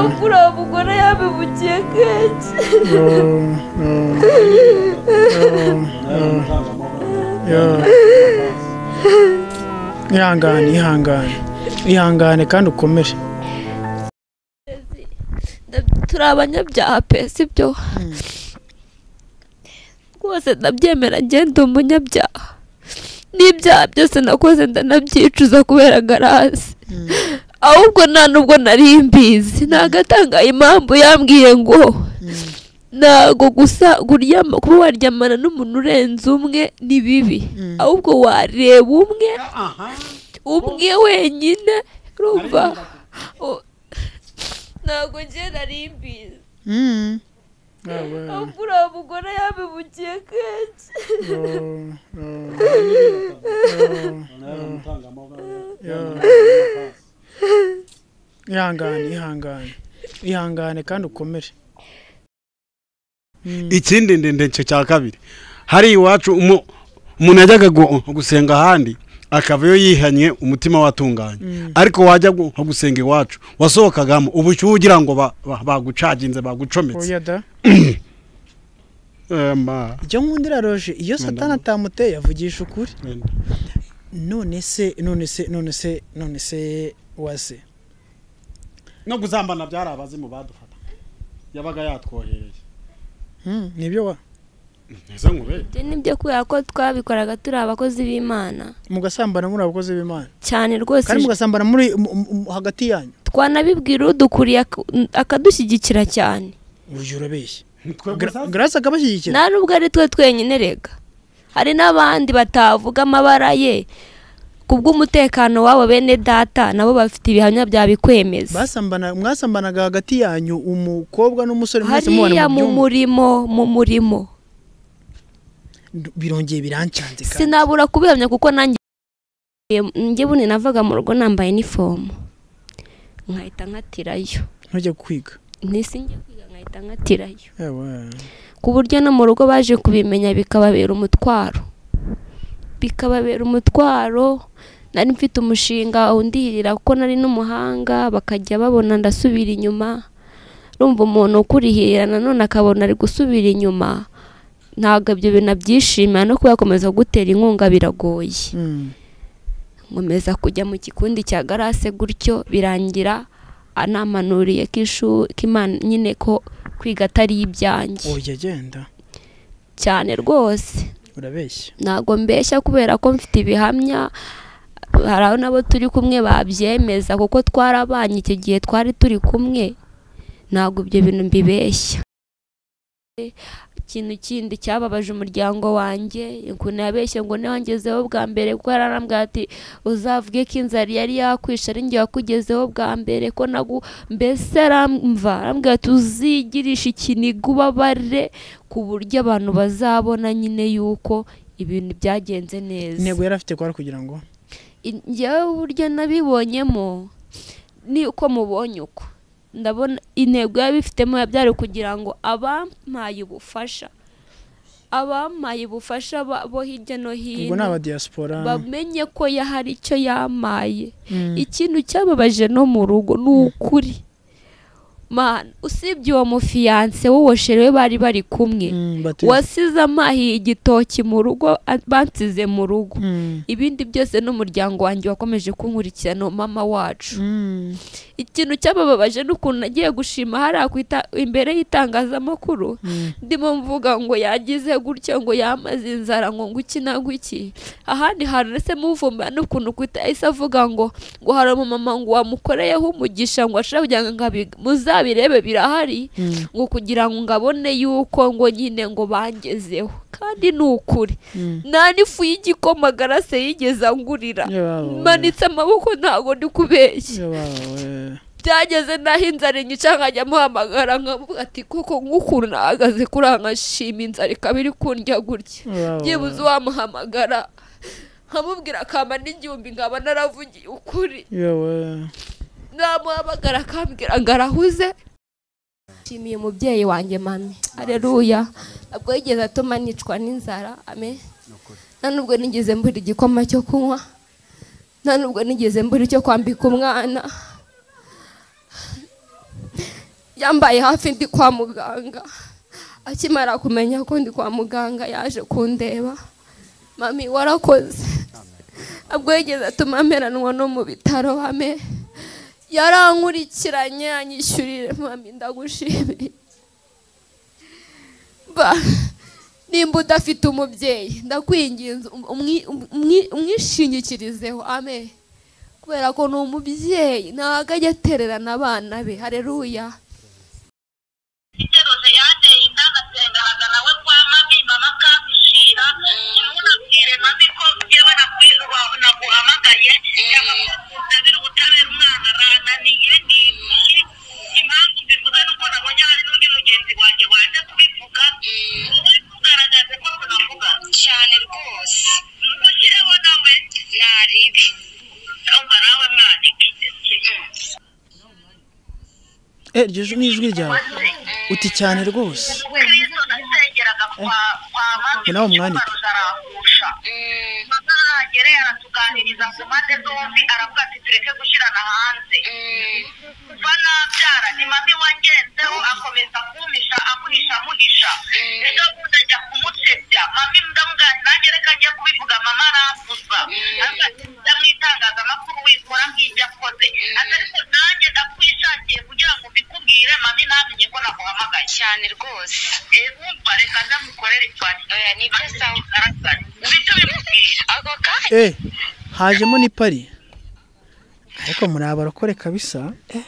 akura mugore yabibukiye kenshi ihangane ihangane ihangane kandi ukomere turi abanyabyaha pesi ibyo rwose ndabyemera ngenda umunyabyaha n'ibyaha byose nakoze ndanabyicuza kubera garasi ahubwo nta nubwo nari mbizi ntagatanga impamvu yambwiye ngo ntago gusa kuryama kuba waryamana n'umuntu urenze umwe ni bibi ahubwo wareba umwe umwe wenyine urumva U- ntago njye nari mbizi ahubwo uriya mugore yabibukiye kenshi ihangane ihangane ihangane kandi ukomere ikindi ndende cyo cya kabiri hari iwacu umu- umuntu yajyaga gu- gusenga ahandi akavayo yihanye umutima watunganye ariko wajya gu- gusenga iwacu wasohokagamo ubushyuhe ugira ngo ba- ba- bagucaginze bagucometse oya da Eh, ma- icyo nkundira roje iyo satani atamuteye avugisha ukuri none se none se none se none se wase no guzambana byari abazimu badufata yabaga yatwohereye Hmm, nibyo wa ese nkubere ibyo nibyo kubera ko twabikoraga turi abakozi b'imana mugasambana muri abakozi b'imana cyane rwose kandi mugasambana muri mu- mu- mu- hagati yanyu twanabibwira udukuriye ak- akadushyigikira cyane uburyo urabeshya Nitwe Gra- gusa- grace akabashyigikira nta nubwo ari twe twenyine rega hari n'abandi batavuga amabara ye ku bw'umutekano wabo bene data nabo bafite ibihamya byabikwemeza basambana mwasambanaga hagati yanyu umukobwa n'umusore mwese mubana hariya mu mu byumba murimo mu murimo birongeye birancanze kandi sinabura kubihamya kuko nanjye njye bundi navaga mu rugo nambaye inifomu nkahita nkatirayo ntujya kwiga ntisinge kwiga nkahita nkatirayo Ewa. ku buryo no mu rugo baje kubimenya bikababera umutwaro bikababera umutwaro nari mfite umushinga undihirira kuko nari n'umuhanga bakajya babona ndasubira inyuma rumva umuntu ukurihirira nanone akabona ari gusubira inyuma ntabwo ibyo bintu abyishimira no kuyakomeza gutera inkunga biragoye Mm. nkomeza kujya mu gikundi cya garase gutyo birangira anampanuriye ko ishuri ko Imana nyine ko kwiga atari ibyanjye oya genda cyane rwose urabeshya ntabwo mbeshya kubera ko mfite ibihamya hari aho nabo turi kumwe babyemeza kuko twarabanye icyo gihe twari turi kumwe ntabwo ibyo bintu mbibeshya ikintu kindi cyababaje umuryango wanjye ukuntu yabeshye ngo niwangezeho bwa mbere kuko yaranambwira ati uzavuge ko inzara yari yakwishe ari njye wakugezeho bwa mbere ko nagu mbese aramva arambwira ati uzigirisha ikiniga ubabare ku buryo abantu bazabona nyine yuko ibintu byagenze neza intego yari afite kwari kugira ngo In- njyewe uburyo nabibonyemo ni uko mubonye uko ndabona intego yabifitemo yabyari kugira ngo abampaye ubufasha abampaye ubufasha ba- bo hirya no ubwo hino ni abadiyasipora bamenye ko ya hari icyo yamaye Mm. ikintu cyababaje no mu rugo ni ukuri mana usibye uwo mufiyanse w'uwoshere we bari bari kumwe Mm, bati- wasize amahiye igitoki mu rugo a- bansize mu rugo Mm. ibindi byose n'umuryango wanjye wakomeje kunkurikirana uwo mama wacu Mm. ikintu cyabababaje n'ukuntu nagiye gushima hariya ku ita- imbere y'itangazamakuru Mm. ndimo mvuga ngo yagize gutya ngo yamaze inzara ngo nguki na guki ahandi hantu ndetse muvumbura n'ukuntu kuita yahise avuga ngo ngo hari umumama ngo wamukoreyeho umugisha ngo ashobora kugira ngo ngabi- muzabirebe birahari Mm. ngo kugira ngo ngabone yuko ngo nyine ngo bangezeho kandi ni ukuri Mm. nta n'ifu y'igikoma garase yigeze angurira Yebawe. manitse amaboko ntabwo ndi kubeshya Yebawe. byageze naho inzara inyica nkajya muhamagara nkamuvuga ati koko nk'ukuntu nahagaze kuri aha nkashima inzara ikaba iri kundya gutya Yebawe. byibuze uwamuhamagara nkamubwira akamba n'igihumbi nkaba naravugiye ukuri Yewe. namuhamagara akambwira ngo arahuze nshimiye umubyeyi wanjye mami areruya ntabwo yigeze atuma nicwa n'inzara ame nta nubwo nigeze mbura igikoma cyo kunywa nta nubwo nigeze mbura icyo kwambika umwana yambaye hafi ndi kwa muganga akimara kumenya ko ndi kwa muganga yaje kundeba mami warakoze ubwo yigeze atuma mperanwa no mu bitaro hame yarankurikiranye anyishyurire mami ndagushimiye ba nimba udafite umubyeyi ndakwinginze umwi- umwi- umwishingikirizeho ame kubera ko ni umubyeyi ntabwo ajya atererana abana be hareruya iteroze yateye inda agasenganaga nawe kwa mabi mama akabishira ntunabwire mabi ko yewe nakwinuba naguhamagaye cyangwa ko ndabira ubutabera umwana arananiye ni iki impamvu mbivuze nuko nabonye hari n'undi mugenzi wanjye waje kubivuga wowe ntugaragaze ko tunavuga cyane rwose mugireho nawe naribi cyangwa nawe mwanike Eh, iryo jwi- ni ijwi ryawe uti cyane rwose kristo nasengeraga kwa kwa mabi Ni nawe umwandike. kuko ararangusha mama nagere aratuganiriza ku mpande zombi aravuga ati tureke gushyirana hanze kuva nabyara ni mami wangenzeho akomeza kumpisha amuhisha amuhisha ejo bundi ajya kumutebya mami ndamugana nanjye reka njye kubivuga mama arambuza aravuga ati njya mu itangazamakuru wikora nk'ibyo akoze ati ariko nanjye ndakwishakiye kugira ngo mbikubwire mami namenye ko naguhamagaye cyane rwose wumva reka ndamukorere ipati nibyo sawa nibyo bimubwira ako kanya eh hajemo ni pari ariko muri abarokore kabisa eh.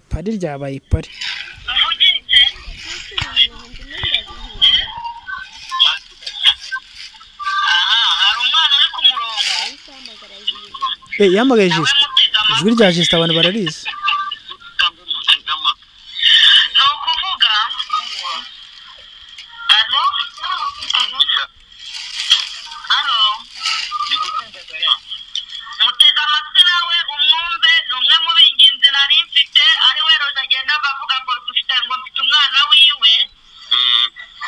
pari ryabaye pari mvugitse aha hari umwana uri ku murongo eh, yamagaye nawe jisita mutega ijwi amatwi rya jisita abantu bararizi ni ukuvuga ano ano mutega amatwi nawe umwumve ni umwe mu binginzi nari mfite ari we roza agenda avuga ngo dufite ngo mfite umwana wiwe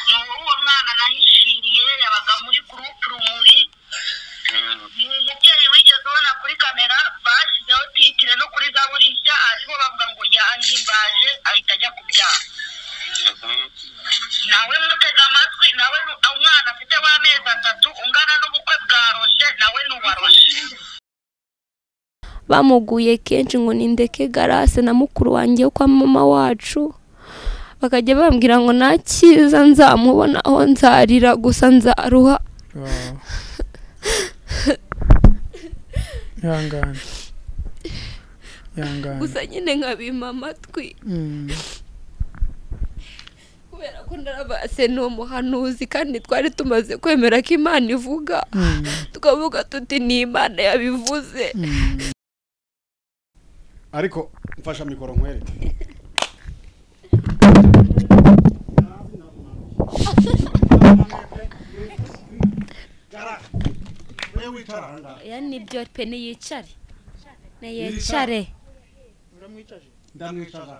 ni uwo mwana nahishiriye yabaga muri gurupe rumuri ni umubyeyi wigeze ubona kuri kamera bashyizeho titire no kuri zaburi nshya ariho bavuga ngo yahimbaje ahita ajya kubyara nawe mutega amatwi nawe nu- umwana afite w'amezi atatu ungana n'ubukwe bwa roshe nawe n'uwaroshe bamuguye kenshi ngo nindeke garase na mukuru wanjye wo kwa mama wacu bakajya bambwira ngo nta cyiza nzamubona aho nzarira gusa nzaruha ihangane ihangane gusa nyine nkabima amatwi Mm. kubera ko narabase ni umuhanuzi kandi twari tumaze kwemera ko imana ivuga Mm. tukavuga tuti ni imana yabivuze Mm. ariko mfasha mikoro nkwereke oya nibyo pe niyicare niyicare ndamwicaza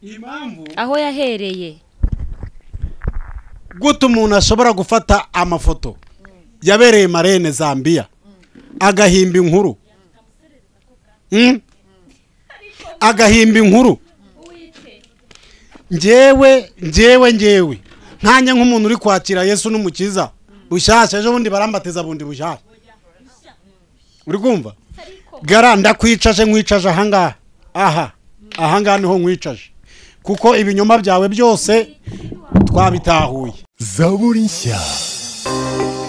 impamvu aho yahereye gute umuntu ashobora gufata amafoto yabereye marene zambia agahimba inkuru Mm? agahimba inkuru ngewe ngewe ngewe nkanjye nk'umuntu uri kwakira yesu n'umukiza bushyashya ejo bundi barambatiza bundi bushyashya uri kumva gara ndakwicaje nkwicaje ahangaha aha ahangaha niho nkwicaje kuko ibinyoma byawe byose twabitahuye zaburi nshya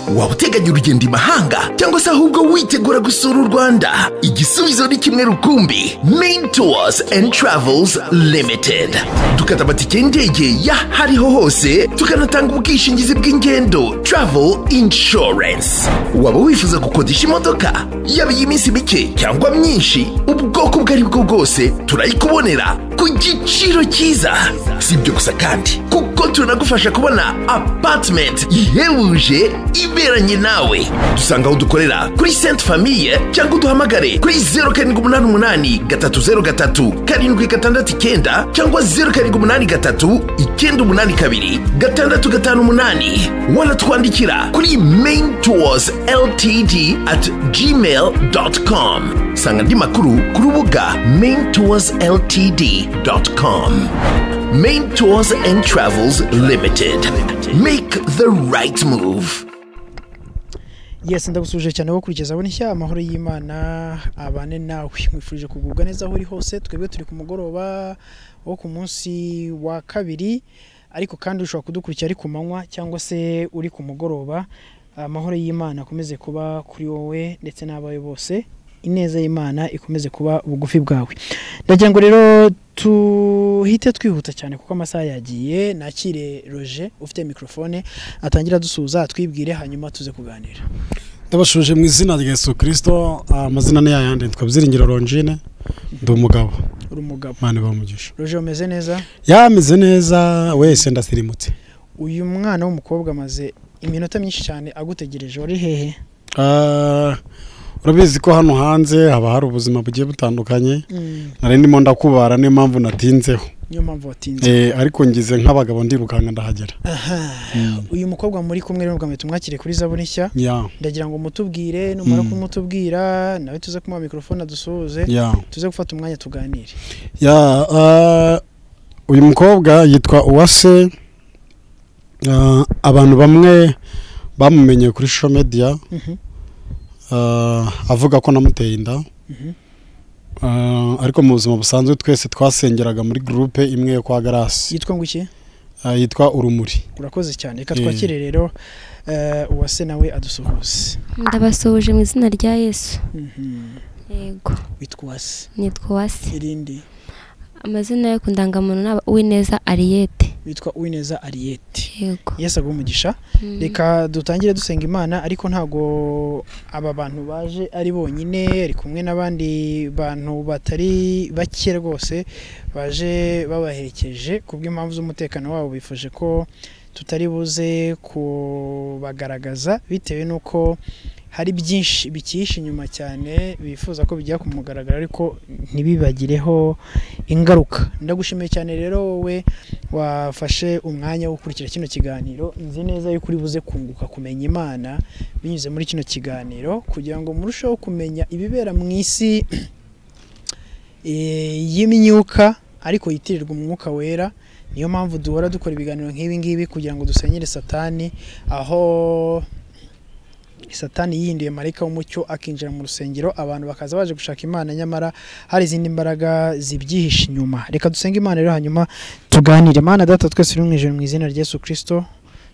waba uteganya urugendo i mahanga cyangwa se ahubwo witegura gusura u rwanda igisubizo ni kimwe rukumbi main tours and travels limited dukata amatike y'indege ya hariho hose tukanatanga ubwishingizi bw'ingendo travel insurance waba wifuza gukodesha imodoka yaba iy'iminsi mike cyangwa myinshi ubwoko ubwo ari bwo bwose turayikubonera ku giciro cyiza si ibyo gusa kandi kuko tunagufasha kubona apatimenti ihebuje ibe iberanye nawe dusanga aho dukorera kuri senti famiye cyangwa uduhamagare kuri zeru karindwi umunani umunani gatatu zeru gatatu karindwi gatandatu icyenda cyangwa zeru karindwi umunani gatatu icyenda umunani kabiri gatandatu gatanu umunani wanatwandikira kuri main tours ltd at gmail dot com sanga andi makuru ku rubuga main tours ltd dot com main tours and travels limited make the right move yesi ndagusuje cyane wo kurigeza abona ishya amahoro y'imana abane nawe mwifurije kugubwa neza aho uri hose twebwe turi ku mugoroba wo ku munsi wa kabiri ariko kandi ushobora kudukurikira ari ku manywa cyangwa se uri ku mugoroba amahoro y'imana akomeze kuba kuri wowe ndetse n'abawe bose ineza y'imana ikomeze kuba bugufi bwawe ndagira ngo rero tuhite twihuta cyane kuko amasaha yagiye nakire roje ufite mikorofone atangira adusuhuza atwibwire hanyuma tuze kuganira ndabashuje mu izina rya yesu kirisito amazina ni yayandi yanditse byiringiro rongine ndi umugabo uri umugabo mani bamugisha roje umeze neza yameze neza wese ndasirimutse uyu mwana w'umukobwa amaze iminota myinshi cyane agutegereje wari hehe Ah, urabizi ko hano hanze haba hari ubuzima bugiye butandukanye nari ndimo ndakubara niyo mpamvu natinzeho niyo mpamvu watinze Eh, ariko ngize nk'abagabo ndirukanka ndahagera uyu mukobwa muri kumwe rero ngo tumwakire kuri zaburi nshya ya ndagira ngo mutubwire numara Mm. kumutubwira nawe tuze kumuha mikorofone adusuhuze ya tuze gufata umwanya tuganire ya ah, uyu mukobwa yitwa uwase Ah, abantu bamwe bamumenye kuri social media Mhm. Ah, avuga ko namuteye inda Mhm. Ah, ariko mu buzima busanzwe twese twasengeraga muri gurupe imwe yo kwa garasi yitwa ngo iki Ah, yitwa urumuri urakoze cyane reka Eh. twakire rero eh, uwase nawe adusuhuze ndabasuhuje mu izina rya yesu Mhm. yego witwa uwase nitwa wasi irindi amazina yo ku ndangamuntu ni uwineza ariyete witwa uwineza ariyeti yego yesu aguhe umugisha Mm. reka dutangire dusenga imana ariko ntago aba bantu baje ari bonyine ari kumwe n'abandi bantu batari bake rwose baje babaherekeje ku bw'impamvu z'umutekano wabo bifuje ko tutari buze kubagaragaza bitewe n'uko hari byinshi bikihishe inyuma cyane bifuza ko bijya ku mugaragaro ariko ntibibagireho ingaruka ndagushimiye cyane rero wowe wafashe umwanya wo gukurikira kino kiganiro nzi neza yuko uri buze kunguka kumenya imana binyuze muri kino kiganiro kugira ngo murusheho kumenya ibibera mu isi eh, y'imyuka ariko yitirirwa umwuka wera niyo mpamvu duhora dukora ibiganiro nk'ibi ngibi kugira ngo dusenyere satani aho satani yihinduye marayika w'umucyo akinjira mu rusengero abantu bakaza baje gushaka imana nyamara hari izindi mbaraga zibyihishe inyuma reka dusenge imana rero hanyuma tuganire mana data twese uri mu ijoro mu izina rya yesu kirisito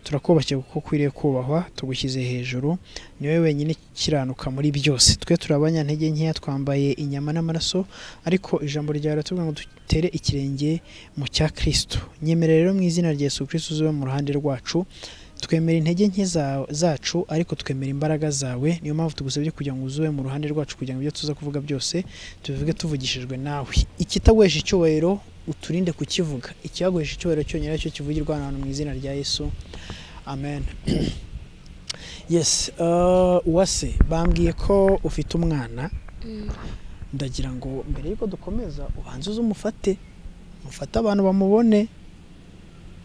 turakubakiye kuko ukwiriye kubahwa tugushyize hejuru ni wowe wenyine ukiranuka muri byose twe turi abanyantege nkeya twambaye inyama n'amaraso ariko ijambo ryawe riratubwira ngo dutere ikirenge mu cya kirisito nyemere rero mu izina rya yesu kirisito uzube mu ruhande rwacu twemera intege nke za- zacu ariko twemera imbaraga zawe niyo mpamvu tugusabye kugira ngo uzube mu ruhande rwacu kugira ngo ibyo tuza kuvuga byose tubivuge tuvugishijwe nawe ikitaguhesha icyubahiro uturinde kukivuga ikihaguhesha icyubahiro cyonyine aricyo kivugirwa hano hantu mu izina rya yesu amen yes uh, uwase bambwiye ko ufite umwana ndagira ngo mbere y'uko dukomeza ubanze uze umufate mufate abantu bamubone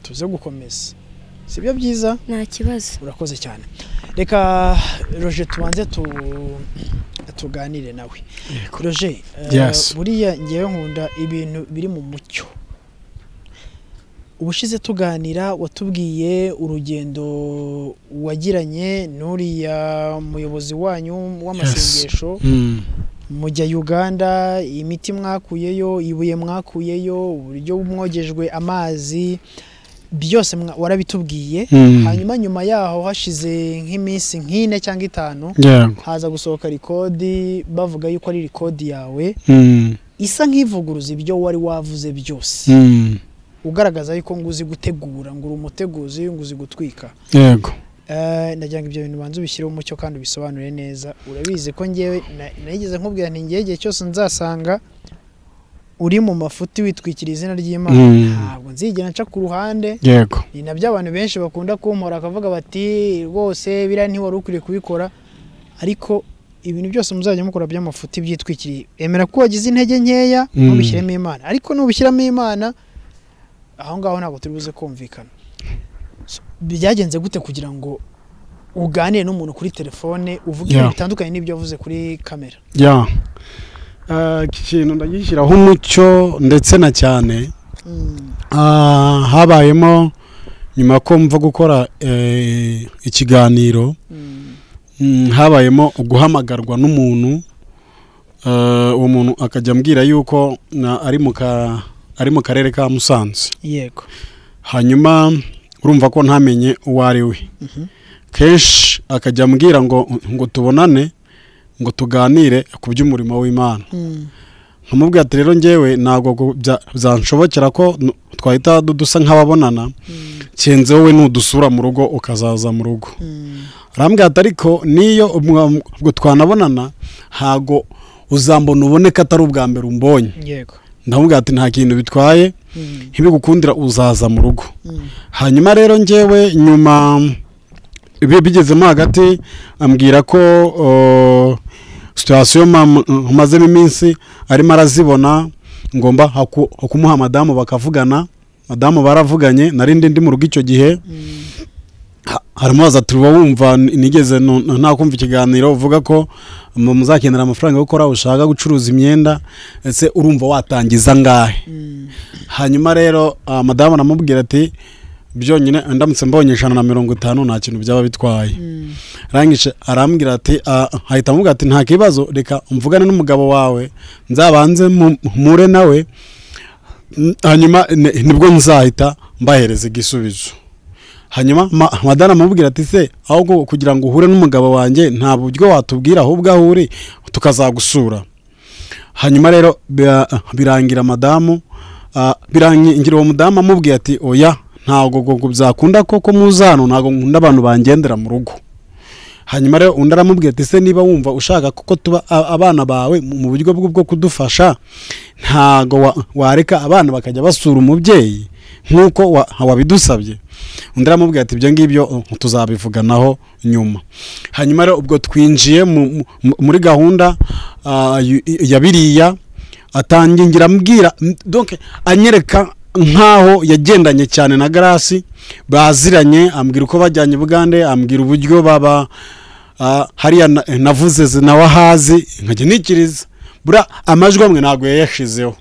tuze gukomeza sibyo byiza nta kibazo urakoze cyane reka roje tubanze tu tuganire nawe roje eh, Yes. buriya ngewe nkunda ibintu biri mu mucyo ubushize tuganira watubwiye urugendo wagiranye n'uriya muyobozi wanyu w'amasengesho Mm. mujya uganda imiti mwakuyeyo ibuye mwakuyeyo uburyo mwogejwe amazi byose mwa- warabitubwiye Mm. hanyuma nyuma yaho hashize nk'iminsi nk'ine cyangwa itanu Yeah. haza gusohoka rikodi bavuga yuko ari rikodi yawe Mm. isa nk'ivuguruza ibyo wari wavuze byose Mm. ugaragaza yuko ngo uzi gutegura ngo uri umuteguzi ngo uzi gutwika yego Eh, ndagira ngo ibyo bintu banze ubishyireho umucyo kandi ubisobanure neza urabizi ko ngewe na- nageze nkubwira nti ngewe igihe cyose nzasanga uri mu mafuti witwikira izina ry'imana Mm. ntabwo nzigera nca ku ruhande yego ni nabyo abantu benshi bakunda kumpora akavuga bati rwose biriya ntiwari ukwiye kubikora ariko ibintu byose muzajya mukora by'amafuti byitwikiriye emera ko wagize intege nkeya Mm. ntubishyiremo imana ariko nubishyiramo imana aho ngaho ntabwo turi buze kumvikana So, byagenze gute kugira ngo uganire n'umuntu kuri telefone uvuge Yeah. ibintu bitandukanye n'ibyo wavuze kuri kamera ya Eh, iki kintu ndagishyiraho umucyo ndetse na cyane Ah, habayemo nyuma ko mva gukora eh, ikiganiro Mm, habayemo guhamagarwa n'umuntu Eh, uwo muntu akajya ambwira yuko na- ari mu ka- ari mu karere ka musanze yego hanyuma urumva ko ntamenye uwo ari we kenshi akajya ambwira ngo ngo tubonane ngo tuganire ku by'umurimo w'imana nkamubwira ati rero ngewe ntabwo gu- bya- byanshobokera ko nu- twahita du- dusa nk'ababonana kenze wowe nudusura mu rugo ukazaza mu rugo arambwira ati ariko niyo umwa- ubwo twanabonana ntago uzambona ubone ko atari ubwa mbere umbonye yego ndamubwira ati nta kintu bitwaye ntibigukundira uzaza mu rugo hanyuma rero ngewe nyuma bi- bigezemo hagati ambwira ko uh, situwasiyo mam- mazemo iminsi arimo arazibona ngomba haku- kumuha madamu bakavugana madamu baravuganye narindi ndi mu rugo icyo gihe Ha- haramubaza ati uba wumva n- nigeze nu- nu- ntakumva ikiganiro uvuga ko mu- muzakenera amafaranga yo gukora ushaka gucuruza imyenda ese urumva watangiza angahe hanyuma rero ah, madamu aramubwira ati byonyine ndamutse mbonye ijana na mirongo itanu nta kintu byaba bitwaye arangije arambwira ati ah, ahita amubwira ati nta kibazo reka mvugane n'umugabo wawe nzabanze mu- mpure nawe N- hanyuma ni- nibwo nzahita mbahereza igisubizo hanyuma ma- madara amubwira ati se ahubwo kugira ngo uhure n'umugabo wanjye nta buryo watubwira ahubwo aho uri tukazagusura hanyuma rero bira- birangira madamu ah, birangira uwo mudamu amubwiye ati oya ntabwo ngo- ngo byakunda koko muzano ntabwo nkunda abantu bangendera mu rugo hanyuma rero undi aramubwira ati se niba wumva ushaka kuko tuba a- abana bawe mu mu buryo bwo bwo kudufasha ntago wa- wareka abana bakajya basura umubyeyi nk'uko wa- wabidusabye undi aramubwira ati ibyo ngibyo uh, tuzabivuganaho nyuma hanyuma rero ubwo twinjiye mu- mu- muri gahunda ah, yu- ya biriya atangira ambwira m- donc anyereka nkaho yagendanye cyane na garasi baziranye ambwira uko bajyanye bugande ambwira uburyo baba ah, hariya na- navuze zi- nawe ahazi nkajya nikiriza buriya amajwi amwe ntabwo yayashyizeho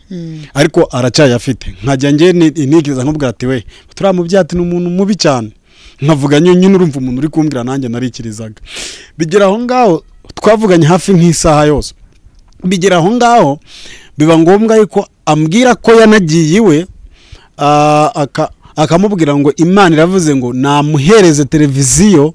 ariko aracyayafite nkajya njye ni- nikiriza nkubwira ati we turiya mubyeyi ati ni umuntu mubi cyane nkavuga nyine nyine urumva umuntu uri kumbwira nanjye narikirizaga bigera aho ngaho twavuganye hafi nk'isaha yose bigera aho ngaho biba ngombwa yuko ambwira ko yanagiye iwe ah, aka- akamubwira ngo imana iravuze ngo namuhereze televiziyo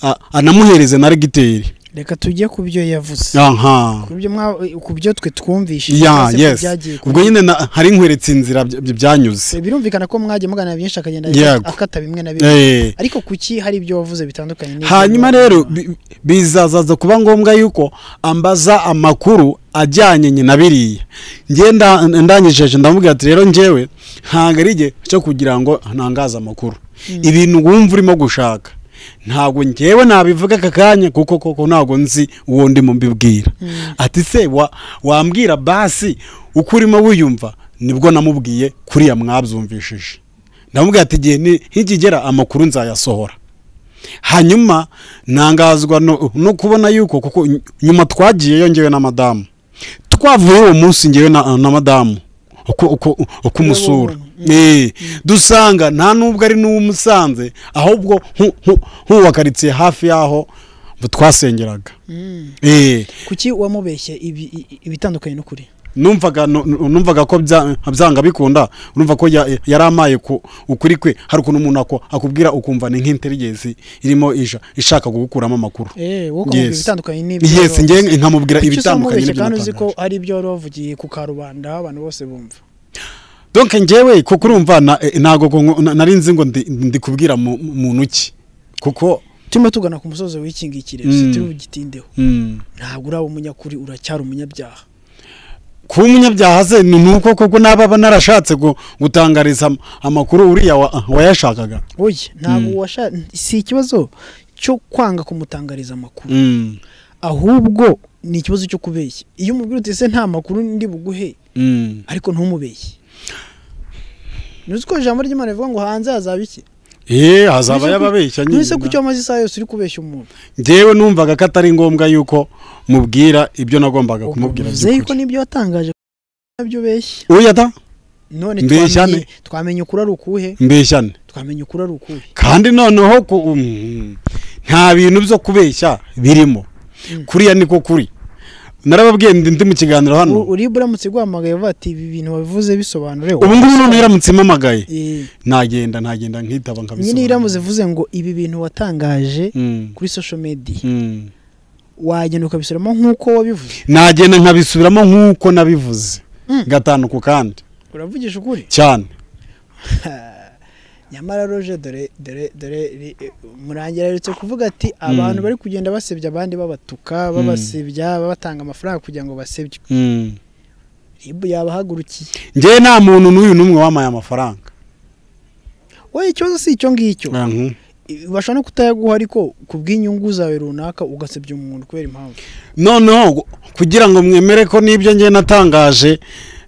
ah, anamuhereze na regiteri reka tujye ku byo yavuze aha ku byo mwa- ku byo twe twumvishije ya cyangwa se ku yes byagiye ku- ubwo nyine na- hari nkweretse inzira by- by- byanyuze birumvikana ko mwagiye mugana byinshi akagenda Yego. akata bimwe na bimwe Eh. ariko kuki hari ibyo wavuze bitandukanye n'ibyo hanyuma wavuze? rero bi- bizazaza kuba ngombwa yuko ambaza amakuru ajyanye nye na biriya njye nda- ndanyisheje ndamubwira ati rero njyewe ntabwo ari igihe cyo kugira ngo ntangaze amakuru ibintu wumva urimo gushaka ntabwo njyewe nabivuga aka kanya kuko koko ntabwo nzi uwo ndimo mbibwira ati se wa- wambwira basi uko urimo wiyumva nibwo namubwiye kuriya mwabyumvishije ndamubwira ati igihe ni- nikigera amakuru nzayasohora hanyuma ntangazwa no, no kubona yuko kuko ny- nyuma twagiyeyo ngewe na madamu twavuye uwo munsi ngewe na, na madamu uko uko uko umusura eh dusanga nta nubwo ari n'uwumusanze ahubwo nku- nku- nk'uwa karitsiye hafi y'aho twasengeraga eh kuki wamubeshye ibi- i- ibitandukanye n'ukuri numvaga nu- nu- numvaga ko bya- byanga bikunda numva ko ya- yaramaye ku ukuri kwe hari ukuntu umuntu ako- akubwira ukumva ni nk'interigezi irimo ija- ishaka kugukuramo amakuru eh wowe ukamubwira Yes. ibitandukanye n'ibyo yes wari wavuze. nge nkamubwira Kuki usa ibitandukanye nk'umubeshye n'ibyo kandi uzi ko natangaje. ari ibyo wari wavugiye ku karubanda aho abantu bose bumva donc ngewe kuko urumva na- eh, ntago ngo- ngo- na- nari nzi ngo ndi- ndi kubwira mu- muntu ki kuko turimo tugana ku musozi w'ikingikire Mm. turi bugitindeho mm, ntabwo uraba umunyakuri uracyari umunyabyaha kuba umunyabyaha se ni nuko koko naba aba narashatse gu- gutangariza am- amakuru uriya wa- wayashakaga oya ntabwo washa si ikibazo cyo kwanga kumutangariza amakuru Mm, ahubwo ni ikibazo cyo kubeshya iyo umubwira uti ese nta makuru ndi buguhe mm. ariko ntumubeshye ntuzi ko ijambo ry'imana rivuga ngo hanze hazaba iki Eh, hazaba yababeshya nyine ntuse ku cyo amaze isaha yose uri kubeshya umuntu njyewe numvaga ko atari ngombwa yuko mubwira ibyo nagombaga kumubwira uvuze yuko by'ukuri. nibyo watangaje nabyo beshya Oya da none Mbeshya twamenye ne. twamenye ukuri ari ukuhe mbeshyane twamenye ukuri ari ukuhe kandi noneho ku- mm, nta bintu byo kubeshya birimo kuriya niko kuri narababwiye ndi ndi mu kiganiro U- hano uribura uramutse guhamagaye uvuga ati ibi bintu wabivuze bisobanure ubu ngubu none yaramutse impamagaye Eh, nagenda nagenda nkitaba nyine nkabisobanura iramutse ivuze ngo ibi bintu watangaje Mm, kuri social media mm. wagenda ukabisubiramo nk'uko wabivuze nagenda nkabisubiramo nk'uko nabivuze Mm. gatanu ku kandi uravugisha ukuri cyane nyamara roje dore dore dore ri- eh, murangira aherutse kuvuga ati abantu bari kugenda basebya abandi babatuka babasebya babatanga amafaranga kugira ngo basebye Mm. rib yabahagurukiye njyewe nta muntu n'uyu n'umwe wamaye amafaranga wowe ikibazo si icyo ngicyo Mhm. I- bashobora no kutayaguha ariko ku bw'inyungu zawe runaka ugasebya umuntu kubera impamvu noneho gu- kugira ngo mwemere ko n'ibyo ngiye natangaje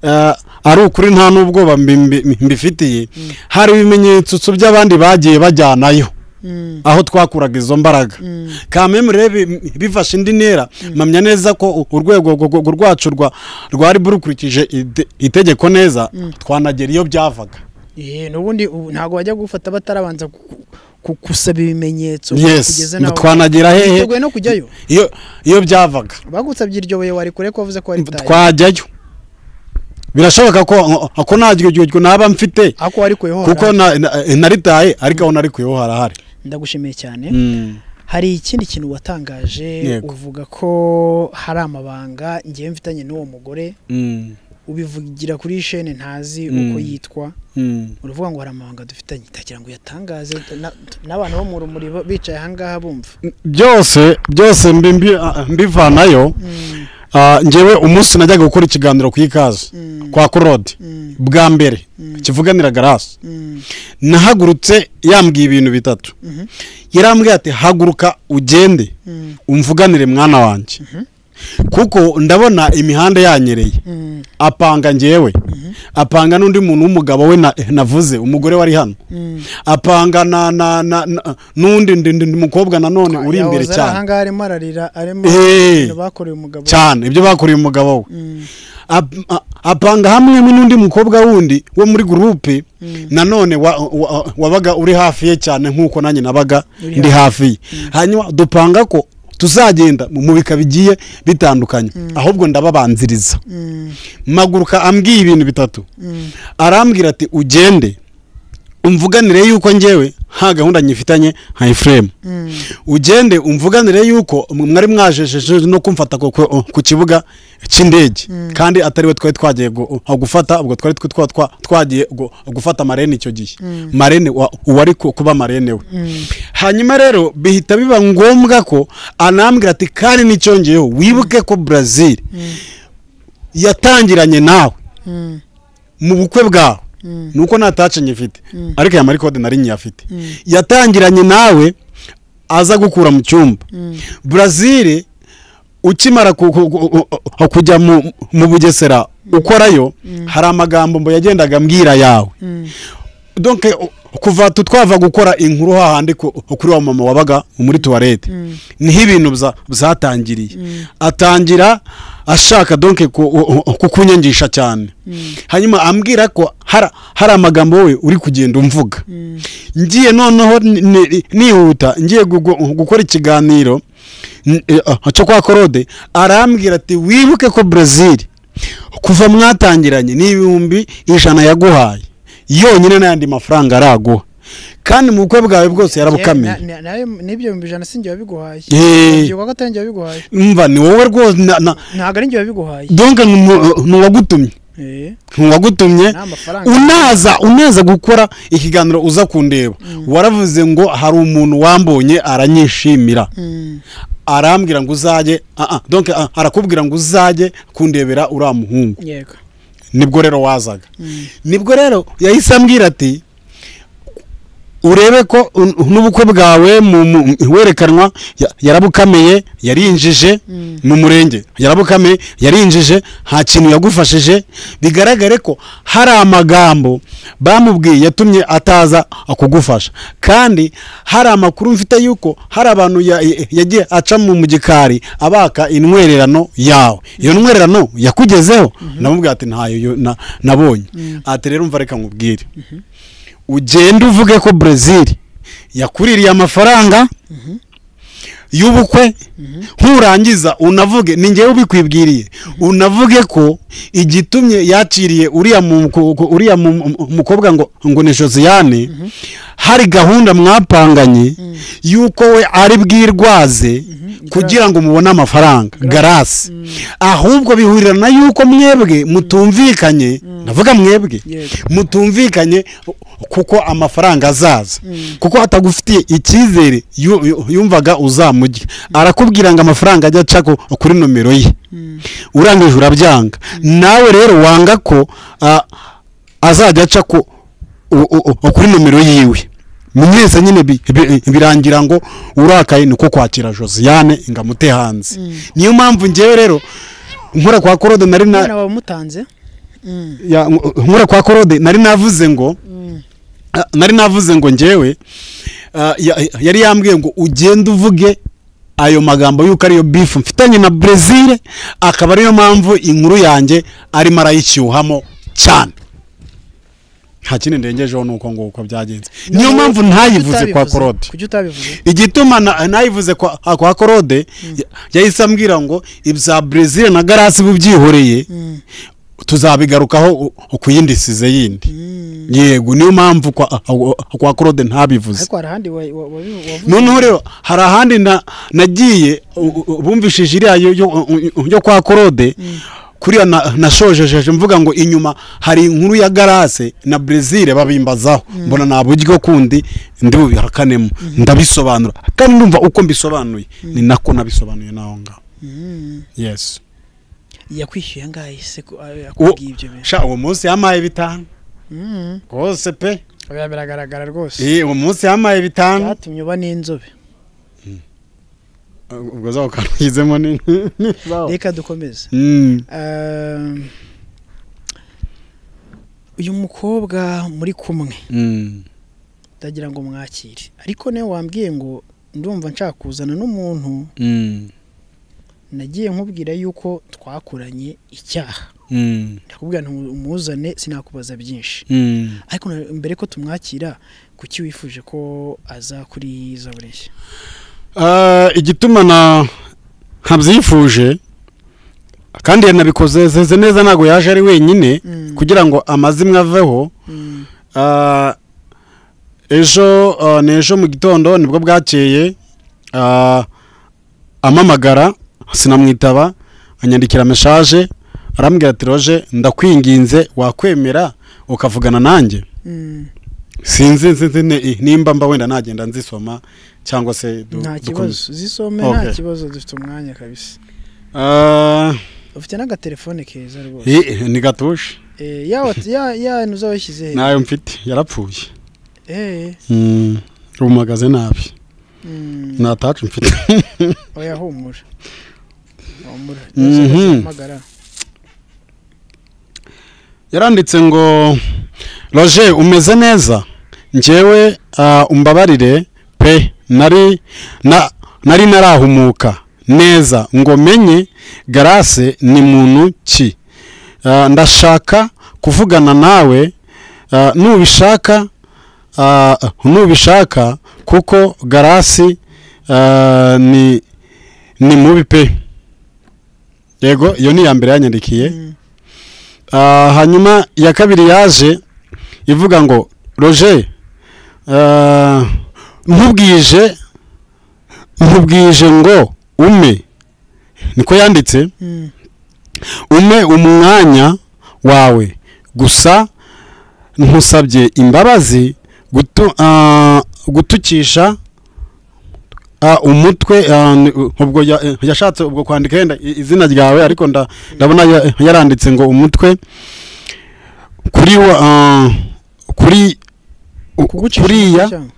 eh, ari ukuri nta n'ubwoba mbi- mbi- mbifitiye hari ibimenyetso by'abandi bagiye bajyanayo Mm, aho twakuraga izo mbaraga mm, kameme rebe bifashe indi ntera mpamya neza ko u- urwego rwo- rwo- rwacu rwa rwari burukurikije ite- itegeko neza twanagera iyo byavaga eh, n'ubundi ubu ntabwo wajya gufata batarabanza ku- ku- gusaba ibimenyetso yes kugeza nawe- twanagera hehe Witeguye no kujyayo iyo iyo byavaga bagusabye iryo buye wari kure ko wavuze ko wari tayo twajyayo birashoboka ko ko nta gihugu naba mfite ako wari kure ho kuko harahari. na- na- naritaye ariko aho narikuyeho harahari ndagushimiye cyane Mm. hari ikindi kintu watangaje Yego. uvuga ko hari amabanga ngewe mfitanye n'uwo mugore Mm. ubivugira kuri shene ntazi Mm. uko yitwa Mm. uravuga ngo hari amabanga dufitanye itagira ngo uyatangaze na- n'abantu bo mu rumuri bo- bicaye ahangaha bumva byose byose mbi- mbi- ah, mbivanayo Mm, ah, njyewe umunsi najyaga gukora ikiganiro ku ikaze Mm. kwa kurode mm, bwa mbere kivuganira garasi mm, nahagurutse yambwiye ibintu bitatu Mhm. yarambwiye ati haguruka ugende mm, umvuganire mwana wanjye kuko ndabona imihanda yanyereye mm, apanga njyewe apanga n'undi muntu w'umugabo we na- navuze umugore wari hano mm. apanga na na na na- n'undi ndi- ndi- ndi mukobwa nanone uri Yahoze imbere ari cyane ahangaha arimo ararira arimo Eh. ibintu bakoreye umugabo cyane ibyo bakoreye umugabo we Mm, Ap- a- apanga hamwe n'undi mukobwa wundi wo muri gurupe nanone wa- wa- wabaga uri hafi ye cyane nk'uko nanjye nabaga Uri ndi hafi ye hanyuma dupanga ko tuzagenda mu bika bigiye bitandukanye ahubwo ndababanziriza mm, maguruka ambwiye ibintu bitatu mm, arambwira ati ugende umvuganire yuko njyewe nta gahunda nyifitanye nka efuremu mm. ugende umvuganire yuko mwari mwajejeje no kumfata ku- ku ku kibuga cy'indege kandi atari we twari twagiye gu- aho gufata ubwo twari twe- twa- twa- twagiye gu- gufata marene icyo gihe marene wa- uwari ku- kuba marene we hanyuma rero bihita biba ngombwa ko anambwira ati kandi n'icyongeyeho wibuke ko brazil yatangiranye nawe Mm, mu bukwe bwawe Mm. nuko nta tace nyifite ariko aya marikode nari nyiyafite yatangiranye nawe aza gukura mu cyumba Brazil ukimara ku- ku- ku- ku- kujya mu mu bugesera ukorayo hari amagambo mbo yagendaga mbwira yawe donc u- kuva tu- twava gukora inkuru hahandi ku- kuri wa mama wabaga muri tuwarete niho ibintu bza- byatangiriye atangira ashaka donc ku- u- u- kukunyangisha cyane hanyuma ambwira ko hari hari amagambo wowe uri kugenda umvuga ngiye noneho ni- ni- nihuta ngiye gugu- gukora ikiganiro n- eh, ah, cyo kwa korode arambwira ati wibuke ko Brazil kuva mwatangiranye n'ibihumbi ijana yaguhaye yonyine n'ayandi mafaranga araguha kandi mu bukwe bwawe bwose Na- yarabukamiye na- nayo- n'ibyo bihumbi ijana si njye wabiguhaye Eh. Ndabyibuka ko atari njye wabiguhaye mva ni wowe rwose na- na- ntabwo ari njye wabiguhaye donc ni- ni uwagutumye Eh, ni uwagutumye ni amafaranga unaza unaza gukora ikiganiro uza kundeba waravuze ngo hari umuntu wambonye aranyishimira Mm, arambwira ngo uzajye ah, ah, donc ah, arakubwira ngo uzajye kundebera uriya muhungu yego nibwo rero wazaga nibwo rero yahise ambwira ati urebe ko un- n'ubukwe bwawe mu- mu- werekanwa ya- yarabukamiye yarinjije mu murenge yarabukamiye yarinjije nta kintu yagufashije bigaragare ko hari amagambo bamubwiye yatumye ataza kugufasha kandi hari amakuru mfite y'uko hari abantu ya- ya- yagiye aca mu mu gikari abaka intwererano yawe iyo ntwererano yakugezeho namubwira ati ntayo yo- na- nabonye ati rero umva reka nkubwire ugende uvuge ko brezil yakuririye amafaranga y'ubukwe nturangiza unavuge ni ngewe ubikwibwiriye unavuge ko igitumye yakiriye uriya mu- ku- ku- uriya mu- mu- mukobwa ngo ngo ni josiane hari gahunda mwapanganye y'uko we ari bwirwaze kugira ngo mubone amafaranga garasi ahubwo bihurirana y'uko mwebwe mutumvikanye ndavuga mwebwe Yego. mutumvikanye kuko amafaranga azaza kuko atagufitiye icyizere yu- yu- yumvaga uzamujya arakubwira ngo amafaranga ajya aca ku- kuri nomero ye urangije urabyanga nawe rero wanga ko ah, azajya aca ku- u- u- u- kuri nomero yiwe mwese nyine bi- bi- birangira ngo urakaye niko kwakira josiane ngo amute hanze niyo mpamvu ngewe rero nkora kwa korode nari na umwana wamutanze ya nkura kwa korode nari navuze ngo a- nari navuze ngo ngewe a, ya- yari yambwiye ngo ugende uvuge ayo magambo y'uko ariyo bifu mfitanye na brezil akaba ariyo mpamvu inkuru yanjye arimo arayishyuhamo cyane nta kindi ndengejeho nuko nguko byagenze niyo mpamvu ntayivuze kwa korode kuki utabivuze igituma na- nayivuze kwa kwa korode ya- yahise ambwira ngo ibya brezil na garasi bubyihoreye tuzabigarukaho u- u- ku yindi size yindi yego niyo mpamvu kwa- kwa korode ntabivuze ariko hari ahandi wa- wa- wabi- wavuze noneho rero hari ahandi na- nagiye u- u- bumvishije iriya yo- yo- yo kwa korode kuriya na- nashojejeje mvuga ngo inyuma hari inkuru ya garase na brezil babimbazaho mbona nta buryo kundi ndi bubihakanemo ndabisobanura kandi ndumva uko mbisobanuye ni nako nabisobanuye naho ngaho yes yakwishyuye angahe se ko a- uwo yakubwiye ibyo bintu sha uwo munsi yampaye bitanu Mm. rwose pe Oya, biragaragara rwose Eh, uwo munsi yampaye bitanu byatumye uba n'inzobe ubwo zaho kanugizemo ni reka dukomeze Mm. Um, uyu mukobwa muri kumwe Mm. ndagira ngo mwakire ariko niwe wambwiye ngo ndumva nshaka kuzana n'umuntu Mm. nagiye nkubwira yuko twakoranye icyaha Mm. ndakubwira nti umuzane sinakubaza byinshi Mm. ariko na- mbere ko tumwakira kuki wifuje ko aza kuri za bureshya Ah, igituma na nkabyifuje kandi yanabikoze zeze neza ntabwo yaje ari wenyine Mm. kugira ngo amazimwe aveho Ah, ejo ah, ni ejo mu gitondo nibwo bwakeye ah, amamagara sinamwitaba anyandikira meshaje arambwira ati roje ndakwinginze wakwemera ukavugana nanjye Mm, sinzi nzi ni- nimba mba wenda nagenda nzisoma cyangwa se du- nta dukomeze. kibazo zisome Okay. nta kibazo dufite umwanya kabisa Ah, ufite n'agatelefone keza rwose i- ni gatuje Eh, ya wat- ya ya ntuza washyize he nayo mfite yarapfuye Eh, Mm, rumagaze nabi mm, ntatacu mfite oya humura humura Mhm. mpamagara yaranditse ngo roger umeze neza njyewe ah, umbabarire pe nari na- nari narahumuka neza ngo menye garase ni muntu ki Ah, ndashaka kuvugana nawe ah, nubishaka ah, nubishaka kuko garasi ah, ni ni mubi pe yego iyo ni iya mbere yanyandikiye Ah, hanyuma iya kabiri yaje ivuga ngo roger ah, ntubwije ntubwije ngo ume niko yanditse Mm. ume umwanya wawe gusa ntusabye imbabazi gutu- ah, gutukisha Ah, umutwe ah, ni- u- ubwo ya- eh, yashatse ubwo kwandika yenda i- izina ryawe ariko nda- ndabona ya- yaranditse ngo umutwe kuri wa ah, kuri u- kugucisha kuriya cyangwa?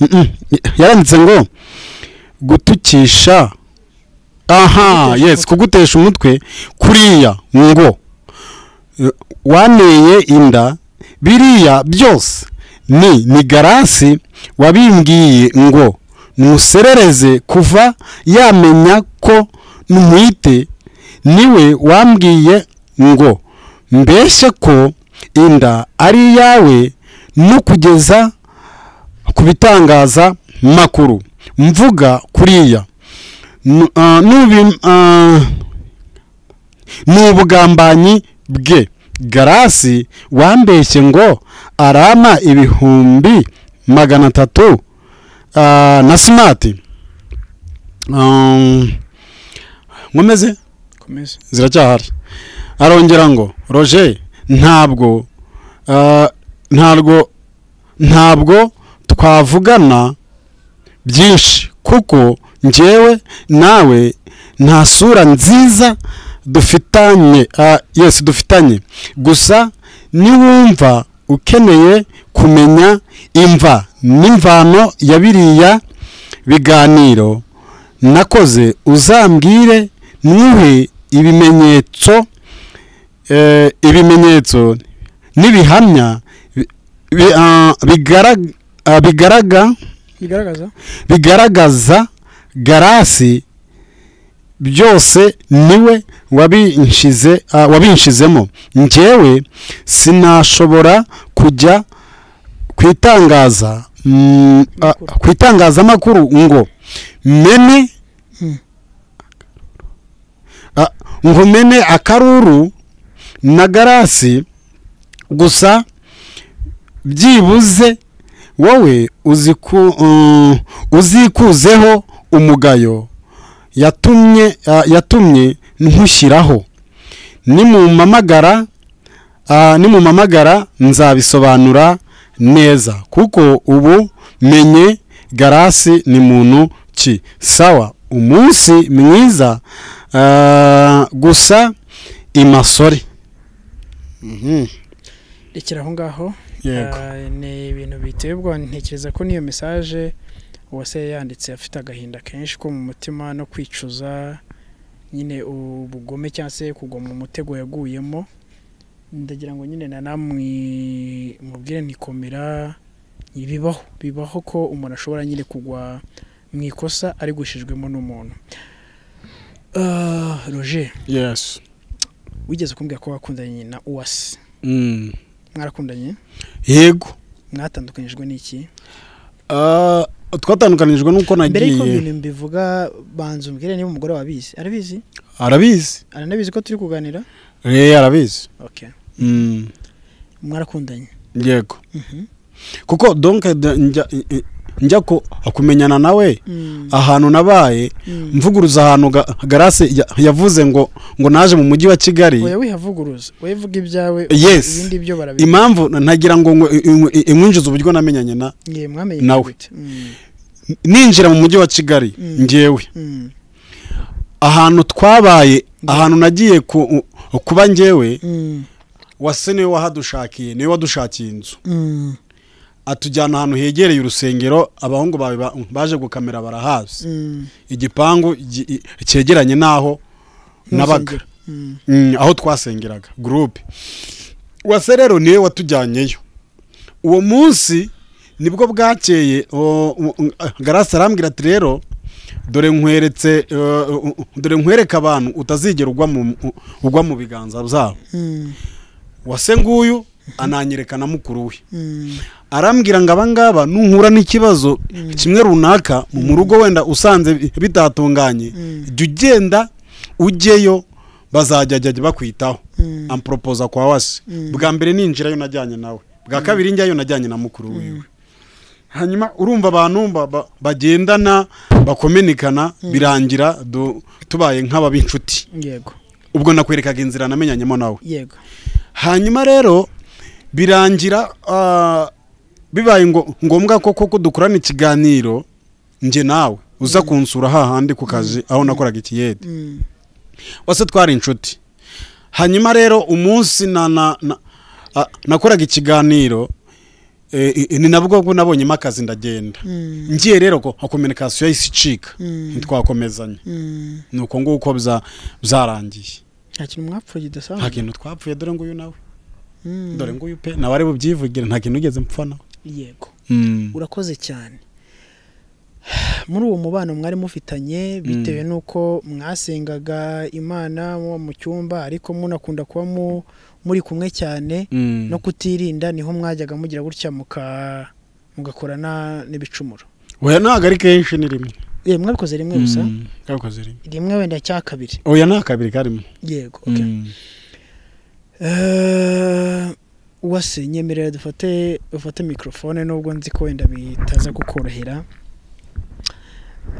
Mm-mm. yaranditse ngo gutukisha aha Kugutesha yes umutwe. kugutesha umutwe kuriya ngo eh, waneye inda biriya byose ni ni garasi wabimbwiye ngo nuserereze kuva yamenya ko ntumwite niwe wambwiye ngo mbeshye ko inda ari iyawe no kugeza ku bitangaza makuru mvuga kuriya Nu- ah, nubi- ah, ni ubugambanyi bwe garasi wambeshye ngo arama ibihumbi magana atatu ah, na simati Um, nkomeze komeza ziracyahari arongera ngo roger ntabwo ah, ntabwo ntabwo twavugana byinshi kuko njyewe nawe nta sura nziza dufitanye ah, yes dufitanye gusa niwumva ukeneye kumenya imva n'imvano ya biriya biganiro nakoze uzambwire ntuhe ibimenyetso eh, ibimenyetso n'ibihamya bi- bi- ah, bigaraga ah, bigaraga bigaragaza bigaragaza garasi byose niwe wabinshize ah, wabinshizemo njyewe sinashobora kujya ku itangaza mm, ah, ku itangazamakuru ngo mene Hmm. ah, ngo mene akaruru na garasi gusa byibuze wowe uziku mm, uzikuzeho umugayo yatumye ah, yatumye nkushyiraho nimumamagara ah, nimumamagara nzabisobanura neza kuko ubu menye garasi ni muntu ki sawa umunsi mwiza ah, gusa imasore Mhm. rekera aho ngaho Yego. Ah, ni ibintu biteye ubwoba ntekereza ko n'iyo mesaje uwase yanditse afite agahinda kenshi ko mu mutima no kwicuza nyine ubugome cyangwa se kugwa mu mutego yaguyemo ndagira ngo nyine na namwe mubwire ntikomera bibaho bibaho ko umuntu ashobora nyine kugwa mu ikosa ari gushijwemo n'umuntu Ah, roger yes wigeze kumbwira ko wakundanye na uwase Mm. mwarakundanye yego mwatandukanyijwe n'iki Ah, twatandukanijwe nuko mbere y'uko nagiye ibintu mbivuga banza umbwire niba umugore wabizi arabizi arabizi aranabizi ko turi kuganira eh arabizi okay Mm, mwarakundanye yego kuko donc da- njya i- njya ku- kumenyana nawe ahantu nabaye Mm. mvuguruza ahantu ga- garasi ya- yavuze ngo ngo naje mu mujyi wa kigali oya wihavuguruza oya vuga ibyawe Yes. ibindi byo barabizi impamvu na- nagira ngo ngo i- i- i- imwinjize uburyo namenyanye na ngiye mwamenye Nawe. gute? Mm, ninjira mu mujyi wa kigali Mm. njyewe mm, ahantu twabaye ahantu nagiye ku- kuba njyewe mm, wase niwe wahadushakiye niwe wadushakiye inzu mm, atujyana ahantu hegereye urusengero abahungu bawe ba- baje gukamera barahazi mm. igipangu gi- i- cyegeranye n'aho nabaga Ntusengere. Mm, Mm, aho twasengeraga gurupe wase rero niwe watujyanyeyo uwo munsi nibwo bwakeye o- u- u- garasi arambwira ati rero dore nkweretse eh, u- u- dore nkwereka abantu utazigera ugwa mu u- ugwa mu biganza byabo mm, wase nguyu ananyereka na mukuru we mm, arambwira ngo abangaba nuhura n'ikibazo kimwe runaka mu rugo wenda usanze bi- bitatunganye Mm. jya ugenda ujyeyo bazajya jya bakwitaho Mm. amporopoza kwa wase bwa mbere ninjirayo najyanye nawe bwa kabiri njyayo najyanye na mukuru wiwe hanyuma urumva abantu ba- ba- bagendana bakomenikana birangira du- tubaye nk'ababinshuti yego ubwo nakwerekaga inzira namenyanyemo nawe yego hanyuma rero birangira ah, bibaye ngo- ngombwa ko koko dukorana ikiganiro njye nawe uza kunsura hahandi ku kazi aho nakoraga ikiyede wase twari inshuti hanyuma rero umunsi na na na- a- nakoraga ikiganiro eh, i- ni nabwo bwo nabonyemo akazi ndagenda ngiye rero ko kominikasiyo yahise icika ntitwakomezanye ni uko nguko bya- byarangiye nta kintu mwapfuye kidasanzwe nta kintu twapfuye dore nguyu nawe dore nguyu pe nawe ari bubyivugire nta kintu ugeze mpfa nawe yego urakoze cyane muri uwo mubano mwari mufitanye bitewe n'uko mwasengaga imana muba mu cyumba ariko munakunda kuba mu- muri kumwe cyane Mm. no kutirinda niho mwajyaga mugira gutya muka- mugakorana n'ibicumuro oya ntabwo ari kenshi ni rimwe Eh, mwabikoze rimwe gusa Mm, kakoze rimwe rimwe wenda cya kabiri oya nta kabiri karimo yego okay. Mm. Eh, wase nyemerera dufate ufate mikorofone nubwo nzi ko wenda bitaza kukorohera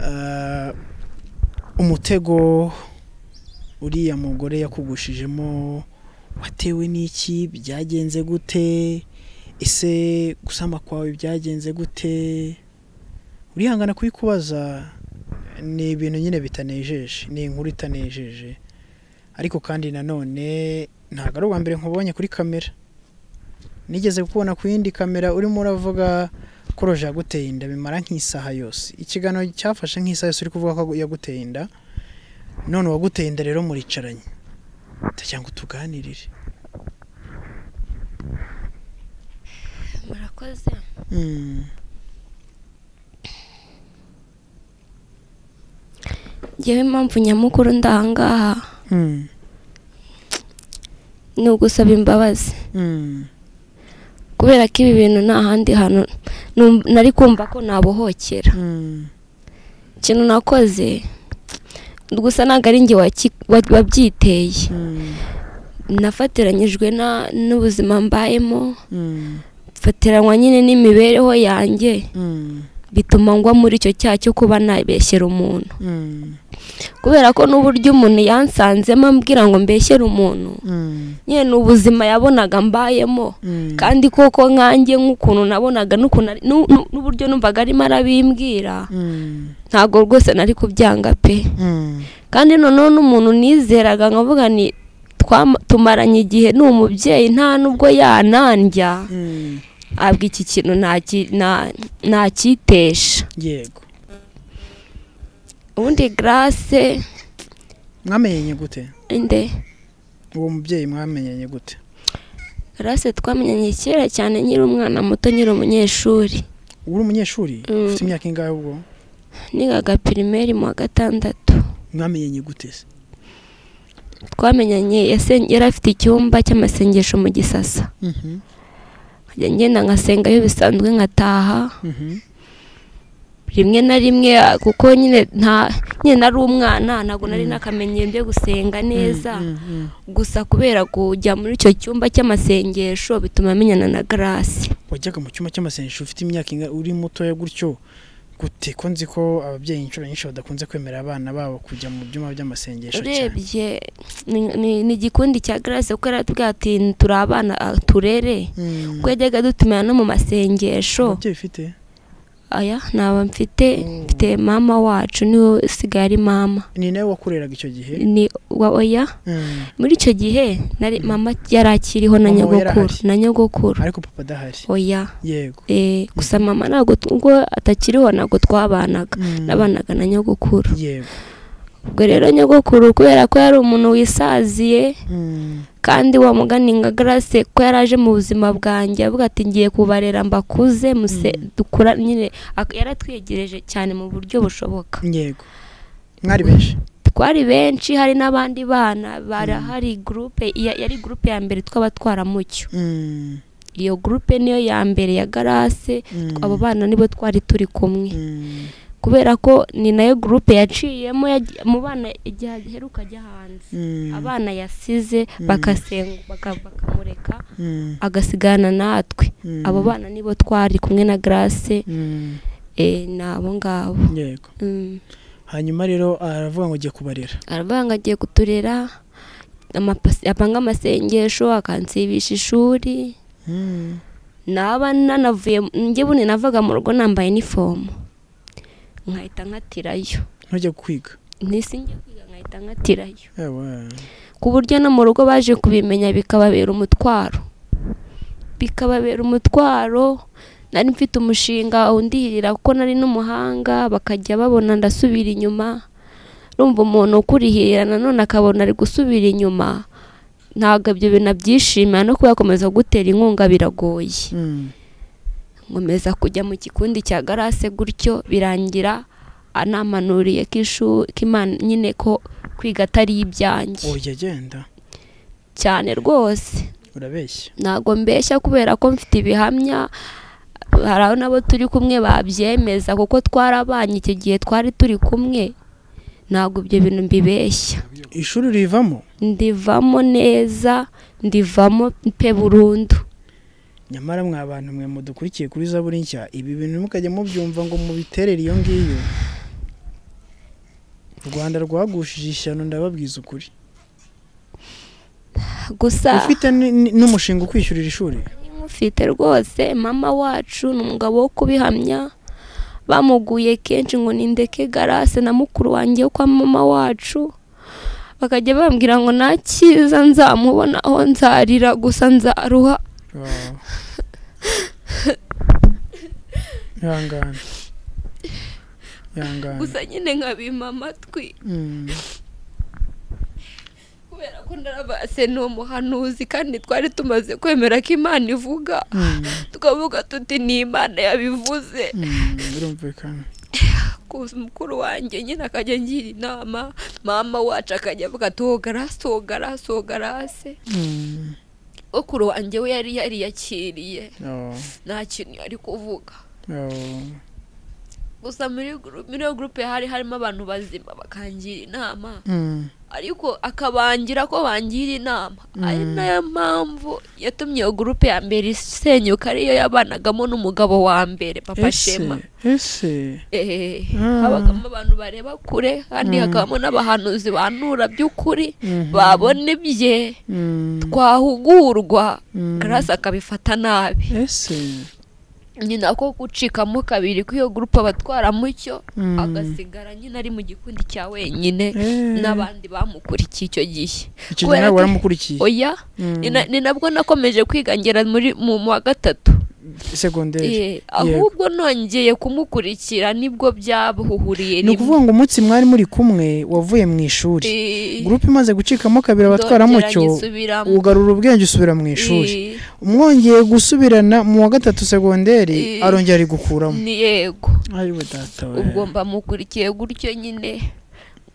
Eh, umutego uriya mugore yakugushijemo watewe n'iki byagenze gute ese gusama kwawe byagenze gute urihangana kubikubaza ni ibintu nyine bitanejeje ni inkuru itanejeje ariko kandi nanone ntabwo ari ubwa mbere nkubonye kuri kamera nigeze kubona ku yindi kamera urimo uravuga ko roje yaguteye inda bimara nk'isaha yose ikiganiro cyafashe nk'isaha yose uri kuvuga ko yaguteye inda none uwaguteye inda rero muricaranye ndagira ngo tuganirire murakoze Mm, ngewe impamvu nyamukuru ndahangaha mm, ni ugusaba imbabazi mm. kubera ko ibi bintu nta handi hantu numv- nari kumva ko nabohokera Mm, ikintu nakoze gusa ntabwo ari njye waki- wa- wabyiteye mm, nafatiranyijwe na- n'ubuzima mbayemo mm, fatiranywa nyine n'imibereho yanjye mm, bituma ngwa muri icyo cyaha cyo kuba nabeshyera umuntu mm, kubera ko n'uburyo umuntu yansanzemo ambwira ngo mbeshyere umuntu mm, nyine ni ubuzima yabonaga mbayemo mm. kandi koko nkanjye nk'ukuntu nabonaga n'ukuntu ari- n'u- n'u- n'uburyo numvaga arimo arabimbwira Mm, ntabwo rwose nari kubyanga pe mm, kandi noneho n'umuntu nizeraga nkavuga ni twama- tumaranye igihe ni umubyeyi nta n'ubwo yanandya mm. abwa iki kintu ntaki- nta- ntakitesha yego ubundi garase mwamenyanye gute inde uwo mubyeyi mwamenyanye gute garase twamenyanye kera cyane nkiri umwana muto nkiri umunyeshuri uri umunyeshuri Mm. ufite imyaka ingahe ubwo nigaga pirimeri mu wa gatandatu mwamenyanye gute se twamenyanye yasen- yari afite icyumba cy'amasengesho mu gisasa Mhm, nkajya ngenda nkasengayo bisanzwe nkataha mhm, rimwe na rimwe ah, kuko nyine nta nyine nari umwana ntabwo nari nakamenyero byo gusenga neza mm, mm. gusa kubera kujya muri icyo cyumba cy'amasengesho bituma amenyana na garasi wajyaga mu cyumba cy'amasengesho ufite imyaka ingahe uri mutoya gutyo gute ko nzi ko ababyeyi inshuro nyinshi badakunze kwemerera abana babo kujya mu byumba by'amasengesho cyane urebye ni- ni- ni igikundi cya garasi kuko yaratubwira ati turi abana ah, turere Mm. kuko yajyaga dutumira no mu masengesho ababyeyi ufite aya ntaba mfite mfite mama wacu niwe usigaye ari mama ni nawe wakureraga icyo gihe ni wa oya Mm. muri icyo gihe nari mama yari akiriho na Mama we nyogokuru yarahari. na nyogokuru ariko papa adahari oya yego Eh, gusa mama ntabwo t- ubwo atakiriho ntabwo twabanaga Mm. nabanaga na nyogokuru yego ubwo rero nyogokuru kubera ko yari umuntu wisaziye Mm, kandi wa mugani nka garase ko yari aje mu buzima bwanjye avuga ati ngiye kubarera mbakuze muse dukura nyine ak- yaratwiyegereje cyane mu buryo bushoboka yego mwari benshi twari benshi hari n'abandi bana barahari gurupe ya- yari gurupe ya mbere tw'abatwaramucyo Mm, iyo gurupe niyo ya mbere ya garase Mm. abo bana nibo twari turi kumwe mm, kubera ko ni nayo gurupe yaciyemo yagiye- mu bana igihe aheruka ajya hanze mm, abana yasize bakasenga baka- bakamureka mm, agasigana natwe Mm. abo bana nibo twari kumwe na garase mm, eh, ni abo ngabo yego Mm. hanyuma rero aravuga ngo ugiye kubarera aravuga ngo agiye kuturera amapasi- apanga amasengesho akansibisha ishuri Mm. naba nanavuye njye bundi navaga mu rugo nambaye inifomu nkahita nkatirayo ntujya kwiga ntisinge kwiga nkahita nkatirayo Ewa. ku buryo no mu rugo baje kubimenya bikababera umutwaro bikababera umutwaro nari mfite umushinga undihirira kuko nari n'umuhanga bakajya babona ndasubira inyuma rumva umuntu ukurihirira nanone akabona ari gusubira inyuma ntabwo ibyo bintu abyishimira no kuba yakomeza kugutera inkunga biragoye Mm. nkomeza kujya mu kikundi cya garase gutyo birangira anamanuriye ko ishu- ko Imana nyine ko kwiga atari ibyanjye ujya agenda cyane rwose urabeshya ntabwo mbeshya kubera ko mfite ibihamya hari aho nabo turi kumwe babyemeza kuko twarabanye icyo gihe twari turi kumwe ntabwo ibyo bintu mbibeshya ishuri urivamo ndivamo neza ndivamo pe burundu nyamara mwa bantu mwe mudukurikiye kuri zaburi nshya ibi bintu mukajya mubyumva ngo mubiterere iyo ngiyo u rwanda rwagushije ishyano ndababwiza ukuri gusa ufite ni- ni- n'umushinga ukwishyurira ishuri mufite rwose mama wacu ni umugabo wo kubihamya bamuguye kenshi ngo nindeke garase na mukuru wanjye wo kwa mama wacu bakajya bambwira ngo nta cyiza nzamubona aho nzarira gusa nzaruha Wow. ihangane ihangane gusa nyine nkabima amatwi Mm. kubera ko ndarabase ni umuhanuzi kandi twari tumaze kwemera ko imana ivuga Mm. tukavuga tuti ni imana yabivuze Mm. birumvikana kuza mukuru wanjye nyine akajya ngira inama mama wacu akajya avuga ati wogarase wogarase wogarase Mm. mukuru wanjye we yari yariyakiriye Oh. nta kintu yari kuvuga Oh. gusa muri guru- muri iyo gurupe hari harimo abantu bazima bakangira inama Mm. ariko akabangira ko bangira inama ari Mm. nayo mpamvu yatumye iyo gurupe ya mbere isenyuka ariyo yabanagamo n'umugabo wa mbere papa shema ese ese Eh, Ah. habagamo abantu bareba kure kandi Mm. hakabamo n'abahanuzi banura by'ukuri Mhm. babona ibye Mm. twahugurwa Mm. karasi akabifata nabi ese nyina ko gucikamo kabiri kw'iyo gurupe abatwaramo icyo Mm. agasigara nyine ari mu gikundi cya wenyine Eh. n'abandi bamukurikiye icyo gihe icyo gihe nawe Kubera ko- waramukurikiye oya Mm. ni na- ni nabwo nakomeje kwigangera muri mu mu wa gatatu segonderi Eh, ahubwo nongeye kumukurikira nibwo byabuhuriye ni ukuvuga ngo umunsi mwari muri kumwe wavuye mu ishuri gurupe imaze gucikamo kabiri abatwara mucyo ugarura ubwenge usubira mu ishuri umwongeye gusubirana mu wa gatatu segonderi Eh. arongera ari gukuramo ni yego ariwe data we ubwo mbamukurikiye gutyo nyine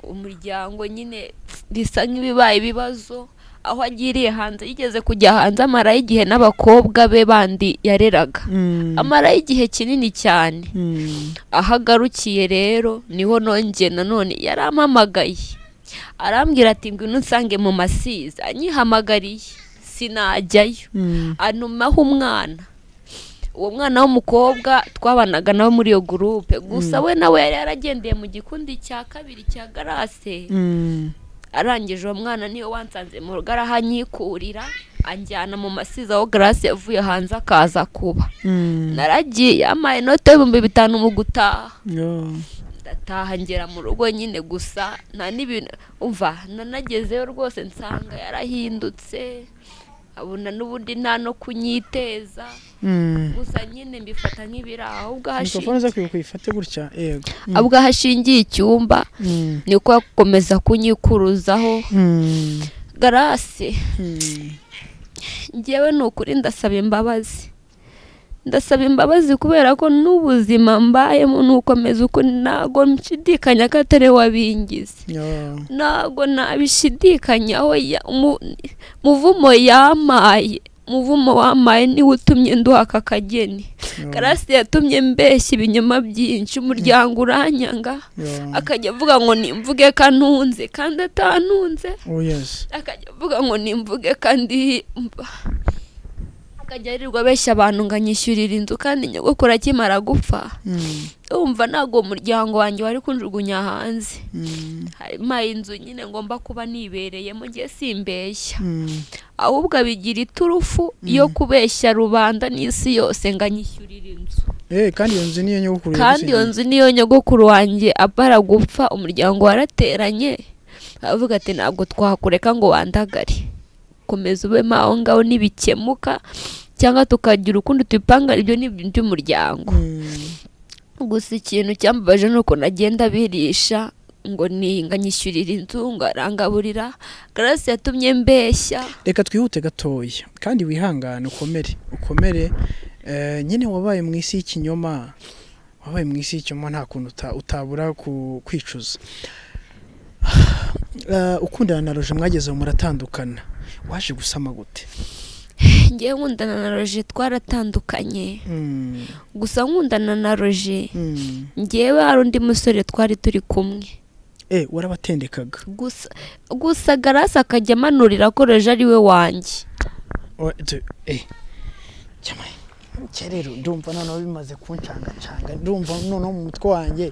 umuryango nyine bisa nk'ibibaye ibibazo aho agiriye hanze yigeze kujya hanze amarayo igihe n'abakobwa be bandi yareraga Mm. amarayo igihe kinini cyane Mm. aho agarukiye rero niho nongeye nanone yarampamagaye arambwira ati ngwino unsange mu masiza anyihamagariye sinajyayo Mm. anumaho umwana uwo mwana w'umukobwa twabanaga nawe muri iyo gurupe gusa we nawe yari yaragendeye mu gikundi cya kabiri cya garase Mm. arangije uwo mwana niyo wansanze mu rugo arahanyikurira anjyana mu masiza aho garase yavuye hanze akaza kuba Mm. naragiye yampaye inote y'ibihumbi bitanu mu gutaha Yo. ndataha ngera mu rugo nyine gusa nta n'ibintu umva nanagezeyo rwose nsanga yarahindutse abona n'ubundi nta no kunyiteza Mm. gusa nyine mbifata nk'ibiri aho ubwo mikrofone hashingiye uza kwibuka uyifate gutya yego Mm. ubwo hashingiye icyumba Mm. niko akomeza kunyikuruzaho Mm. garase Mm. ngewe ni ukuri ndasaba imbabazi ndasaba imbabazi kubera ko n'ubuzima mbayemo nukomeza uko ntago nshidikanya ko atari we wabingize Yo. ntabwo nabishidikanyaho ya- umu- muvumo yamaye muvumo wamaye niwe utumye nduha aka kageni Yo. karasi yatumye mbeshya ibinyoma byinshi umuryango uranyanga Yo. akajya avuga ngo nimvuge kantunze kandi atantunze Oh yes. akajya avuga ngo nimvuge kandi mba akajya aririrwa abeshya abantu ngo anyishyurire inzu kandi nyogokuru akimara gupfa Mm. wumva ntabwo uwo muryango wanjye wari kunjugunya hanze Mm. harimo inzu nyine ngomba kuba nibereyemo ngiye simbeshya Mm. ahubwo abigira iturufu yo kubeshya rubanda n'isi yose ngo anyishyurire inzu Eh, kandi iyo nzu niyo nyogokuru kandi iyo nzu niyo nyogokuru wanjye abara gupfa umuryango warateranye aravuga ati ntabwo twakureka ngo wandagare komeza ubemo aho ngaho ntibikemuka cyangwa tukagira ukundi tubipanga ibyo ni ibintu by'umuryango gusa ikintu cyambabaje ni uko nagenda birisha ngo ninga nyishyurira inzu ngo arangaburira garasi yatumye mbeshya reka twihute gatoya kandi wihangane ukomere ukomere Eh, nyine wabaye mu isi y'ikinyoma wabaye mu isi y'ikinyoma nta kuntu uta- utabura ku- kwicuza Eh, ukundana na roje mwageze muratandukana waje gusama gute ngewe nkundana na roje twaratandukanye Mm, gusa nkundana na roje mm. ngewe hari undi musore twari turi kumwe eh warabatendekaga gusa gusa garasi akajya amanurira ko roje ari we wanjye Wa- tu- eh cyamwe cya rero ndumva noneho bimaze kuncangacanga ndumva noneho mu mutwe wanjye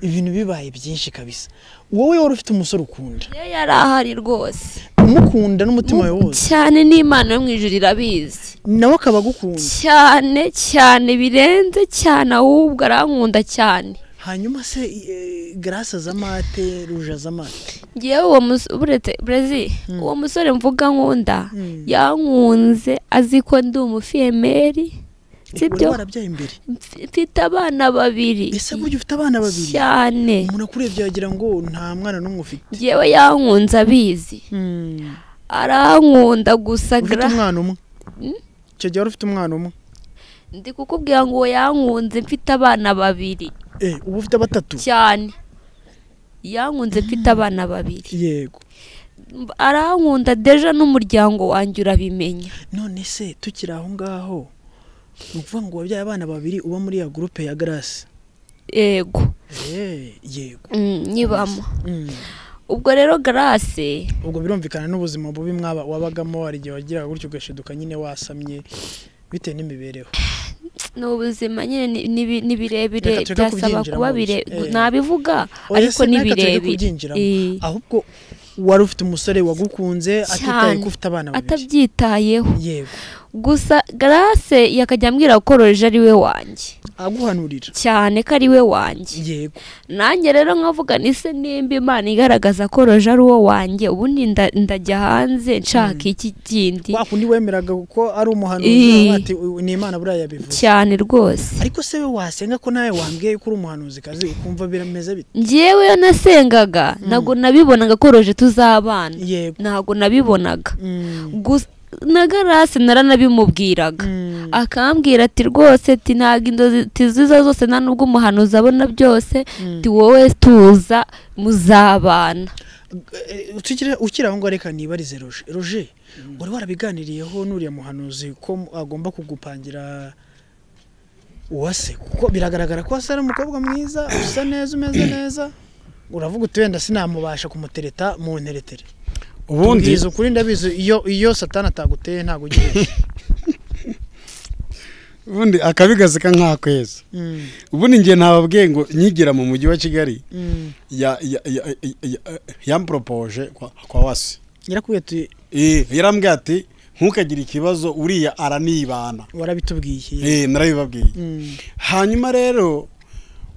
ibintu bibaye byinshi kabisa wowe wari ufite umusore ukunda iyo yari ahari rwose umukunda n'umutima wawe wose cyane n'imana yo mu ijuru irabizi nawe akaba agukunda cyane cyane birenze cyane ahubwo arankunda cyane hanyuma se eh, garasa za mate ruja za mate ngewe uwo musore buretse brezi uwo musore mvuga nkunda Mm. yankunze azi ko ndi umufiyemeri sibyo warabyaye imbere Mf- mfite abana babiri ese burya ufite abana babiri cyane umuntu akurebye yagira ngo nta mwana n'umwe ufite ngewe yankunze abizi arankunda gusa ufite gra- umwana umwe Mm. icyo gihe wari ufite umwana umwe ndi kukubwira ngo uwo yankunze mfite abana babiri eh ubu ufite batatu cyane yankunze mfite abana babiri yego arankunda deja n'umuryango wanjye urabimenya none se tukiri aho ngaho ni ukuvuga ngo wabyaye abana babiri uba muri ya gurupe ya garasi yego Eh, yego Mm, nyibamo Mm. ubwo rero garase ubwo birumvikana n'ubuzima bubi mwaba wabagamo hari igihe wagiraga gutyo ugashiduka nyine wasamye bitewe n'imibereho ni ubuzima nyine ni- ni bi- ni Reka birebire tureke byasaba kubyinjiramo kuba gusa. bire Eh. nabivuga Oya ariko se ni naka tureke birebire kubyinjiramo. Eh, ahubwo wari ufite umusore wagukunze atitaye cyane ko ufite abana babiri atabyitayeho yego gusa garase yakajya ambwira ko roje ari we wanjye aguhanurira cyane ko ari we wanjye yego nanjye rero nkavuga ni se nimba imana igaragaza ko roje ari uwo wanjye ubundi nda- ndajya hanze nshaka iki kindi wa kundi wemeraga ko ari umuhanuzi Eh. uvuga ati "Uyu ni imana buriya yabivuze cyane rwose ariko se we wasenga ko nawe wambwiye ko uri umuhanuzi kazi ukumva birameze bite ngewe iyo nasengaga ntabwo nabibonaga ko roje tuzabana yego ntabwo nabibonaga Mm. Gus- na garasi naranabimubwiraga Mm. akambwira ati rwose ati ntabwo inzozi tiziza zose nta n'ubwo umuhanuzi abona byose ti wowe tuza muzabana Eh, tukiri- ukiri aho ngaho reka nibarize roje roje wari warabiganiriyeho n'uriya muhanuzi ko mu- agomba kugupangira uwase kuko biragaragara ko wase ari umukobwa mwiza usa neza umeze neza uravuga uti wenda sinamubasha kumutereta mu nteretere ubundi Tubwiza ukuri ndabizi iyo iyo satani ataguteye ntabwo ugiye ubundi akabigaseka nk'akwezi Mm, ubundi ngiye ntababwiye ngo nyigira mu mujyi wa kigali mm. ya- ya- ya- ya- ya- yamporopoje kwa- kwa wasi yarakubwiye ati Eh, yarambwiye ati ntukagire ikibazo uriya aranibana warabitubwiye Eh, narabibabwiye Mm, hanyuma rero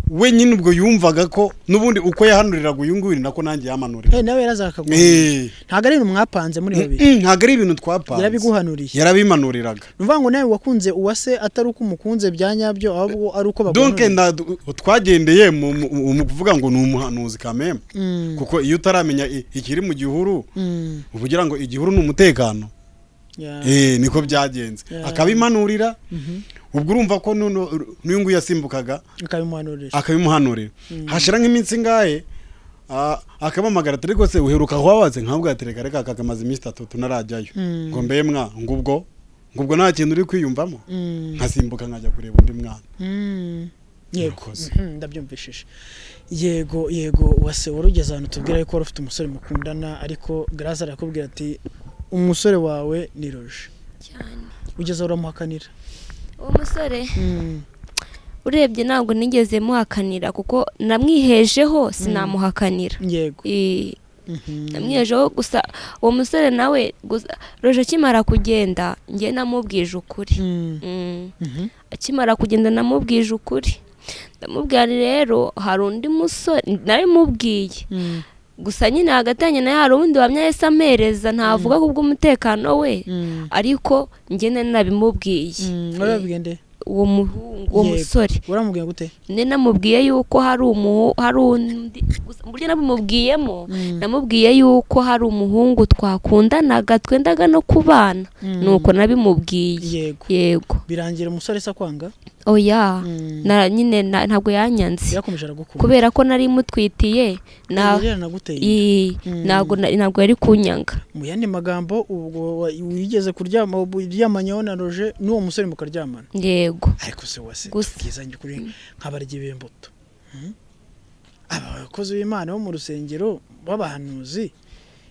we nyine ubwo yumvaga ko n'ubundi uko yahanuriraga uyu nguyu ni nako nanjye yamanurira eh, nawe yarazakagwa Eh, ntabwo ari ibintu mwapanze muri babiri mm, ntabwo ari ibintu twapanze yarabiguhanuriye yarabimanuriraga ni ukuvuga ngo nawe wakunze uwase atari uko umukunze bya nyabyo ahubwo ari uko donc baguhanuriye nda- twagendeye mu mu- mu- mu kuvuga ngo ni umuhanuzi kameme Mm, kuko iyo utaramenya i- ikiri mu gihuru mm, uba ugira ngo igihuru ni umutekano yeah. Eh, niko byagenze Yeah. akabimanurira ubwo urumva ko n'uno- n'uyu nguyu yasimbukaga ukabimuhanurisha akabimuhanurira hashira nk'iminsi ingahe ah, akabamagara ati ariko se uheruka wabaze nkavuga ati reka reka kakamaze iminsi itatu narajyayo Mm. ngo mbe mwa ngubwo ngubwo nta kintu uri kwiyumvamo Mm. nkasimbuka nkajya kureba undi mwana Mm, yego Murakoze. Mhm, ndabyumvishije yego yego wase wari ugeze ahantu tubwira ko wari ufite umusore mukundana ariko garasi arakubwira ati umusore wawe ni roje ugeze aho uramuhakanira uwo musore Mm, urebye ntabwo nigeze muhakanira kuko namwihejeho sinamuhakanira yego I- namwijeho gusa uwo musore nawe gusa roje akimara kugenda njye namubwije ukuri Mm. Mm. Mhm. akimara kugenda namubwije ukuri ndamubwira rero hari undi musore nabimubwiye Mm. gusa nyine hagati yanjye nayo hari uwundi wamye yahise ampereza ntavuga ku bw'umutekano we Mm. ariko njyewe nabimubwiye Mm. Eh, urababwiye nde? uwo muhungu uwo Yego. musore uramubwiye gute njye namubwiye yuko hari umuhu hari undi gusa mu buryo nabimubwiyemo Mm. namubwiye yuko hari umuhungu twakundanaga twendaga no kubana Mm. nuko nabimubwiye yego yego birangira umusore se akwanga oya Mm. na nyine na- ntabwo yanyanze yakomeje aragukunda kubera ko nari mutwitiye na rero naguteye i- Mm. ntabwo na- ntabwo yari kunyanga mu yandi magambo ubwo wa- wigeze kuryama uryamanyeho na roje n'uwo musore mukaryamana yego ariko se wase Gusa- bwiza njye kuri nk'abaryi b'imbuto Hmm? aba bakozi b'imana bo mu rusengero b'abahanuzi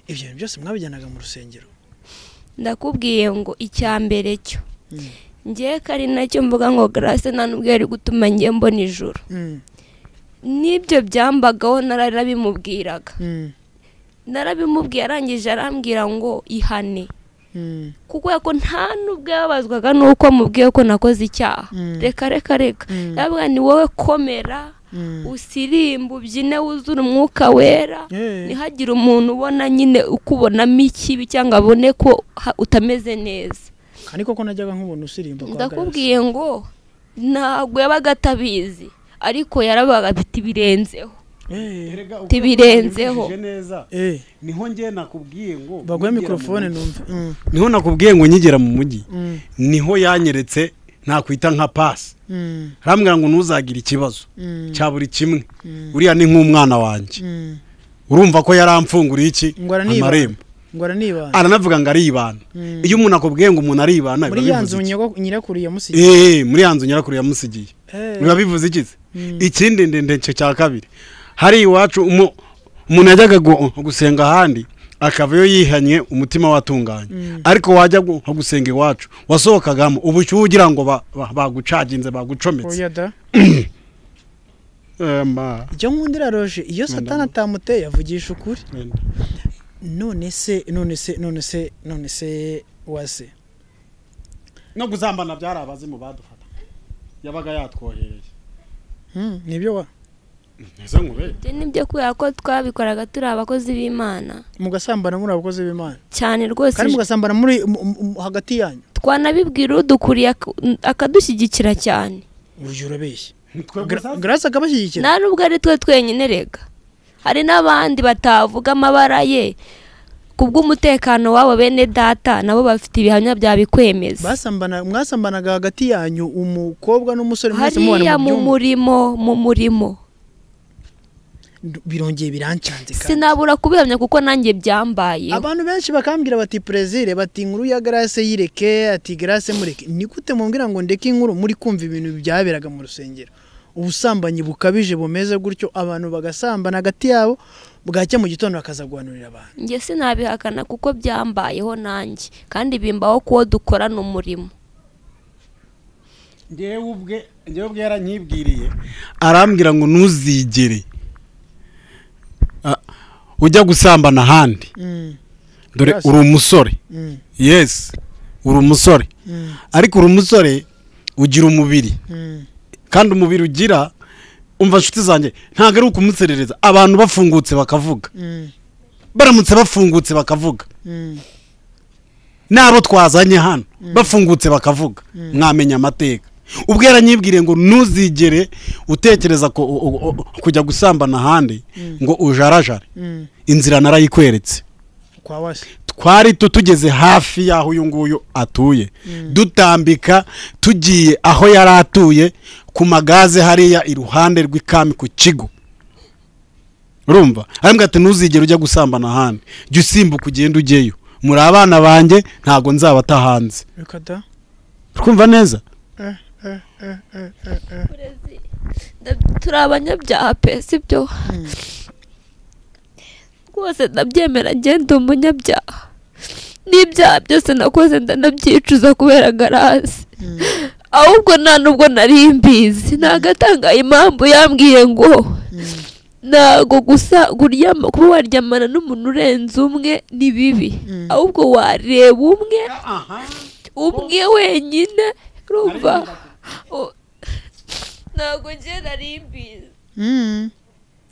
ibyo bintu byose mwabijyanaga mu rusengero ndakubwiye ngo icya mbere cyo Mm. ngewe ko ari nacyo mvuga ngo garase nta n'ubwo yari gutuma ngewe mbona ijoro Mm, n'ibyo byambagaho narabimubwiraga mm, narabimubwiye arangije arambwira ngo ihane mm, kubera ko nta n'ubwo yababazwaga n'uko mubwiye ko nakoze icyaha Mm. reka reka reka Mm. yabwira ni wowe komera mm. usirimba ubyine wuzure umwuka wera Yeah. ntihagire umuntu ubona nyine ukubonamo ikibi cyangwa abone ko ha- utameze neza kandi koko najyaga nk'ubona usirimba kwa ndakubwiye ngo ntabwo yabaga atabizi ariko yarabaga afite ibirenzeho garasi. Eh, Tibirenzeho. eh, niho njye nakubwiye ngo baguhe nyigera mu mikorofone mujyi. numve Mm, niho nakubwiye ngo nyigera mu mujyi mm, niho yanyeretse ntakwita nka pasi mm, arambwira ngo ntuzagire ikibazo mm, cya buri kimwe uriya ni nk'umwana wanjye mm. urumva ko yaramfunguriye iki ngo aranibana amarembo ngo aranibana aranavuga ngo aribana Mm. iyo umuntu akubwiye ngo umuntu aribana biba muri ya bivuze nzu iki? nyoko- nyirakuru yamusigiye Eh, muri ya nzu nyirakuru yamusigiye Eh, biba bivuze iki se Mm. ikindi ndende cyo cya kabiri hari iwacu umu- umuntu yajyaga gu- gusenga ahandi akavayo yihanye umutima watunganye Mm. ariko wajya gu- gusenga iwacu wasohokagamo ubushyuhe ugira ngo ba- ba- bagucaginze bagucometse oya da Eh, ma. icyo nkundira roje iyo satani atamuteye avugisha ukuri none se none se none se none se wase no guzambana byari abazimu badufata yabaga yatwohereye Hmm, nibyo wa ese nkubere ibyo ni byo kubera ko twabikoraga turi abakozi b'imana mugasambana muri abakozi b'imana cyane rwose kandi mugasambana muri mu- mu- mu- hagati yanyu twanabibwira udukuriye ak- akadushyigikira cyane buryo urabeshya Nitwe gusa? garasi akabashyigikira nta n'ubwo ari twe twenyine rega hari n'abandi batavuga amabara ye ku bw'umutekano wabo bene data nabo bafite ibihamya byabikwemeza basambana mwasambanaga hagati yanyu umukobwa n'umusore mwese mubana mu hariya mu byumba murimo mu murimo Ndu- birongeye birancanze kandi sinabura kubihamya kuko nanjye byambaye abantu benshi bakambwira bati prezire bati inkuru ya garase yireke ati garase mureke ni gute mumbwira ngo ndeke inkuru muri kumva ibintu byaberaga mu rusengero ubusambanyi bukabije bumeze gutyo abantu bagasambana hagati yabo bwacya mu gitondo bakaza guhanurira abantu njye sinabihakana kuko byambayeho nanjye kandi bimbaho kuwo dukorana umurimo ngewe ubwe ngewe ubwe yaranyibwiriye arambwira ngo ntuzigere ah, ujya gusambana ahandi Mm, dore Yes. uri umusore mm, yesi uri umusore mm, ariko uri umusore ugira umubiri mm. kandi umubiri ugira umva nshuti zanjye ntabwo ari ukumuserereza abantu bafungutse bakavuga Mm, baramutse bafungutse bakavuga mm, n'abo twazanye hano bafungutse bakavuga mwamenya amateka ubwo yaranyibwiriye ngo ntuzigere utekereza ko- u- u- u- kujya gusambana ahandi ngo ujarajare mm. inzira narayikweretse kwa wasi twari tu- tugeze hafi y'aho uyu nguyu atuye dutambika tugiye aho yari atuye ku magaze hariya iruhande rw'ikami ku kigo urumva arambwira ati ntuzigere ujya gusambana ahandi jya usimbuka ugenda ujyeyo muri abana banjye ntabwo nzabata hanze reka da twumva neza eh, eh, eh, eh, eh, eh. Ndab- turi abanyabyaha pe si byo rwose ndabyemera ngenda umunyabyaha n'ibyaha byose nakoze ndanabyicuza kubera garasi ahubwo nta nubwo nari mbizi ntago atangaye impamvu yambwiye ngo ntabwo gusa kuryama kuba waryamana n'umuntu urenze umwe ni bibi ahubwo wareba umwe umwe wenyine urumva O- ntabwo njye nari mbizi Mm.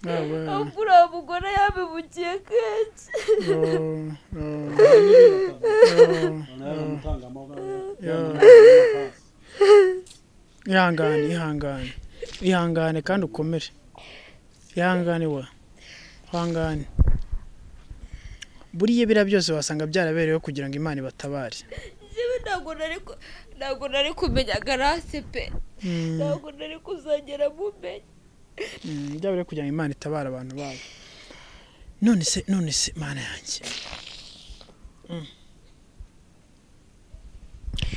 Ah, ouais. ahubwo uriya mugore yabibukiye kenshi Oh, oh, oh. ihangane ihangane ihangane kandi ukomere ihangane wa ihangane buriya biriya byose wasanga byarabereyeho kugira ngo imana ibatabare njyewe ntabwo nari ku- ntabwo nari kumenya garase pe Mm, ntabwo nari kuzagera mumenya mm, byabereyeho kugira ngo imana itabare abantu babo none se none se mana yanjye Mm.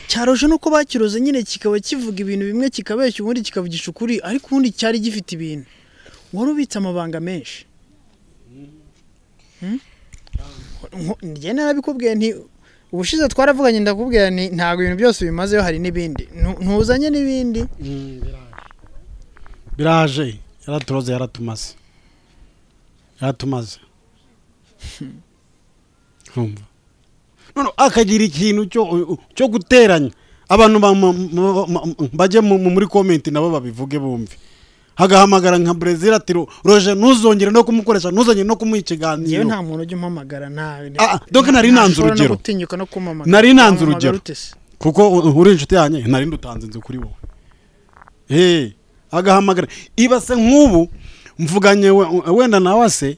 cyaroje nuko bakiroze nyine kikaba kivuga ibintu bimwe kikabeshya ubundi kikavugisha ukuri ariko ubundi cyari gifite ibintu wari ubitse amabanga menshi Hmm? Nko- njye narabikubwiye nti ubushize twaravuganye ndakubwira nti ntabwo ibintu byose bimazeyo hari n'ibindi Ntu- ntuzanye n'ibindi biraje yaraturoze yaratumaze yaratumaze Urumva? None akagira ikintu cyo cyo guteranya abantu ba- mu- mu- mu- bajye mu- muri komenti nabo babivuge bumve hagahamagara nka brezil ati "Ro- roje ntuzongere no kumukoresha ntuzongere no kumuha yewe ikiganiro nta muntu ujya umpamagara nta Ah, ah, donc nari nanze ntashobora no urugero. gutinyuka no kumpamagara Nari nanze Wampamagara urugero. ute se? kuko u- uri inshuti yanjye nari ndutanze inzu kuri wowe hey, agahamagara ibase nk'ubu mvuganye we- wenda na wase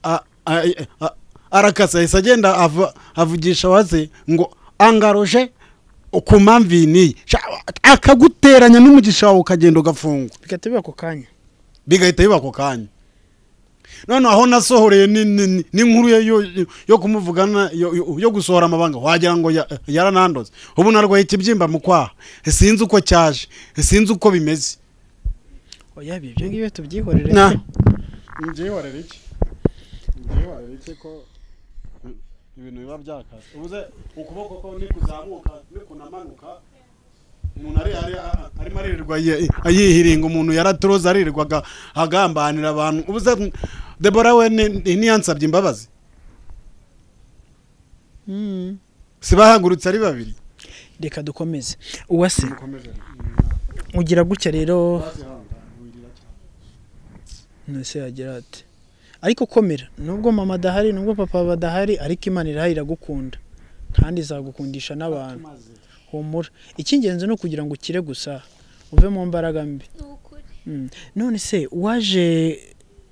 a- a- a- arakasa ahise agenda ava- avugisha wase ngo angaroje ku mpamvu iyi n'iyi Sha- akaguteranya n'umugisha wawe ukagenda ugafungwa bigahita biba ako kanya bigahita biba ako kanya noneho aho nasohoreye ni- ni- ni- n'inkuru ye yo- yo kumuvugana yo- yo- yo gusohora amabanga wagira ngo ya- yaranandoze ubu narwaye ikibyimba mu kwaha sinzi uko cyaje sinzi uko bimeze oya ibi ibyo ngibyo tubyihorere Na. Njyewe wareba iki? Njyewe wareba iki ko ibintu biba byakaze ubuze ukuboko ko nikuzamuka nikunamanuka umuntu ari ari arimo aririrwa ye- ayihiringa umuntu yaraturoza aririrwaga agambanira abantu ubuze debora we ni- ni- ntiyansabye imbabazi Mm. si bahagurutse ari babiri reka dukomeze uwase ugira gutya rero nese yagira ati ariko komera nubwo mama adahari nubwo papa badahari ariko imana irahari iragukunda kandi izagukundisha n'abantu humura icy'ingenzi ni ukugira ngo ukire gusa uve mu mbaraga mbi Mm. none se waje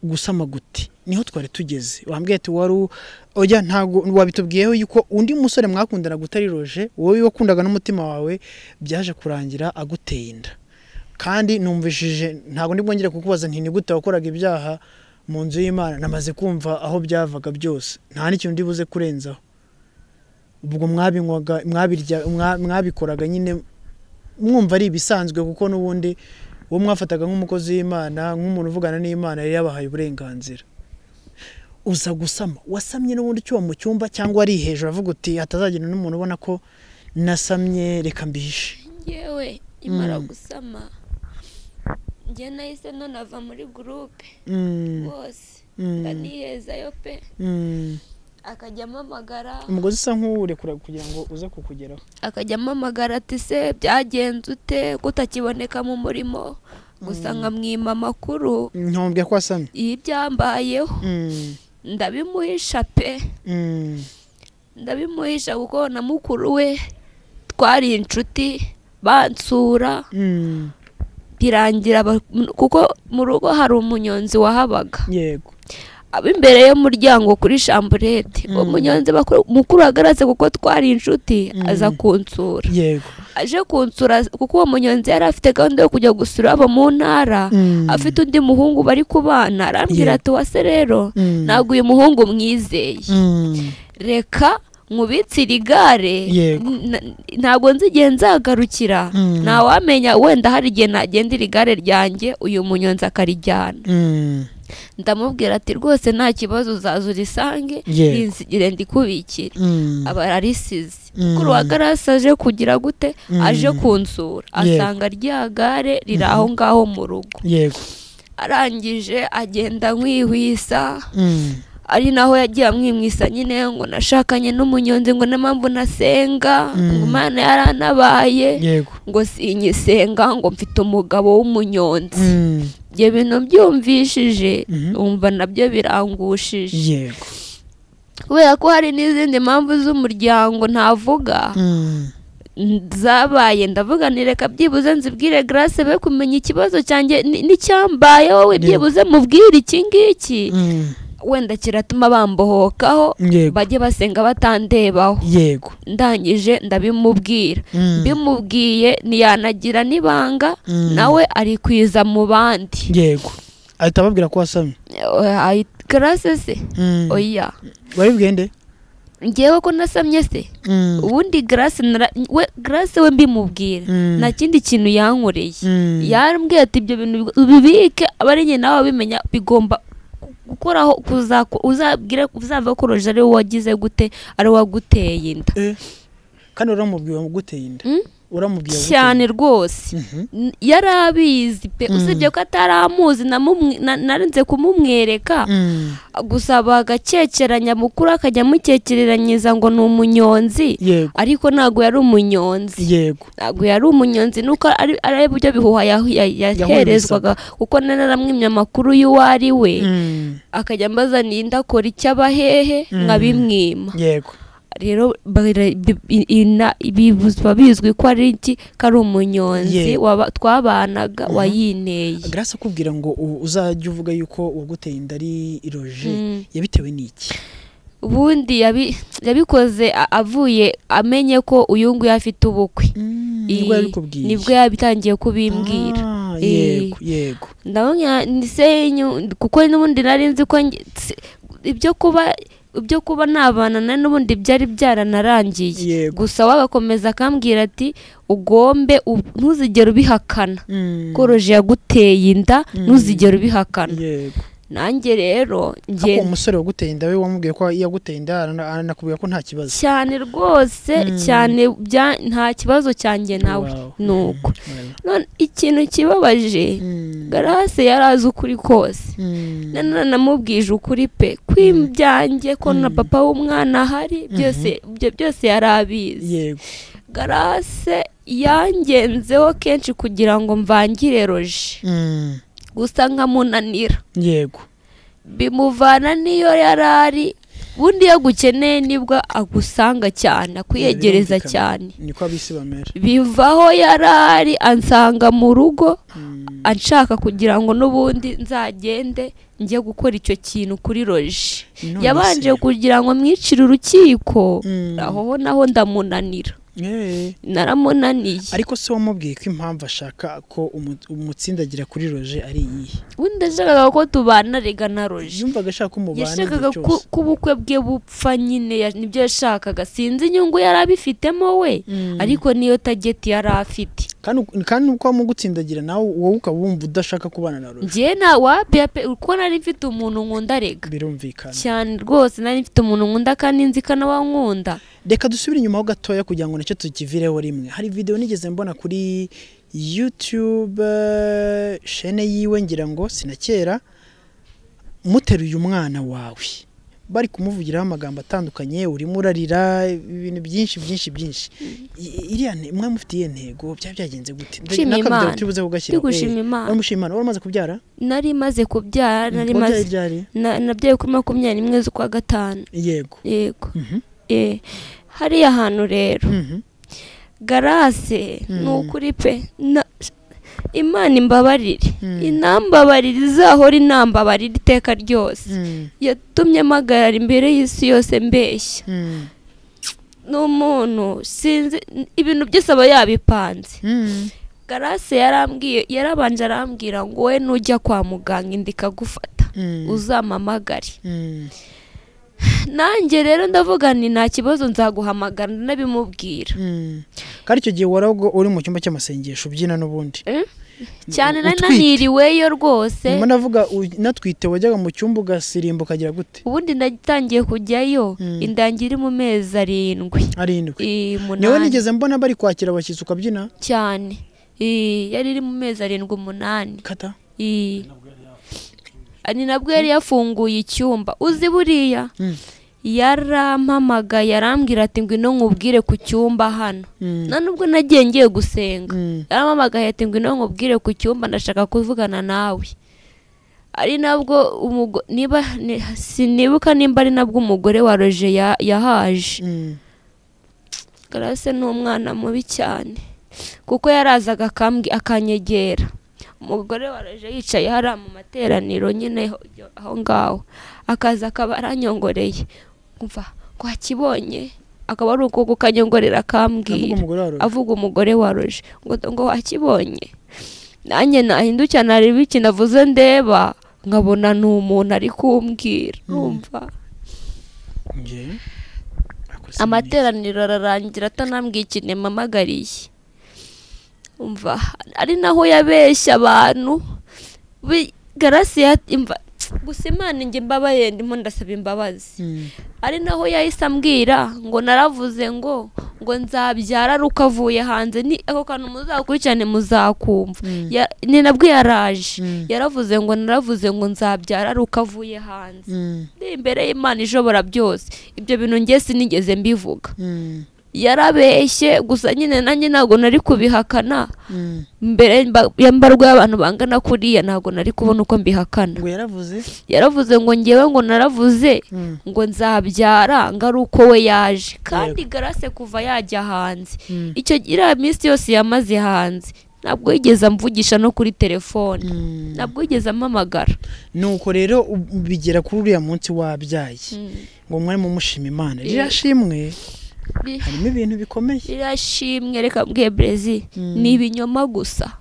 gusama guti niho twari tugeze wambwiye ati wari u- oya ntabwo wabitubwiyeho yuko undi musore mwakundana gutari roje wowe wakundaga n'umutima wawe byaje kurangira aguteye inda kandi numvishije ntabwo nibwo ngiye kukubaza nti ni gute wakoraga ibyaha mu nzu y'imana namaze kumva aho byavaga byose nta n'ikintu ndi buze kurenzaho ubwo mwabinywaga mwabirya mwa- mwabikoraga nyine mwumva ari ibisanzwe kuko n'ubundi uwo mwafataga nk'umukozi w'imana nk'umuntu uvugana n'imana yari yabahaye uburenganzira uza gusama wasamye n'ubundi ucyuwa mu cyumba cyangwa ari hejuru avuga uti hatazagira n'umuntu ubona ko nasamye reka mbihishe yewe imara Mm. gusama njye nahise nonava muri gurupe Mm, bose mm, ndanihezayo pe mm. akajya ampamagara umugozi usa nk'uwurekura kugira ngo uze kukugeraho akajya ampamagara ati se byagenze ute ko utakiboneka mu murimo gusa nkamwima amakuru ntumbwe ko wasamye y'ibyambayeho Mm, ndabimuhisha pe mm, ndabimuhisha kuko na mukuru we twari inshuti bansura mm. birangira ba- m- kuko mu rugo hari umunyonzi wahabaga yego aba imbere y'umuryango kuri shamburete uwo munyonzi bakuru- mukuru agarutse kuko twari inshuti aza kunsura yego aje kunsura kuko uwo munyonzi yari afite gahunda yo kujya gusura abo mu ntara Mm. afite undi muhungu bari kubana arambwira Yeah. ati wase rero Mm. ntabwo uyu muhungu mwizeye Mm, reka nkubitsire igare Yego. n- ntabwo nzi igihe nzagarukira Mm. ntawamenya wenda hari igihe nagendera igare ryanjye uyu munyonzi akarijyana mm. ndamubwira ati rwose nta kibazo uzaza urisange Yego. rinzigire ndikubikire Mm. aba ararisize Mm. kuri uwa garasi aje kugira gute aje kunsura Yego. asanga rya gare riri aho ngaho mu rugo yego arangije agenda nkihwisa Mm. ari naho yagiye amwimwisa nyine ngo nashakanye n'umunyonzi ngo n'impamvu nasenga ngo imana yaranabaye yego ngo sinyisenga ngo mfite umugabo w'umunyonzi Mm. ibyo bintu byumvishije Mhm. wumva nabyo birangushije yego kubera ko hari n'izindi mpamvu z'umuryango ntavuga Mm. zabaye ndavuga ni reka byibuze nzibwire garase be kumenya ikibazo cyanjye ni- n'icyambayeho we Yego. byibuze mubwire iki ngiki Mm. wenda kiratuma bambohokaho Yego. bajye basenga batandebaho yego ndangije ndabimubwira Mm. bimubwiye ntiyanagira n'ibanga Mm. nawe arikwiza mu bandi yego ahita ababwira ko wasamye Eh, ayi- karase se Mm. oya baribwiye nde ngewe ko nasamye se Mm. ubundi garase nara- we garase we mbimubwira Mm. nta kindi kintu yankoreye Mm. yarambwiye ati ibyo bintu bigo- ubibike aba ari njye nawe wabimenya bigomba gu- gukoraho kuzako- uzabwire uzava ko roje ari wowe wagize gute ari wowe waguteye inda Eh, kandi uramubwiye wamuguteye inda Mm? uramubwiye wamuguteye cyane inda. rwose Mhm. N- yari abizi pe usibye ko atari amuzi namumwe- na- narinze kumumwereka Mm. gusa bagakekeranya mukuru akajya amukekereranyiriza ngo ni umunyonzi yego ariko ntabwo yari umunyonzi yego ntabwo yari umunyonzi nuko ari ari buryo bihuha ya- ya- yaherezwaga kuko naramwimye amakuru y'uwo ari we Mm. akajya ambazaniye inda akora icyo abahehe nkabimwima yego rero bara- bi- i- ina- bibuzwa bizwi ko ari iki ko ari umunyonzi Yego. waba- twabanaga wayineye grace akubwira ngo u- uzajye uvuga yuko uwaguteye inda ari iroje Mm. yabitewe n'iki ubundi yabi- yabikoze a- avuye amenye ko uyu nguyu afite ubukwe Mm, nibwo Ii, yabikubwiye nibwo yabitangiye kubimbwira Ah, Ii. yego yego ndabona ni senyu kuko n'ubundi nari nzi ko nge- si- ibyo kuba ibyo kuba nabana nari n'ubundi byari byaranarangiye Yego. gusa we agakomeza akambwira ati ugombe u- ntuzigere ubihakana Mm. koroje yaguteye inda ntuzigere ubihakana yego nanjye rero ariko uwo nge musore waguteye inda we wamubwiye ko yaguteye inda arana- aranakubwira ko nta kibazo cyane rwose cyane bya- nta kibazo cyanjye nawe Wow. ni uko Voilà. none ikintu kibabaje Mm. garase yari azi ukuri kose Mm. nanone namubwije ukuri pe ko ibyanjye ko na papa w'umwana ahari byose ibyo byose yari abizi yego garase yangenzeho kenshi kugira ngo mvangire roje Mm. gusa nkamunanira yego bimuvana n'iyo yari ari ubundi iyo agukeneye nibwo agusanga cyane akwiyegereza Birumvikana. cyane niko abisi bamera bivaho yari ari ansanga mu rugo Mm. anshaka kugira ngo n'ubundi nzagende njye gukora icyo kintu kuri roje None yabanje se. kugira ngo mwicire urukiko Mm. aho naho ndamunanira Eh. naramunaniye ariko se wamubwiye ko impamvu ashaka ko umu- umutsindagira kuri roje ari iyihe ubundi yashakaga ko tubana rega na roje yumvaga ashaka ko mubana igihe yashakaga ko cyose. ko ubukwe bwe bupfa nyine ya- nibyo yashakaga sinzi inyungu yari abifitemo we Mm. ariko niyo tageti yari afite kandi kandi uko wamugutsindagira nawe wowe ukaba wumva udashaka kubana na roje njye nta wapiya pe uko nari mfite umuntu nkunda rega birumvikana cyane rwose nari mfite umuntu nkunda kandi nzi ko nawe ankunda reka dusubire inyuma ho gatoya kugira ngo nacyo tukivireho rimwe hari videwo nigeze mbona kuri yutube shene yiwe ngira ngo sinakera muteruye umwana wawe bari kumuvugiraho amagambo atandukanye urimo urarira ibintu byinshi byinshi byinshi I- iriya nte- mwe mufitiye intego byaba byagenze gute Nshima Imana. tubuze kugashyira Tigushima Imana. wamushima Imana wari umaze kubyara nari maze kubyara nari Wabyaye maze ryari? na- nabyaye kuri makumyabiri n'imwe z'ukwa gatanu yego yego Mhm. Eh, hariya hantu rero Mhm. garase ni Mhm. ukuri pe Na- imana imbabarire Mhm. inambabarire izahora inambabarire iteka ryose Mm. yatumye mpagarara imbere y'isi yose mbeshya Mm. ni umuntu sinzi ibintu byose aba yabipanze Mm. garase yarambwiye yarabanje arambwira ngo we nujya kwa muganga inda ikagufata Mm. uzamamagare Mm. nanjye rero ndavuga nti nta kibazo nzaguhamagara nabimubwira Mm. kandi icyo gihe warago uri mu cyumba cy'amasengesho ubyina n'ubundi cyane nari Utwite. naniriweyo rwose nyuma navuga u- natwite wajyaga mu cyumba ugasimbuka ukagira gute ubundi nagitangiye kujyayo inda yanjye iri mu mezi arindwi arindwi i, niwe umunani nigeze mbona bari kwakira abashyitsi ukabyina cyane I, yari iri mu mezi arindwi umunani kata I, ni nabwo yari yafunguye icyumba uzi buriya yarampamagaye arambwira ati ngwino nkubwire ku cyumba hano Mm. nta nubwo nagiye ngiye gusenga Mm. yarampamagaye ati ngwino nkubwire ku cyumba ndashaka kuvugana nawe ari nabwo umugo- niba ni- sinibuka nimba ari nabwo umugore wa roje ya- yahaje Mm. garase ni umwana mubi cyane kuko yarazaga akambwi akanyegera umugore waraje yicaye hariya mu materaniro nyine ho- yo- aho ngaho akaza akaba aranyongoreye umva wakibonye akaba ari uko kukanyongorera Avuga akambwira umugore wa Roger. avuga umugore waroje ngo ngo wakibonye nanjye nahindukira nareba iki navuze ndeba nkabona ni umuntu ari kumbwira numva Njye, nakora sinari- amateraniro ararangira atanambwiye ikintu yampamagariye umva ari naho yabeshya abantu Bi- garasi ya- imva gusa imana njye mbabaye ndimo ndasaba imbabazi Mm. ari naho yahise ambwira ngo naravuze ngo ngo nzabyara ari uko avuye hanze ni ako kantu muzakurikirane muzakumva Mm. Ya- ni nabwo yaraje Mm. yaravuze ngo naravuze ngo nzabyara ari uko avuye hanze Mm. ndi imbere y'imana ishobora byose ibyo bintu ngiye sinigeze mbivuga Mm. yarabeshye gusa nyine nanjye ntabwo nari kubihakana Mm. mbere mba- yambarwa y'abantu bangana kuriya ntabwo nari kubona uko mbihakana ngo yaravuze yaravuze ngo ngewe ngo naravuze Mm. ngo nzabyara ngo ari uko we yaje kandi garase kuva yajya hanze Mm. icyo iriya minsi yose yamaze hanze ntabwo yigeze amvugisha no kuri telefone Mm. ntabwo yigeze ampamagara nuko rero u- bigera kuri uriya munsi wabyaye ngo mwari mumushima imana ririya shimwe Ri- harimo ibintu bikomeye rirashimwe reka mbwiye brezi ni ibinyoma gusa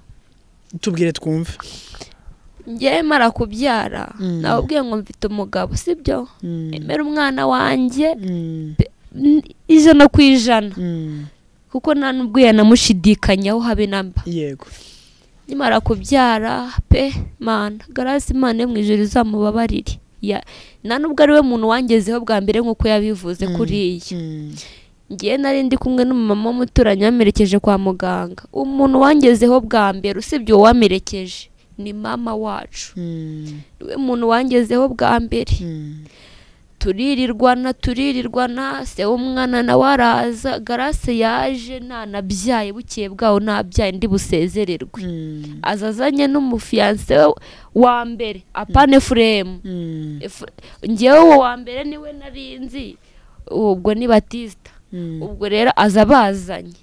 tubwire twumve ngewe mara kubyara Mm. nababwiye ngo mfite umugabo sibyo Mm. emera umwana wanjye Mm. n- ijana ku ijana Mm. kuko nta nubwo yanamushidikanyaho habe namba yego nimara kubyara pe mana garasi imana yo mu ijoro izamubabarire Ya- nta nubwo ari we muntu wangezeho bwa mbere nk'uko yabivuze kuriya Mm. ngewe nari ndi kumwe n'umumama w'umuturanyi wamerekeje kwa muganga umuntu wangezeho bwa mbere usibye uwo wamerekeje ni mama wacu Mm. niwe muntu wangezeho bwa mbere Mm. turirirwana turirirwana se umwana nawe araza garase yaje ntanabyaye bukeye bwaho ntabyaye ndi busezererwe Mm. aza azanye n'umufiyanse we wa mbere apane furemu Mm. Efu- ngewe uwo wa mbere niwe nari nzi ubwo ni batisita Mm. ubwo rero aza bazanye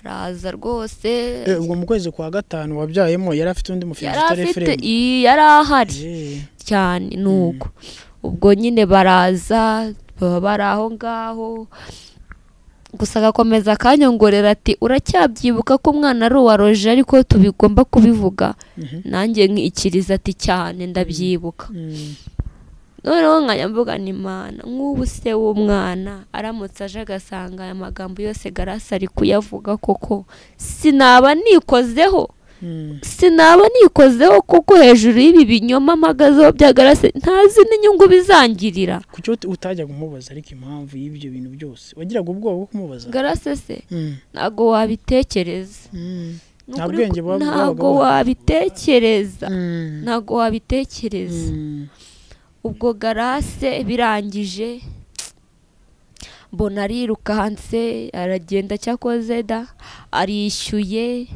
araza rwose Eh, ubwo mu kwezi kwa gatanu wabyayemo yari afite undi mufiyanse yari utari afite efuremu i- yari ahari Ye. cyane nuko ubwo nyine baraza baba bari aho ngaho gusa agakomeza akanyongorera ati uracyabyibuka ko umwana ari uwa roje ariko tubigomba kubivuga Mhm. nanjye nkikiriza ati cyane ndabyibuka Mm. noneho nkajya mvuga ni imana nk'ubu se w'umwana aramutse aje agasanga aya magambo yose garasa ari kuyavuga koko sinaba nikozeho Mm. sinaba nikozeho kuko hejuru y'ibi binyoma mpagazeho byagarase ntazi n'inyungu bizangirira kuki uti- utajyaga umubaza ariko impamvu y'ibyo bintu byose wagiraga ubwoba bwo kumubaza garase se Mm. ntabwo wabitekereza Mm. Ni Nta ukuri bwenge ko- bwabaga ntabwo buhari. wabitekereza Mm. ntabwo wabitekereza Mm. ubwo garase birangije mbona arirukanse aragenda cyakoze da arishyuye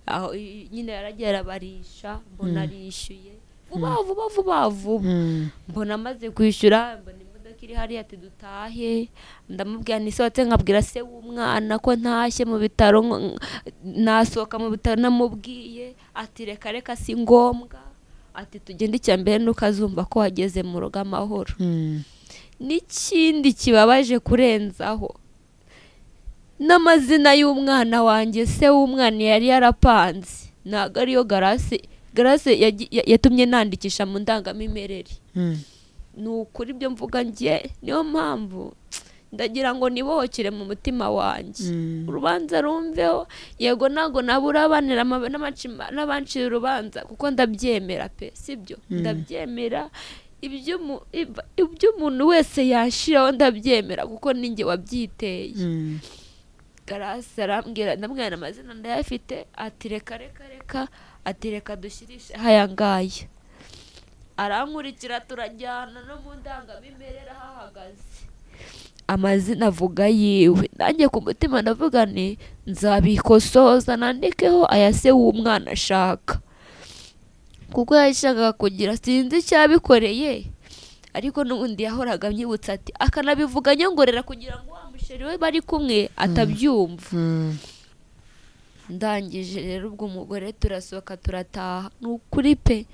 aho i- nyine yaragiye arabarisha mbona arishyuye vuba vuba vuba vuba Mm. mbona amaze kwishyura mbona imodoka iri hariya ati dutahe ndamubwira ni sohotse nkabwira se w'umwana ko ntashye mu bitaro nk- nk- nasohoka mu bitaro namubwiye ati reka reka si ngombwa ati tugende icya mbere nuko azumva ko wageze mu rugo amahoro Mm. n'ikindi kibabaje kurenzaho n'amazina y'umwana wanjye se w'umwana yari yarapanze ntabwo ariyo garasi garasi yagi- ya- yatumye nandikisha mu ndangamimimerere Mm. ni ukuri ibyo mvuga njye niyo mpamvu ndagira ngo nibohokere mu mutima wanjye Mm. urubanza rumveho yego ntabwo nabura abanira ama- n'amaci- n'abancira urubanza kuko ndabyemera pe sibyo ndabyemera ibyo umu- ib- ibyo umuntu wese yashiraho ndabyemera kuko ninjye wabyiteye Mm. garasi arambwira ndamwira amazina ndayafite ati reka reka reka ati reka dushyirishe aya ngaya arankurikira turajyana no mu ndangamimere arahahagaze amazina avuga yiwe nanjye ku mutima ndavuga ni nzabikosoza nandikeho aya se w'umwana ashaka kuko yashakaga kugira sinzi icyo yabikoreye ariko n'ubundi yahoraga amyibutsa ati akanabivuga nyongorera kugira ngo wa musheri we bari kumwe atabyumva ndangije rero ubwo umugore turasohoka turataha ni ukuri pe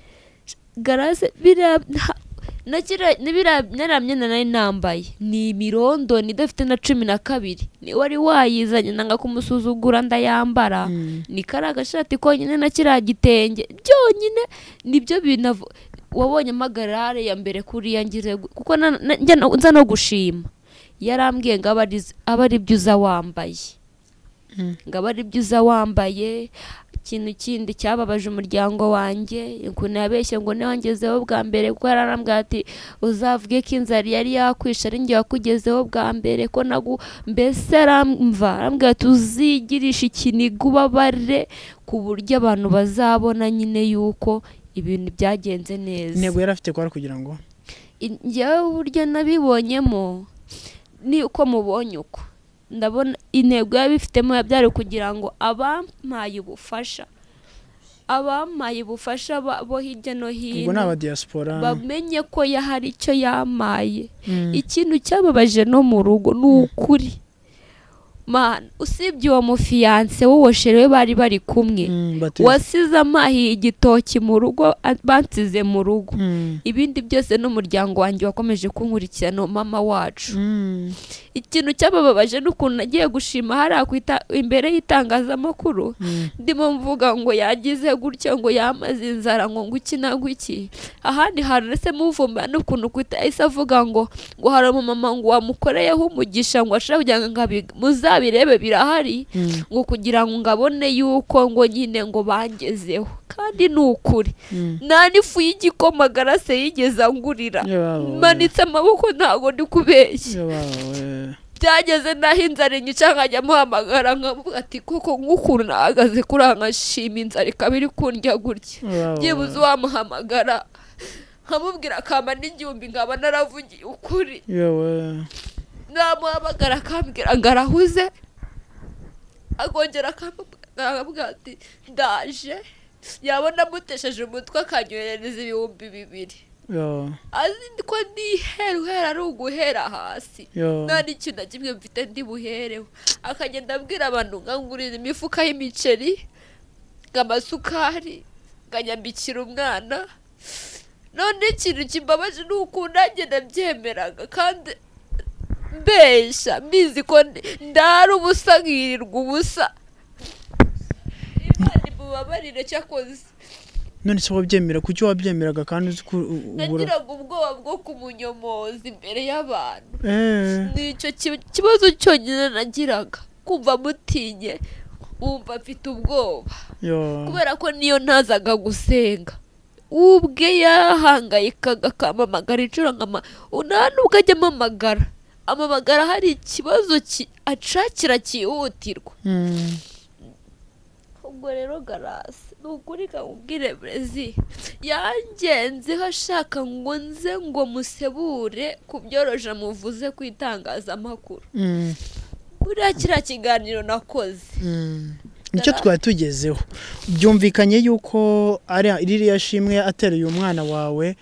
garase biriya nta- na kiriya- ni biriya nariya myenda nari nambaye ni imirondo ni idafite na cumi na kabiri ni wari wayizanye nanga kumusuzugura ndayambara ni kariya gashati konyine na kiriya gitenge byonyine nibyo binavu wabonye amagarare ya mbere kuriya ngize gu- kuko na- na- njya no- nza no gushima yarambwiye ngo abe ari- abe ari byo uza wambaye ngo aba ari byo uza wambaye ikintu kindi cyababaje umuryango wanjye ukuntu yabeshye ngo ntiwangezeho bwa mbere kuko yaranambwira ati uzavuge ko inzara yari yakwishe ari njye wakugezeho bwa mbere ko nagu mbese aramva arambwira ati uzigirisha ikiniga ubabare ku buryo abantu bazabona nyine yuko ibintu byagenze neza intego yari afite kwari kugira ngo In- njyewe uburyo nabibonyemo ni uko mubonye uko ndabona intego yabifitemo byari ukugira ngo abampaye ubufasha abampaye ubufasha ba- bo hirya no ubwo hino ni abadiyasipora bamenye ko ya hari icyo yamaye ikintu cyababaje no mu rugo ni ukuri Mana, usibye uwo mufiyanse w'uwoshere we bari bari kumwe Mm, bati- wasize amahiye igitoki mu rugo a- bansize mu rugo Mm. ibindi byose n'umuryango wanjye wakomeje kunkurikirana uwo mama wacu Mm. ikintu cyabababaje n'ukuntu nagiye gushima hariya ku ita- imbere y'itangazamakuru ndimo mvuga ngo yagize gutya ngo yamaze inzara ngo nguki na guki ahandi hantu ndetse muvumba n'ukuntu kwita ahise avuga ngo ngo hari umumama ngo wamukoreyeho umugisha ngo ashobora kugira ngo ngabi- muzabirebe birahari ngo kugira ngo ngabone yuko ngo nyine ngo bangezeho kandi ni ukuri nta n'ifu y'igikoma garase yigeze angurira Ye baba we. manitse amaboko ntabwo ndi kubeshya Ye baba we. byageze naho inzara inyica nkajya muhamagara nkavuga ati koko nk'ukuntu nahagaze kuri aha nkashima inzara ikaba iri kundya gutya Ye baba byibuze we. uwamuhamagara nkamubwira akamba n'igihumbi nkaba naravugiye ukuri Yewe. namuhamagara akambwira ngo arahuze akongera akambwira ati ndaje yabona amutesheje umutwe akanyohereza ibihumbi bibiri Yo. azi ko ntihera uhera ari uguhera hasi Yo. nta n'ikintu na kimwe mfite ndi buhereho akagenda abwira abantu nkangurira imifuka y'imiceri nk'amasukari nkanyambikira umwana none ikintu kimbabaje ni ukuntu nanjye nabyemeraga kandi mbeshya mbizi ko ndi- ndara ubusa nkirirwa ubusa imana imubabarire cyakoze none se wabyemera kuki wabyemeraga kandi uzi ko u- u- ubura nagiraga ubwoba bwo kumunyomoza imbere y'abantu Eh. ni icyo ki- kibazo cyonyine nagiraga kumva mutinye wumva mfite ubwoba Yo. kubera ko niyo ntazaga gusenga ubwe yahangayikaga akampamagara inshuro nkama nta nubwo ajya amamagara amamagara hari ikibazo ki- acakira cyihutirwa Mm. ubwo rero garasi ni ukuri kamubwire brezi yangenzeho ashaka ngo nze ngo musebure ku byoroje muvuze ku itangazamakuru Mm. buriya kiriya kiganiro nakoze nicyo twari tugezeho byumvikanye yuko ari ririya shimwe ateruye umwana wawe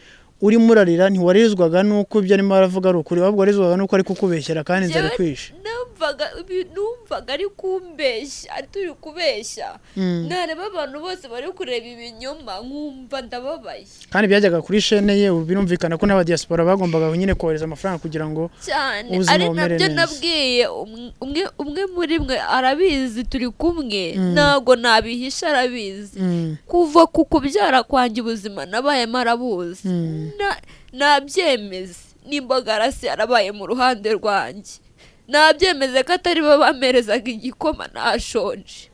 urimo urarira ntiwarizwaga n'uko ibyo arimo aravuga ari ukuri ahubwo warizwaga n'uko ari kukubeshyera kandi inzara Njyewe ikwishe numvaga ibi- numvaga ari kumbeshya ari turi kubeshya nareba abantu bose bari kureba ibinyoma nkumva ndababaye kandi byajyaga kuri shene ye ubu birumvikana ko n'abadiyasipora bagombaga nyine kohereza amafaranga kugira ngo cyane Ubuzima ari bumere nabyo neza. nabwiye um- umwe umwe muri mwe arabizi turi kumwe ntabwo nabihisha arabizi kuva ku kubyara kwanjye ubuzima nabayemo arabuzi Na- nabyemeze nimba garasi yarabaye mu ruhande rwanjye nabyemeze ko atari bo bamerezaga igikoma nashonje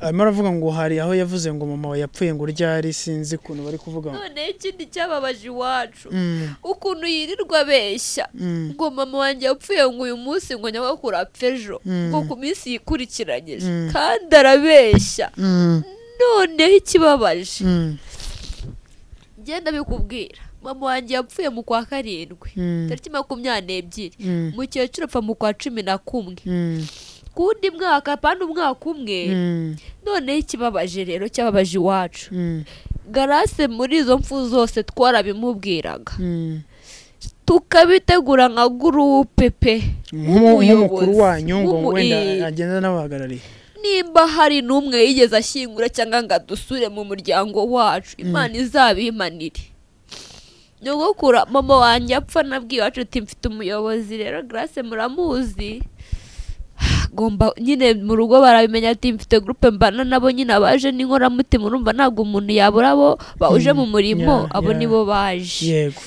arimo aravuga ngo hari aho yavuze ngo mama we yapfuye ngo ryari sinzi ukuntu bari kuvuga ngo noneho ikindi cyababaje iwacu Mm. ukuntu yirirwa abeshya ngo mama wanjye yapfuye ngo uyu munsi ngo nyamukuru apfe ejo ngo ku minsi yikurikiranyije kandi arabeshya noneho ikibabaje Mm, ngenda bikubwira mama wanjye yapfuye mu kwa karindwi Mm. tariki makumyabiri n'ebyiri Mm. mukecuru apfa mu kwa cumi na kumwe mm, ku wundi mwaka apana umwaka umwe mm, noneho ikibabaje rero cyababaje iwacu mm, garase muri izo mfu zose twarabimubwiraga mm. tukabitegura nka gurupe pe Nk'umu- nk'umukuru Umuyobozi. wanyu ngo Nk'umu- wenda eh. agenda n'abahagarariye nimba hari n'umwe yigeze ashyingura cyangwa ngo adusure mu muryango wacu imana izabimanire nyogokura mama wanjye apfa nabwiye iwacu uti mfite umuyobozi rero garase muramuzi agomba nyine mu rugo barabimenya ati mfite gurupe mbana nabo nyine abaje n'inkoramutima urumva ntabwo umuntu yabura abo bahuje mu murimo Yeah, abo yeah. nibo baje yego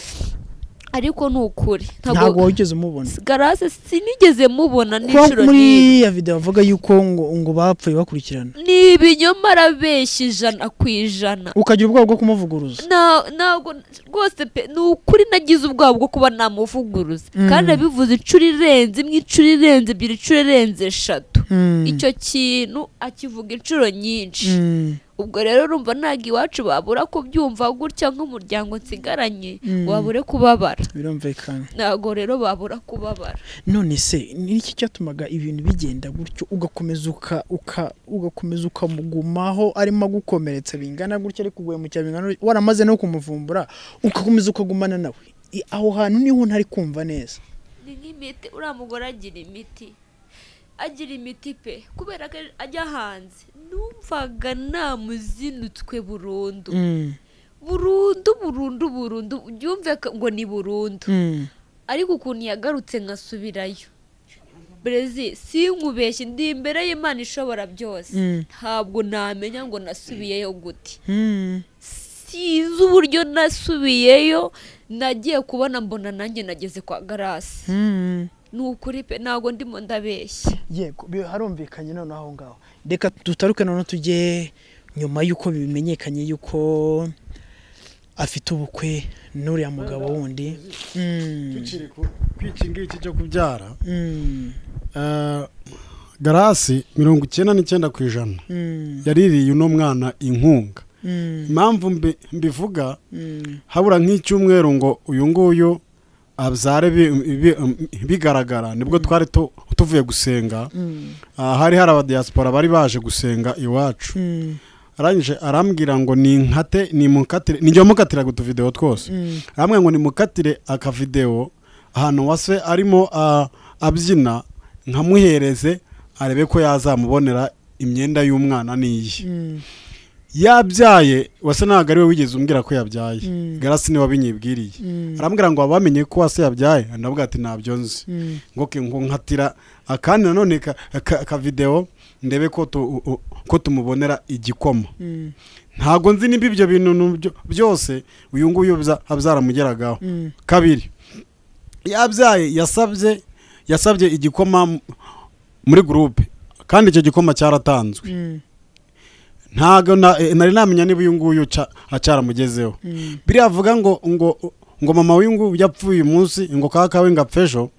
ariko ni ukuri ntabwo wigeze umubona garase sinigeze mubona kuba n'inshuro muri n'imwe ya video bavuga yuko ngo ngo bapfuye bakurikirana ni ibinyoma arabeshya ijana ku ijana ukagira ubwoba bwo kumuvuguruza Na- ntabwo rwose pe ni ukuri nagize ubwoba bwo kuba namuvuguruza Mm. kandi abivuze inshuro irenze imwe inshuro irenze ebyiri inshuro irenze eshatu Mm, icyo kintu akivuga inshuro nyinshi mm, ubwo rero urumva ntabwo iwacu babura kubyumva gutya nk'umuryango nsigaranye Mm. ngo babure kubabara birumvikana ntabwo rero babura kubabara none se ni iki cyatumaga ibintu bigenda gutyo ugakomeza uka uka ugakomeza ukamugumaho arimo agukomeretsa bingana gutya ariko uguhemukira bingana gutya, waramaze no kumuvumbura ugakomeza ukagumana nawe I- aho hantu niho ntari kumva neza ni nk'imiti uriya mugore agira imiti agira imiti pe kubera ko ajya hanze numvaga namuzinutswe burundu Mm, burundu burundu burundu byumve ko- ngo ni burundu mm, ariko ukuntu yagarutse nkasubirayo brezi sinkubeshye ndi imbere y'imana ishobora byose Mm. ntabwo namenya ngo nasubiyeyo gute mm, sinzi uburyo nasubiyeyo nagiye kubona mbona nanjye nageze kwa garasi mm. ni ukuri pe ntabwo ndimo ndabeshya yego bi- harumvikanye noneho aho ngaho reka dutaruke noneho tujye nyuma y'uko bimenyekanye y'uko afite ubukwe n'uriya mugabo wundi Mm, tukiri ku iki ngiki cyo kubyara mm, eh, garasi mirongo icyenda n'icyenda ku ijana mm, yaririye uno mwana inkunga mm, impamvu mbi- mbivuga mm, habura nk'icyumweru ngo uyu nguyu abyare bi- bi- bigaragara nibwo twari tu- tuvuye gusenga mm, Ah, hari hari abadiyasipora bari baje gusenga iwacu mm, arangije arambwira ngo ninkate nimukatire nijya mukatiraga utuvidewo twose mm, arambwira ngo nimukatire akavidewo ahantu wase arimo ah, abyina nkamuhereze arebe ko yazamubonera imyenda y'umwana n'iyi mm, yabyaye wase ntabwo ari we wigeze umbwira ko yabyaye Mm. garasi niwe wabinyibwiriye Mm. arambwira ngo waba wamenye ko wase yabyaye ndavuga ati ntabyo nzi mm. ngo ke ngo nkatira akandi nanone ka- ka- akavidewo ndebe ko tu- u- u- ko tumubonera igikoma Mm, ntabwo nzi niba ibyo bintu nubyo- byose uyu nguyu bza- byaramugeragaho mm, kabiri yabyaye yasabye yasabye igikoma m- muri gurupe kandi icyo gikoma cyaratanzwe mm, ntabwo na- eh, nari namenya niba uyu nguyu ca- cyaramugezeho mm, biriya avuga ngo ngo ngo mama w'uyu nguyu yapfuye uyu munsi ngo kaka kawe ngapfe ejo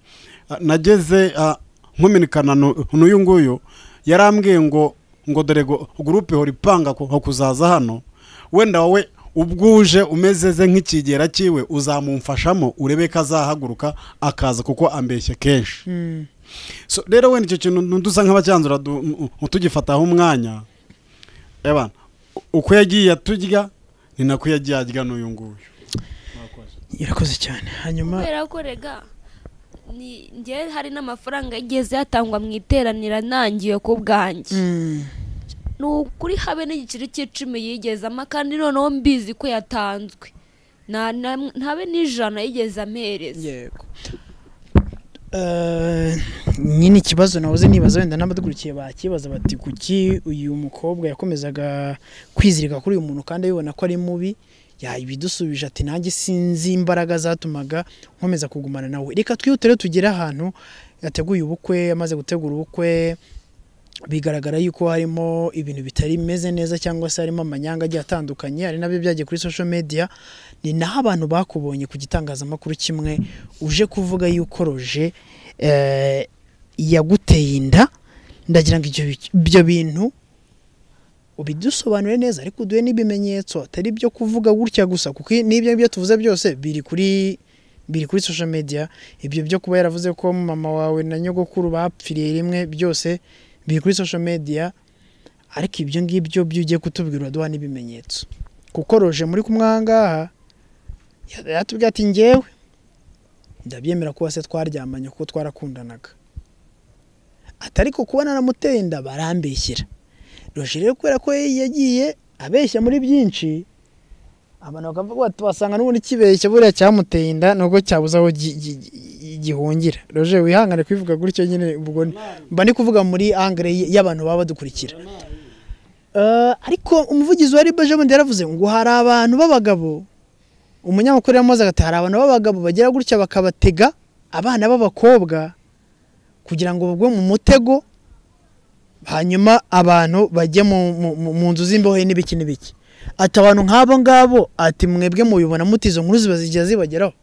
ah, nageze ah, nkuminikana nu- n'uyu nguyu yarambwiye ngo ngo dore ngo gurupe hora ipanga ku- ku kuzaza hano wenda wowe ubwuje umezeze nk'ikigera cyiwe uzamumfashamo urebe ko azahaguruka akaza kuko ambeshye kenshi mm. so rero wenda icyo kintu dusa nk'abacyanzura du- m- m- tugifataho umwanya ebana uko yagiye aturya ni nako yagiye arya n'uyu nguyu irakoze cyane hanyuma kubera ko rega ni njye hari n'amafaranga yigeze yatangwa mu iteranira ntangiye ku bwanjye Mm, ni ukuri habe n'igiceri cy'icumi yigezamo kandi noneho mbizi ko yatanzwe nta na- ntabe n'ijana yigeze ampereza yego Eh, nyine ikibazo nahoze nibaza wenda n'abadukurikiye bakibaza bati kuki uyu mukobwa yakomezaga kwizirika kuri uyu muntu kandi abibona ko ari mubi yabidusubije ati nanjye sinzi imbaraga zatumaga nkomeza kugumana nawe reka twihutire tugere ahantu yateguye ubukwe amaze gutegura ubukwe bigaragara yuko harimo ibintu bitari bimeze neza cyangwa se harimo amanyanga agiye atandukanye hari nabyo byagiye kuri social media ni naho abantu bakubonye ku gitangazamakuru kimwe uje kuvuga yuko roje eh, yaguteye inda ndagira ngo ibyo bi- ibyo bintu ubidusobanure neza ariko uduhe n'ibimenyetso atari ibyo kuvuga gutya gusa kuko n'ibyo ngibyo tuvuze byose biri kuri biri kuri sosho mediya ibyo byo kuba yaravuze ko mama wawe na nyogokuru bapfiriye rimwe byose biri kuri sosho mediya ariko ibyo ngibyo byo ugiye kutubwira uraduha n'ibimenyetso kuko roje muri kumwe aha ngaha ya- yatubwiye ati ngewe ndabyemera kuba se twaryamanye kuko twarakundanaga ati ariko kuba naramuteye inda barambeshyera roje rero kubera ko yagiye abeshya muri byinshi abantu bakavuga bati wasanga n'ubundi kibeshya buriya cyamuteye inda nubwo cyabuze aho gi- gi- gi- gihungira roje wihangane kubivuga gutyo nyine ubwo ni- mba ndi kuvuga muri angere y'abantu baba badukurikira Eh, ariko umuvugizi wa ribaje bundi yaravuze ngo hari abantu b'abagabo umunyamakuru yamaze agati hari abantu b'abagabo bagira gutya bakabatega abana b'abakobwa kugira ngo bagwe mu mutego hanyuma abantu bajye mu- mu- mu- mu nzu z'imbohe n'ibiki n'ibiki ati abantu nk'abo ngabo ati mwebwe mubibona muti izo nkuru ziba zigiye zibageraho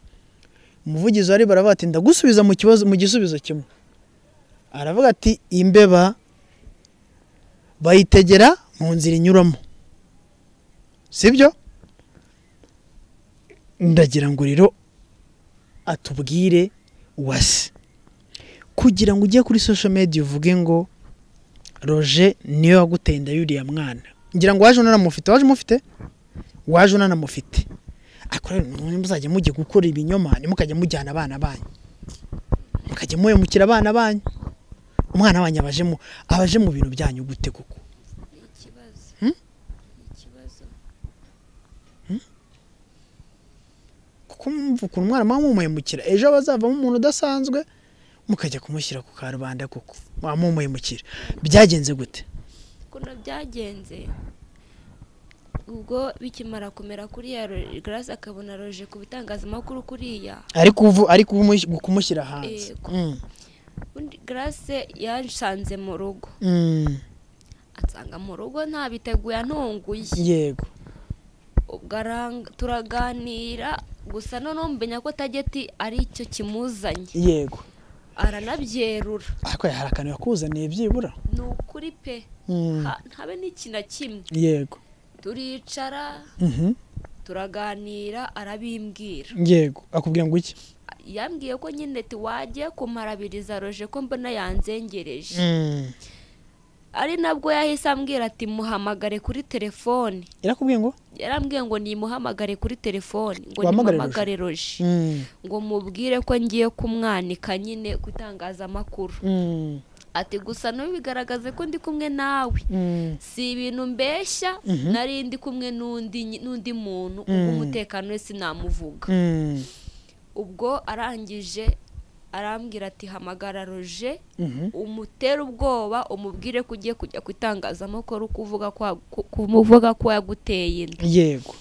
umuvugizi wari baravuga ati ndagusubiza mu kibazo mu gisubizo kimwe aravuga ati imbeba bayitegera mu nzira inyuramo sibyo ndagira ngo rero atubwire wasi kugira ngo ujye kuri social media uvuge ngo roje niyo waguteye inda y'uriya mwana ngira ngo waje unanamufite waje umufite waje unanamufite ariko rero none muzajya mujya gukora ibinyoma hanyuma mukajya mujyana abana banyu mukajya muhemukira abana banyu umwana wanyu abaje mu abaje mu bintu byanyu gute koko ikibazo Hmm? ikibazo kuko mwumva ukuntu umwana muba mumuhemukira ejo bazavamo umuntu udasanzwe mukajya kumushyira ku karubanda koko muba mumuhemukira byagenze gute ukuntu byagenze ubwo bikimara kumera kuriya garasi akabona roje ku bitangazamakuru kuriya ariko uvu ariko umush- kumushyira hanze Yego. Mm. ubundi garasi yansanze mu rugo Mm. asanga mu rugo ntabiteguye antunguye yego ubwo aranga- turaganira gusa noneho mbenya ko tageti ari icyo kimuzanye yego aranabyerura ariko hari akantu yakuzaniye byibura ni ukuri pe Mm. Ha- ntabe n'ikintu na kimwe yego turicara Mhm. turaganira arabimbwira yego akubwira ngo iki yambwiye ko nyine tiwagiye kumarabiriza roje ko mbona yanzengereje Mm. ari nabwo yahise ambwira ati muhamagare kuri telefoni irakubwiye ngo yarambwiye ngo nimuhamagare kuri telefoni ngo Wahamagare Roger. nimuhamagare roje Mm. ngo mubwire ko ngiye kumwanika nyine ku itangazamakuru Mm. ati gusa ntubigaragaze ko ndi kumwe nawe Mm. si ibintu mbeshya nari ndi kumwe n'undi n'undi muntu Mm. ubwo umutekano we sinamuvuga Mm. ubwo arangije arambwira ati hamagara roje Mhm. umutere ubwoba umubwire ko ugiye kujya ku itangazamakuru kuvuga ko wa- ku- kuvuga ko yaguteye inda yego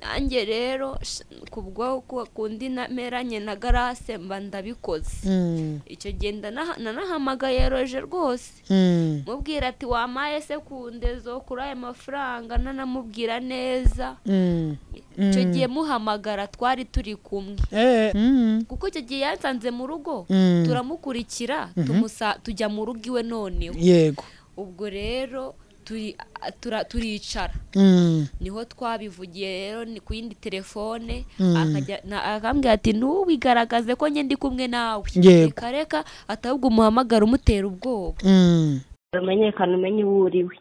nanjye rero sh- kubwo ku- kundi nameranye na garase mba ndabikoze Mm. icyo gihe ndanaha- nanahamagaye roje rwose Mm. mubwira ati wamaye se kundezo kuri aya mafaranga nanamubwira neza Mm. icyo Mm. gihe muhamagara twari turi kumwe Eh. Mm. kuko icyo gihe yansanze mu rugo Mm. turamukurikira tumusa- tujya mu rugo iwe noneho yego ubwo rero turi- a- tura- turicara Mm. niho twabivugiye rero ni ku yindi telefone Mm. akajya- na- akambwira ati ntubigaragaze ko njye ndi kumwe nawe Yego. reka reka atabwo umuhamagara umutera ubwoba Mm. umenyekana umenye uwo uri we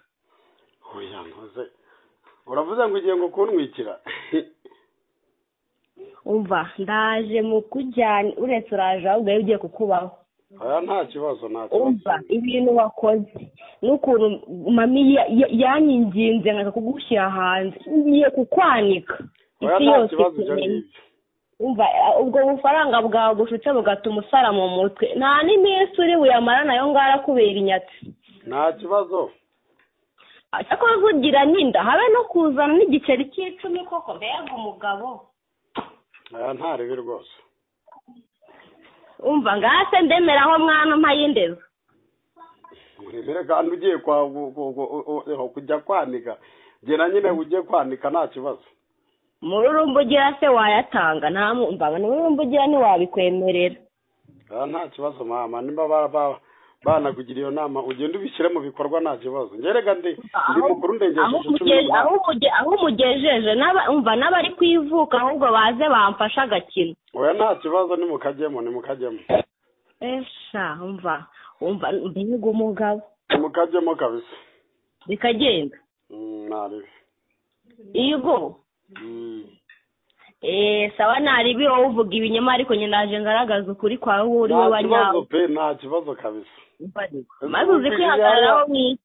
oya nkoze uravuze ngo ugiye ngo kuntwikira umva ndaje mu kujyana uretse uraje ahubwo wowe ugiye kukubaho oya nta kibazo nta umva ibintu wakoze n'ukuntu mami ya- ya- yanyinginze nkaka kugushyira hanze ngiye kukwanika isi yose ikeneye umva eh, ubwo bufaranga bwawe bushutse bugatuma usara mu mutwe nta n'iminsi uri buyamara nayo ngara kubera inyatsi nta kibazo cyakora nkugira n'inda habe no kuzana n'igiceri cy'icumi koko mbega umugabo oya nta ribi rwose umva ngase ndemeraho mwana mpayindeza uremere kandi ugiye kwa gu- gu- gu- u- u- kujya kwanika gera nyine ugiye kwanika nta kibazo mururumba ugira se wayatanga nta mumva mururumba ugira ntiwabikwemerera oya nta kibazo mama nimba bara- bara- banakugira iyo nama ugenda ubishyira mu bikorwa nta kibazo ngerega ndi ndi aho mukuru ndengejeje cumi umugejeje aho n'umunani umuge- aho umugejeje n'aba- umva n'abari kwivuka ahubwo baze bamfashe agakino oya nta kibazo ni mukajyemo ni mukajyemo esha umva umva mbega umugabo ni mukajyemo kabisa bikagenda Mm, nta bibi yego Mm. eee sawa naribi wowe uvuga ibinyoma ariko nyine naje ngaragaza ukuri kwawe wowe uri we nta kibazo wanyawe pe nta kibazo kabisa maze uzi kwihagararaho mu isi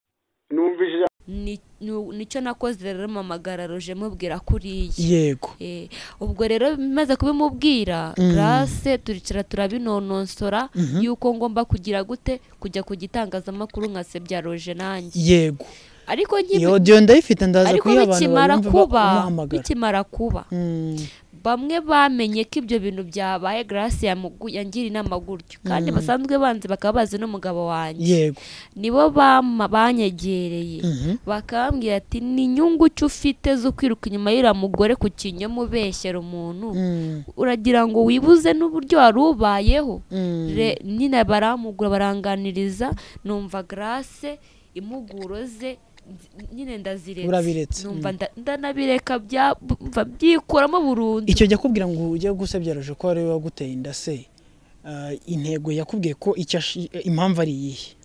numvise ijambo Ni- ni- nicyo nakoze rero mpamagara roje mubwira kuriya yego Eh, ubwo rero maze kubimubwira garase turicara turabinononsora yuko ngomba kugira gute kujya ku gitangazamakuru nkasebya roje nanjye yego ariko iyo nkibi- odiyo ndayifite ndaza ariko kuyiha abantu bikimara barumva kuba bamuhamagara bikimara kuba Mm, bamwe bamenye ko ibyo bintu byabaye garasi yangira inama gutyo kandi basanzwe banzi bakaba bazi n'umugabo wanjye yego nibo bama- banyegereye bakambwira ati ni inyungu ki ufite zo kwiruka inyuma y'uriya mugore ku kinyoma ubeshyera umuntu Mm, uragira ngo wibuze n'uburyo wari ubayeho mm. Re- nyine baramugura baranganiriza numva garase impuguro ze nzi- nyine ndaziretse Urabiretse, numva mm. nda- ndanabireka bya- mva byikuramo burundu icyo jya kubwira ngo ujye gusebyeraje ko ari we waguteye inda se Ah, intego yakubwiye ko icyo ashi- impamvu ari iyihe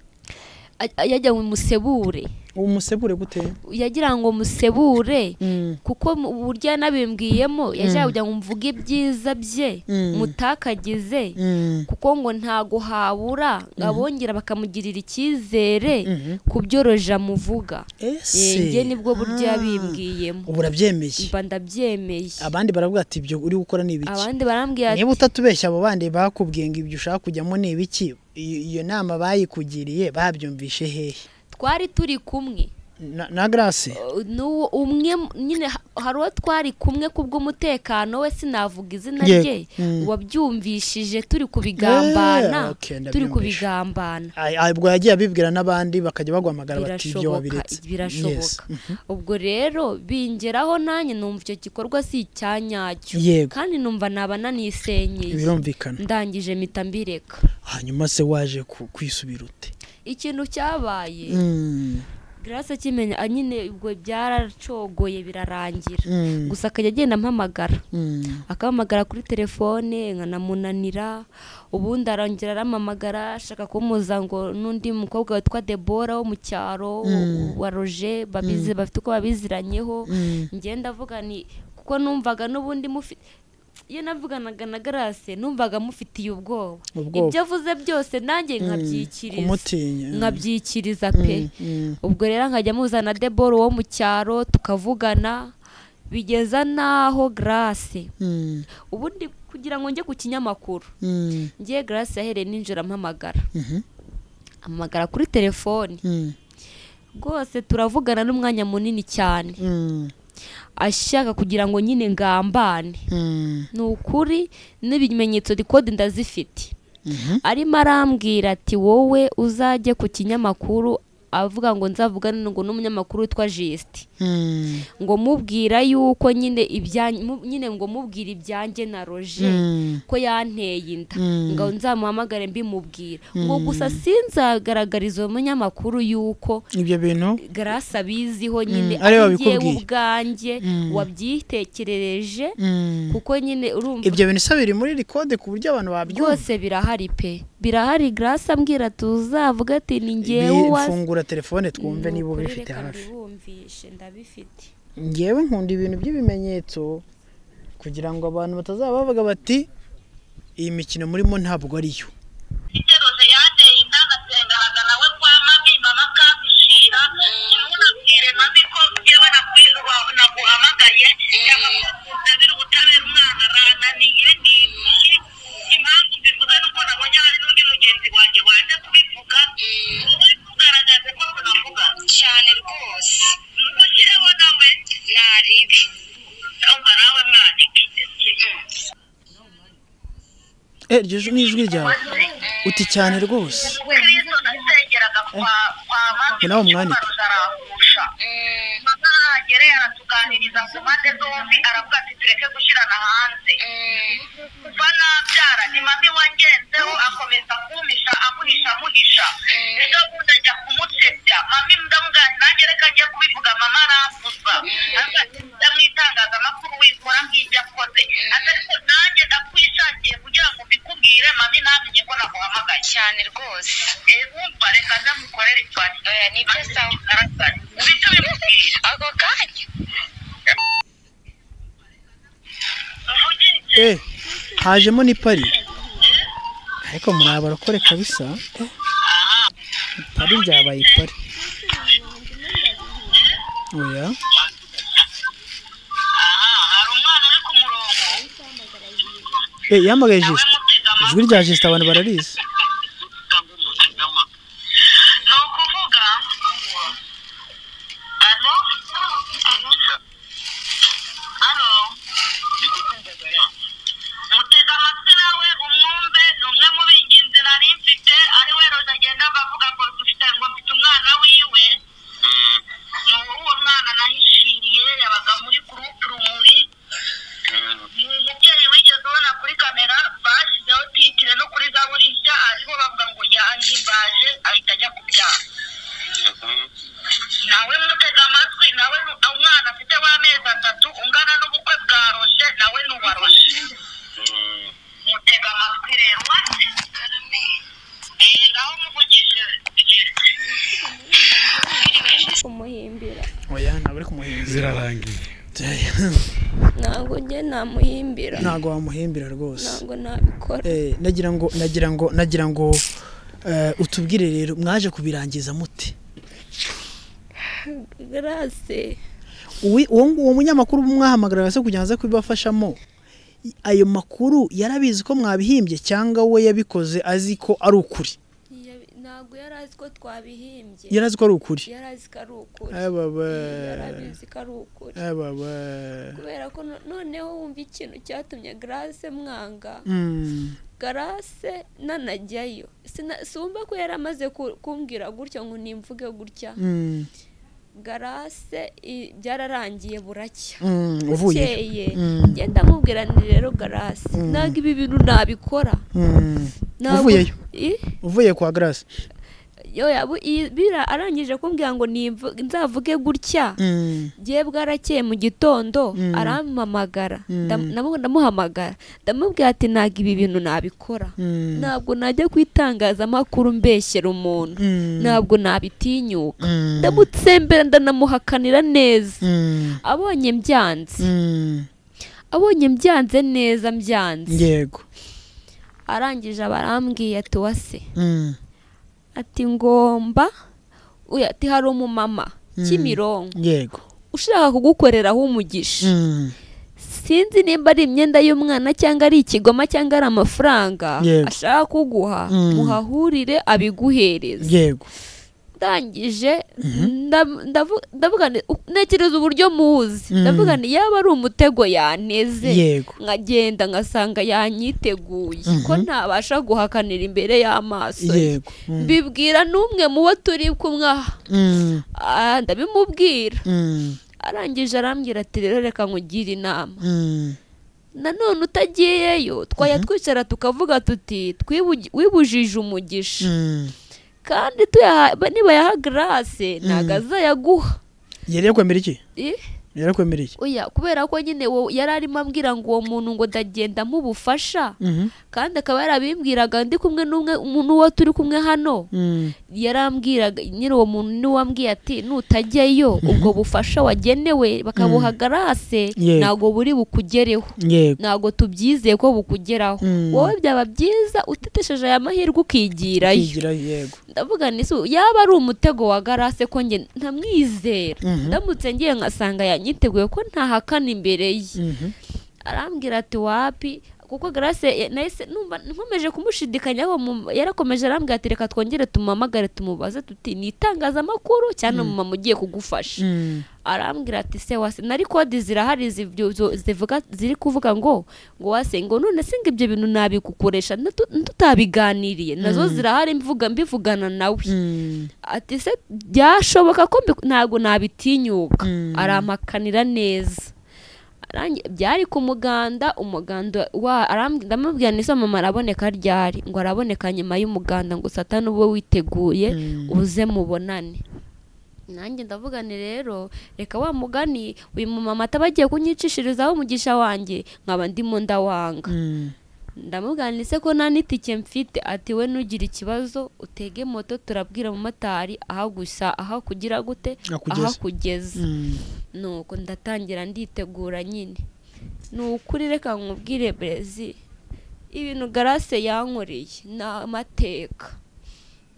A- yajya ngo musebure umusebure gute yagira ngo musebure Mm, kuko mu- uburyo yanabimbwiyemo yajya kugira ngo mvuge ibyiza bye Mm. mutakagize mm, kuko ngo ntago habura abongera bakamugirira icyizere Mhm. ku byo roja amuvuga ese yenge nibwo buryo Ah, yabimbwiyemo ubu urabyemeye mba ndabyemeye abandi baravuga ati ibyo uri gukora ni ibiki abandi barambwira niba ati utatubeshya abo bandi bakubwiye ngo ibyo ushaka kujyamo ni ibiki iyo iyo nama bayikugiriye babyumvishe hehe twari turi kumwe Na- na garase Uh, n'uwo umwe mu- nyine ha- hari uwo twari kumwe kubw'umutekano we sinavuga izina Yego. rye Mm. wabyumvishije turi kubigambana Eh, okay, turi ndabyumvishe. kubigambana Ay- ay, ubwo yagiye abibwira n'abandi bakajya baguhamagara bati ibyo birashoboka wabiretse Yes. birashoboka ubwo rero bingeraho nanjye numva icyo gikorwa si icya nyacyo Yego. kandi numva naba nanisenyeye birumvikana ndangije mpita mbireka hanyuma se waje ku- kwisubira ute ikintu cyabaye Mm, grace akimenya ah, nyine ubwo byaracogoye birarangira Mm. gusa akajya agenda ampamagara mm, akampamagara kuri telefone nkanamunanira ubundi arongera arampamagara ashaka kumuza ngo n'undi mukobwa witwa debora wo mu cyaro wa roje babizi bafite uko babiziranyeho ngenda avuga ni kuko numvaga n'ubundi mufite iyo navuganaga na garase numvaga mufitiye ubwoba Ubwoba. ibyo avuze byose nanjye nkabyikiriza kumutinya nkabyikiriza pe Mm, mm. ubwo rero nkajya muzana debora wo mu cyaro tukavugana bigeza n'aho garase Mm, ubundi kugira ngo njye ku kinyamakuru mm, ngiye garasi yahereye ninjira ampamagara mhm, ampamagara kuri telefoni mm, rwose turavugana n'umwanya munini cyane mm, ashaka kugira ngo nyine ngambane mm, ni ukuri n'ibimenyetso dikode ndazifite mhm, arimo arambwira ati wowe uzajye ku kinyamakuru avuga ngo nzavugane ngo n'umunyamakuru witwa jisite mm, ngo mubwira yuko nyine ibyanjye nyine ngo mubwira ibyanjye na roje mm, ko yanteye inda Mm. ngo nzamuhamagare mbimubwira ngo gusa sinzagaragariza uwo munyamakuru yuko ibyo bintu garasi abiziho nyine Mm, ari we ari wabikubwiye. njyewe ubwanjye Mm. wabyitekerereje Mm. kuko nyine urumva ibyo bintu se biri muri rikode ku buryo abantu babyumva byose birahari pe birahari garasi ambwira tuzavuga ati ni ngewe uwazi bifungura telefone twumve Ni niba ukuri ubifite reka hafi mbibumvishe, ndabifite ngewe nkunda ibintu by'ibimenyetso kugira ngo abantu batazaba bavuga bati iyi mikino murimo ntabwo ariyo iteruje yateye inda ngasenganaga nawe kwa mami mama akambishira ntunabwire mami ko yewe naguhamagaye cyangwa ko utabira ubutabera umwana arananiye ni iki impamvu mbivuze nuko nabonye hari n'undi mugenzi wanjye waje kubivuga uri kugaragaza ko tunavuga cyane rwose mugireho nawe naribi umva nawe mwandike Eh, iryo ju- ni ijwi ryawe uti cyane rwose kristo nasengeraga kwa kwa mami nawe umwandike. arahusha mama ahagere aratuganiriza ku mpande zombi aravuga ati tureke gushyirana hanze kuva nabyara ni mami wangenzeho akomeza kumpisha amuhisha amuhisha cyane rwose wumva reka ndamukorera ipati ni byo sawa ubite ubimubwira ako kanya eh hajemo ni pari ariko muri barokore kabisa pari ryabaye pari oya hari umwana uri ku murongo eh yambaye nawe mutega jisita amatwi ijwi rya jisita abantu bararizi ni ukuvuga alo alo mutega amatwi nawe umwumve ni umwe mu b'ingenzi nari mfite ari we roza agenda avuga ngo dufite ngo mfite umwana wiwe ni uwo mwana nahishiriye yabaga muri gurupe rumuri ni umubyeyi wigeze ubona kuri kamera bashyizeho titire no kuri gaburishya ariho bavuga ngo yahimbaje ahita ajya kubyara nawe mutega amatwi nawe nu- umwana afite w'amezi atatu ungana n'ubukwe bwa roshe nawe n'uwa roshe mutega amatwi rero wate Eh, ngaho muvugishije kumuhimbira oya ntabwo uri kumuhimbira zirarangiye ntabwo njye namuhimbira ntabwo wamuhimbira rwose ntabwo nabikora Eh, nagira ngo nagira ngo nagira ngo eh, utubwire rero mwaje kubirangiza mute garase Uwi- uwo uwo munyamakuru mwahamagara se kugira ngo aze kubibafashamo I- ayo makuru yarabizi ko mwabihimbye cyangwa we yabikoze azi ko ari ukuri ntabwo yari azi ko twabihimbye yari azi ko ari ukuri yari azi ko ari ukuri Eh, baba. yari abizi ko ari ukuri Eh, baba. kubera ko no- noneho wumva ikintu cyatumye garase mwanga Mm. garase nanajyayo Sina- sumva ko yari amaze ku- kumbwira gutya ngo nimvuge gutya Mm. garase i- byararangiye buracya Mm. uvuye bukeye Mm. ngenda mubwira ni rero garase ntabwo ibi bintu nabikora Mm. Ntabwo- Uvuyeyo. I- uvuye kwa grace yo yabu- iyi- bira arangije kumbwira ngo nimvu- nzavuge gutya Mm. gihe bwarakeye mu gitondo Mm. arampamagara Mm. Ndam- ndamu- ndamuhamagara ndamubwira ati ntabwo ibi bintu nabikora Mm. ntabwo najya ku itangazamakuru mbeshyera umuntu Mm. ntabwo nabitinyuka Mm. ndamutsembera ndanamuhakanira neza Mm. abonye mbyanze Mm. abonye mbyanze neza mbyanze yego arangije abarambwiye ati wase Mm. ati ngomba uyu ati hari umumama Mm. kimironko yego ushaka kugukoreraho umugisha Mm. sinzi nimba ari imyenda y'umwana cyangwa ari ikigoma cyangwa ari amafaranga Yego. ashaka kuguha Mm. muhahurire abiguhereze yego ndangije ndav- ndavu- ndavuga nti, "U- ntekereza uburyo muzi Mm. ndavuga nti yaba ari umutego yaneze yego nkagenda ngasanga yanyiteguye ko Mhm. ntabasha guhakanira imbere y'amaso ye yego Mm. mbibwira n'umwe mu bo turi kumwe aha Mm. Ah, ndabimubwira Mm. arangije arambwira ati rero reka nkugire inama Mm. nanone utagiyeyo twajya twicara tukavuga tuti "Twibugi- wibujije umugisha Mm. kandi tuyaha- ba- nibayaha garase ntabwo azayaguha yari yakwemera iki I- yari yakwemera iki oya kubera ko nyine wo- yari arimo ambwira ngo uwo muntu ngo ndagenda mubufasha Mhm. kandi akaba yarabimbwiraga ndi kumwe n'umwe umuntu uwo turi kumwe hano Mm. yarambwiraga nyine uwo muntu niwe wambwiye ati nutajyayo ubwo bufasha wagenewe bakabuha garase Yego. ntabwo buri bukugereho yego ntabwo tubyizeye ko bukugeraho Mm. wowe byaba byiza utetesheje aya mahirwe ukigirayo kigirayo yego ndavuga ni so yaba ari umutego wa garase ko njye ntamwizera Mhm. ndamutse ngiye nkasanga yanyiteguye ko ntahakana imbere ye Mhm. arambwira ati wapi kuko garase ya- nahise numva nkomeje kumushidikanyaho mu- yarakomeje arambwira ati reka twongere tumuhamagare tumubaze tuti ni itangazamakuru cyane mama ugiye kugufasha Mm. arambwira ati se wase nari kode zirahari zibyo- zo- zivuga ziri kuvuga ngo ngo wase ngo none se ngo ibyo bintu nabigukoresha ntu- tutabiganiriye nazo zirahari mvuga mbivugana nawe Mm. ati se byashoboka ko mbi- ntabwo nabitinyuka Mm. aramakanira neza Arangi- byari ku muganda umuganda wa arambwi- ndamubwira n'izo mama araboneka ryari ngo araboneka nyuma y'umuganda ngo satani ube witeguye Mm. uze mubonane nanjye ndavuga nti rero reka wa mugani uyu mumama ataba agiye kunyicishirizaho umugisha wanjye nkaba ndimo ndawanga Mm. ndamubwira ni se ko nta n'itike mfite ati we ntugire ikibazo utege moto turabwira umumotari aha gusa aha kugira gute Akugeze. aha kugeza nuko ndatangira nditegura nyine ni ukuri reka nkubwire brezi ibintu garase yankoreye ni amateka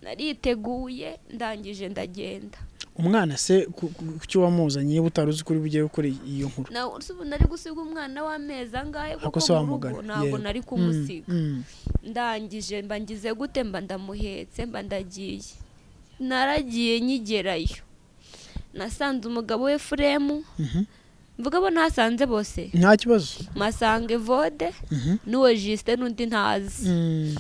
nariteguye ndangije ndagenda umwana se ku- ku- kuki wamuzanye niba utari uzi kuri bugiye gukora iyo nkuru na uzi ubu nari gusiga umwana w'amezi angahe Ako kuko se mu rugo wamugana ntabwo yego. nari Mm, kumusiga mm. ndangije mba ngize gute mba ndamuhetse mba ndagiye naragiye nkigerayo nasanze umugabo we furemu Mhm. mvuga abo nasanze bose nta kibazo masanga evode Mhm. n'uwo jisite n'undi ntazi Mm.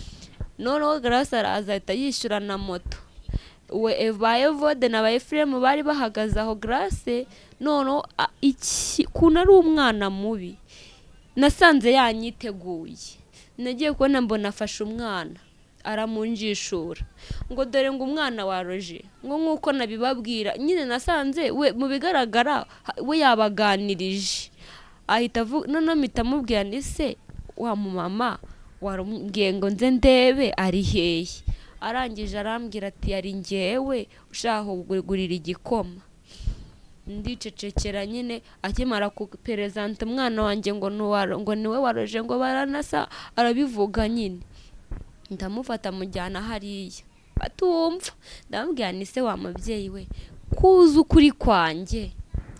noneho garasi araza ahita yishyura na moto we ba evode na ba efuremu bari bahagaze aho garasi noneho a- iki kuntu ari umwana mubi nasanze yanyiteguye nagiye kubona mbona afashe umwana aramunjishura ngo dore ngo umwana waroje ngo nk'uko nabibabwira nyine nasanze we mu bigaragara ha- we yabaganirije ahita avuga noneho mpita amubwira ni se wa mumama warambwiye ngo nze ndebe ari hehe arangije arambwira ati yari ngewe ushaka kugurira igikoma ndicecekera nyine akimara kuperezanta umwana wanjye ngo nuwaro- ngo niwe waroje ngo baranasa arabivuga nyine ndamufata mujyana hariya batumva ndamubwira ni se wa mubyeyi we kuzi ukuri kwanjye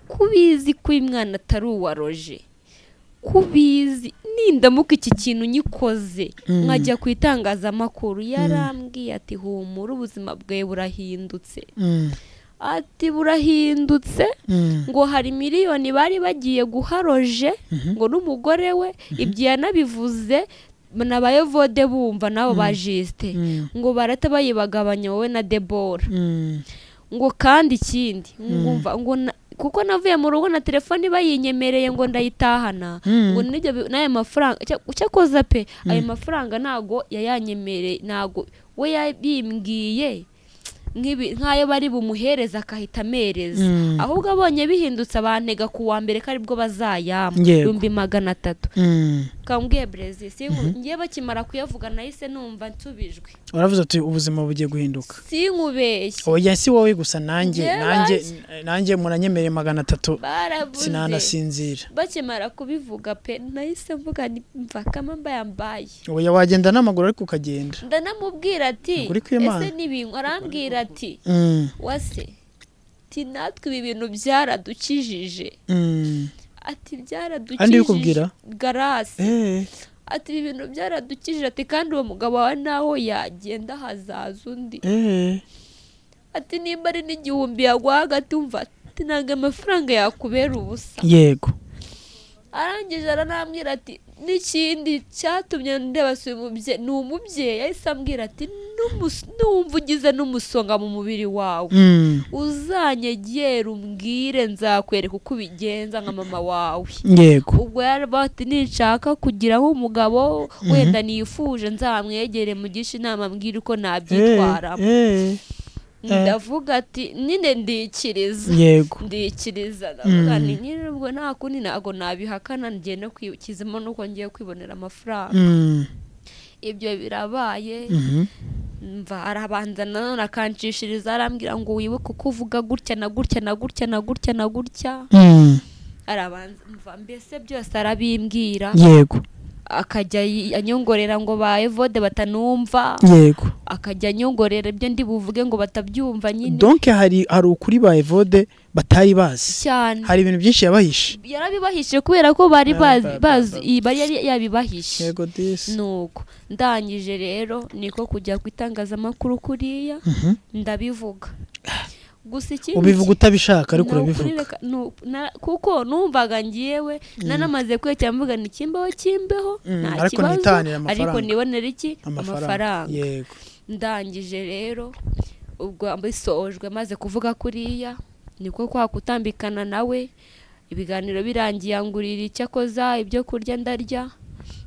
kubizi ko uyu mwana atari uwaroje kubizi nindamuka iki kintu nyikoze nkajya ku itangazamakuru yarambwiye ati humura ubuzima bwawe burahindutse Mm. ati burahindutse Mm. ngo hari miliyoni bari bagiye guharoje ngo n'umugore we ibyo yanabivuze nabaye vode bumva nabo ba jisite Mm. ngo barata bayibagabanya wowe na debora Mm. ngo kandi ikindi ngumva ngo na- kuko navuye mu rugo na telefone bayinyemereye ngo ndayitahana Mm. ngo n'ibyo bi- n'ayo mafaranga icya- icyakoza pe ayo mafaranga ntago yayanyemereye ntago we yabimbwiye nk'ibi- nk'ayo bari bumuhereza akahita amereza Mm. ahubwo abonye bihindutse abantega ku wa mbere ko aribwo bazayama Yego. ibihumbi magana atatu Mm. kambwiye brezi ngiye bakimara kuyavuga nahise numva nsubijwe uravuze uti ubuzima bugiye guhinduka sinkubeshye oya si wowe gusa nanjye Njye nanjye bazi. nanjye muranyemereye magana atatu barabuze sinanasinzira bakimara kubivuga pe nahise mvuga ni- mva kama mbayambaye oya wagenda n'amaguru ariko ukagenda ndanamubwira ati Ukuri kw'Imana. ese n'ibintu arambwira ati Mm. wase ati natwe ibi bintu byaradukijije Mm. ati Andi byaradukijije ubikubwira? garasi Eh. ati ibi bintu byaradukijije ati kandi uwo mugabo wawe naho yagenda hazaza undi Eh. ati nimba ari n'igihumbi yaguha hagati umva ati ntabwo amafaranga yakubera ubusa yego arangije aranambwira ati n'ikindi cyatumye ndeba si umubyeyi ni umubyeyi yahise ambwira ati "N'umus- numva ugize n'umusonga mu mubiri wawe Mm. uzanyegera umbwire nzakwereka uko ubigenza nka mama wawe yego ubwo yaraba ati ninshaka kugira nk'umugabo wenda nifuje nzamwegere mugisha inama mbwira uko nabyitwaramo Eh. ndavuga ati nyine ndikiriza yego ndikiriza ndavuga ni nyine ubwo nta kundi ntabwo nabihakana ngiye no kwikizamo nuko ngiye kwibonera amafaranga Mm. ibyo birabaye Mhm. mva arabanza nanone akanshishiriza arambwira ngo wibuke uko uvuga gutya na gutya na gutya na gutya na gutya Mm. arabanza mva mbese byose arabimbwira yego akajya yi- anyongorera ngo ba evode batanumva yego akajya anyongorera ibyo ndi buvuge ngo batabyumva nyine donc hari hari ukuri ba evode batari bazi cyane hari ibintu byinshi yabahishe yarabibahishije kubera ko bari Ba- bazi ba- bazi ba- i- bari yari yabibahishije yego disi nuko ndangije rero niko kujya ku itangazamakuru kuriya ndabivuga gusa ikindi ubivuga utabishaka ariko ni urabivuga ukurereka- ni u- na- kuko numvaga ngiyewe nanamaze kwicara mvuga ni kimbeho kimbeho Mm, nta ariko kibazo ntitanire amafaranga. ariko nibonera iki amafaranga amafaranga yego ndangije rero ubwo mbisojwe maze kuvuga kuriya niko kwa kutambikana nawe ibiganiro birangiye angurira icyo akoza ibyo kurya ndarya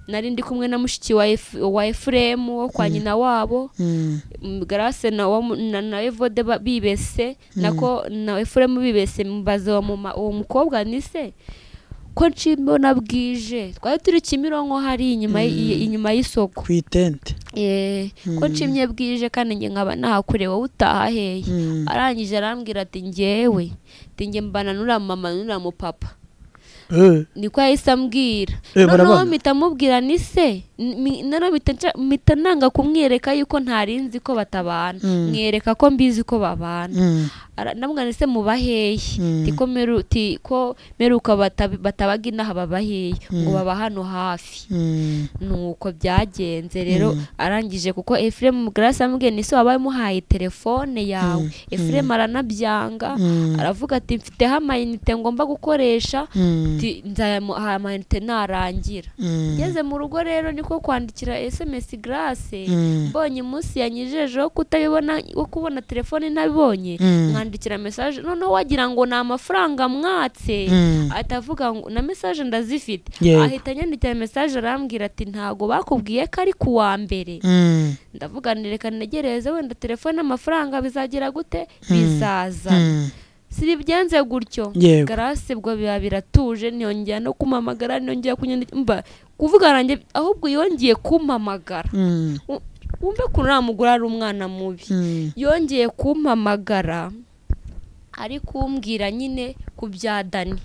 nari ndi kumwe na mushiki wa Ef- wa efuremu wo kwa nyina wabo Mm. Mm, garase na wa mu- na- na evode ba- bibese nako na efuremu bibese mbaza uwo muma- uwo mukobwa ni se ko nshimona bwije twari turi kimironko hari inyuma y- inyuma y'isoko ku itente Eh, ko nshimye bwije kandi njye nkaba nahakure wowe utaha hehe Mm. arangije arambwira ati njyewe ati njye mbana n'uriya mama n'uriya mupapa Eh, niko yahise ambwira Eh, noneho barabana. mpita mubwira ni se N- mi- noneho mpita nca- mpita nanga kumwereka yuko ntari nzi ko batabana Mm. mwereka ko mbizi ko babana mm, Ara- ndamubwira ni se muba hehe Mm. Ti ko meru- ti ko meruka batabi- batabaga inaha baba hehe ngo Mm. baba hano hafi mm, nuko byagenze rero Mm. arangije kuko efuremu garasi amubwiye ni se wabaye umuhaye telefone yawe Mm. efuremu aranabyanga Mm. aravuga ati mfiteho amayinite ngomba gukoresha mm, ati nzayamuha amayinite narangira mm, ngeze mu rugo rero niko kwandikira esemesi garasi Mm. mbonye umunsi yanyijejeho kutabibona wo kubona telefone ntabibonye Mm. mwandikira mesaje noneho wagira ngo ni amafaranga mwatse Mm. ahita avuga ngo na mesaje ndazifite Yego. ahita anyandikira mesaje arambwira ati ntago bakubwiye ko ari ku wa mbere mm, ndavuga nti reka negereze wenda telefone amafaranga bizagira gute bizaza mm. siribigenze gutyo Yego. garasi ubwo biba biratuje ntiyongera no kumpamagara ntiyongera kunyandikira mba kuvuga nanjye ahubwo yongeye kumpamagara Mm, U- wumve ukuntu uriya mugore ari umwana mubi mm, yongeye kumpamagara ari kumbwira nyine ku bya dani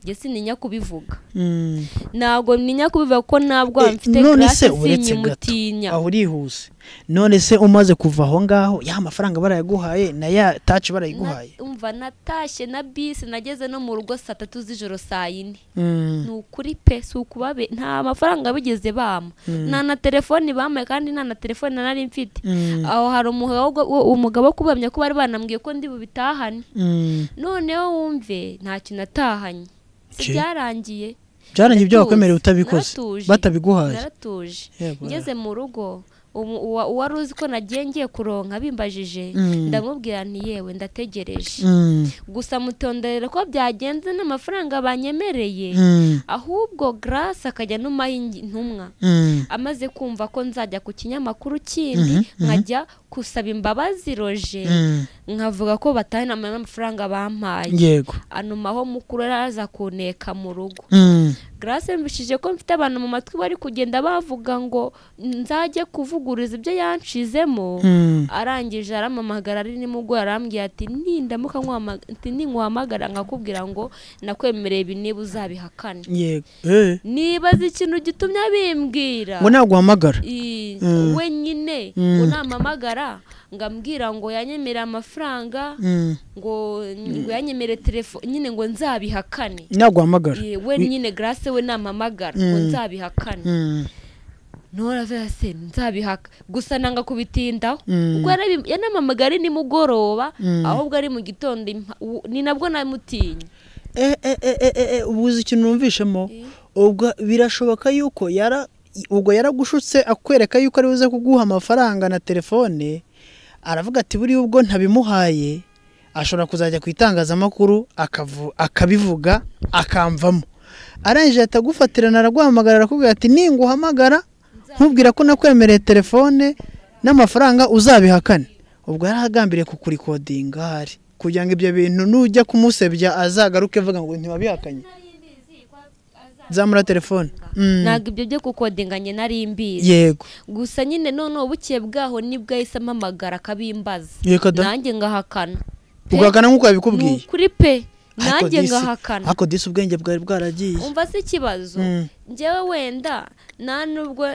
njye sininya kubivuga mm. ntabwo ninya kubivuga ko ntabwo Eh, mfite none garasi se uretse gato sinyimutinya aho urihuse none se umaze kuva aho ngaho ya mafaranga barayaguhaye na ya taci barayiguhaye umva natashye na bisi nageze no mu rugo saa tatu z'ijoro saa yine Mm, ni ukuri pe si ukubabe nta mafaranga bigeze bama nta na telefoni bamaye kandi nta na telefoni nari mfite Mm. aho hari umugabo wo- umugabo wo kubamya ko bari banambwiye ko ndi bubitahane mm. noneho wumve nta kintu atahanye Si Ki? byarangiye byarangiye ibyo Naratuje, wakwemerera utabikoze naratuje, batabiguhaye naratuje Yego, ngeze mu rugo umu- uwa- uwari uzi ko nagiye ngiye kuronka bimbajije Mm. ndamubwira nti yewe ndategereje Mm, gusa mutondorera ko byagenze n'amafaranga banyemereye mm, ahubwo garasi akajya n'umaha ingi- intumwa mm. amaze kumva ko nzajya ku kinyamakuru kindi Mhm, mhm. nkajya gusaba imbabazi roje Mm, nkavuga ko batahana amafaranga bampaye yego anuma aho mukuru yari araza kuneka mu rugo Mm, garasi yumvishije ko mfite abantu mu matwi bari kugenda bavuga ngo nzajye kuvuguriza ibyo yanshizemo mm, arangije aramamagara ari nimugoroba arambwira ati nindamuka nkwama- ati ninkuhamagara nkakubwira ngo nakwemereye ibi niba uzabihakane yego Eh, nibaza ikintu gitumye bimbwira ngo naguhamagara I- Mm. wenyine Mm. ngo namamagara ngambwira ngo yanyemereye amafaranga Mm, ngo ngo yanyemereye telefone nyine ngo nzabihakane naguhamagara I- we nyine garase we namamagara ngo Mm. nzabihakane Mm, ntoravuga se nzabihaka gusa nanga kubitindaho Mm. ubwo yarabi- yanamamagara ari nimugoroba Mm. ahubwo ari mu gitondo impa- u- ni nabwo namutinya eh, eh, eh, eh, eh, eh, ubuze ikintu numvishemo ubwo birashoboka yuko yara ubwo yaragushutse akwereka yuko ari buze kuguha amafaranga na telefone aravuga ati buriya ubwo ntabimuhaye ashobora kuzajya ku itangazamakuru akavu- akabivuga akamvamo arangije ahita agufatirana araguhamagara arakubwira ati ninguhamagara nkubwira ko nakwemereye telefone n'amafaranga uzabihakane ubwo yari agambiriye kukurikodinga ahari kugira ngo ibyo bintu nujya kumusebya azagaruke avuga ngo ntibabihakanye zamura telefone Mm. ntabwo ibyo byo kukodinganye nari mbizi yego gusa nyine noneho bukeye bwaho nibwo yahise amamagara akabimbaza Yego da. nanjye ngahakana Pe, ugahakana nk'uko ni yabikubwiye ukuri pe Ariko nanjye disi- ngahakana ariko disi ubwenge bwari bwaragiye umva se ikibazo Mm. njyewe wenda nta nubwo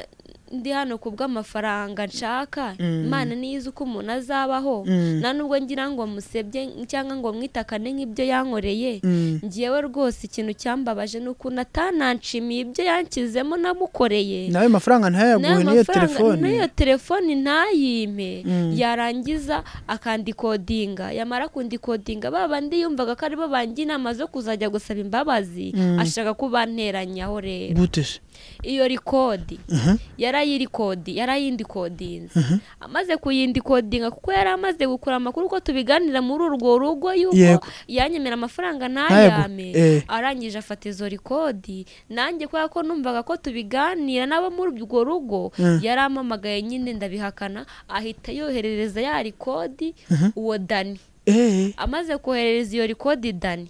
ndi hano ku bw'amafaranga nshaka Mm. imana niyo izi uko umuntu azabaho Mm. nta nubwo ngira ngo musebye cyangwa ngo mwitakane nk'ibyo yankoreye Mm. njyewe rwose ikintu cyambabaje ni ukuntu atananshimiye ibyo yankizemo namukoreye nawe mafaranga ntayaguhe n'iyo n'amafaranga- telefone n'iyo telefone ntayime Mm. yarangiza akandikodinga yamara kundikodinga ba bandi yumvaga ko aribo bangira inama zo kuzajya gusaba imbabazi Mm. ashaka ko banteranyaho rero gute se iyo rikodi yarayirikodi yarayindikodinze amaze kuyindikodinga kuko yari amaze gukura amakuru ko tubiganira muri urwo rugo yuko Yego. yanyemera amafaranga Ntayaguhe, ntayame eh. arangije afata izo rikodi nanjye kubera ko numvaga ko tubiganira n'abo muri urwo rugo Mm. yaramamagaye nyine ndabihakana ahita yoherereza ya rikodi uwo dani eh amaze koherereza iyo rikodi dani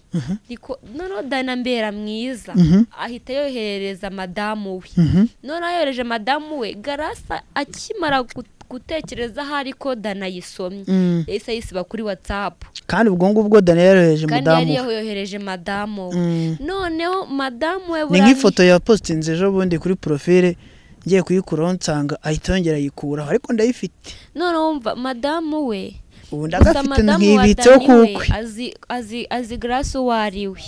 Riko- noneho dani ambera mwiza Mhm. ahita yoherereza madamu we Mhm. noneho yohereje madamu we garasa akimara gu- gutekereza aho ari ko dani ayisomye Mm. yahise ayisiba kuri watsapu kandi ubwo ngubwo dani yarohereje kandi umudamu yari we yohereje madamu we Mm. noneho madamu we ni buriya nk'ifoto ya positinze ejo bundi kuri porofile ngiye kuyikuraho nsanga ahita yongera ayikuraho ariko ndayifite noneho wumva madamu we ubu gusa ndagafite madamu wa ntibitseho dani we kukwe azi azi azi garasi uwo ari we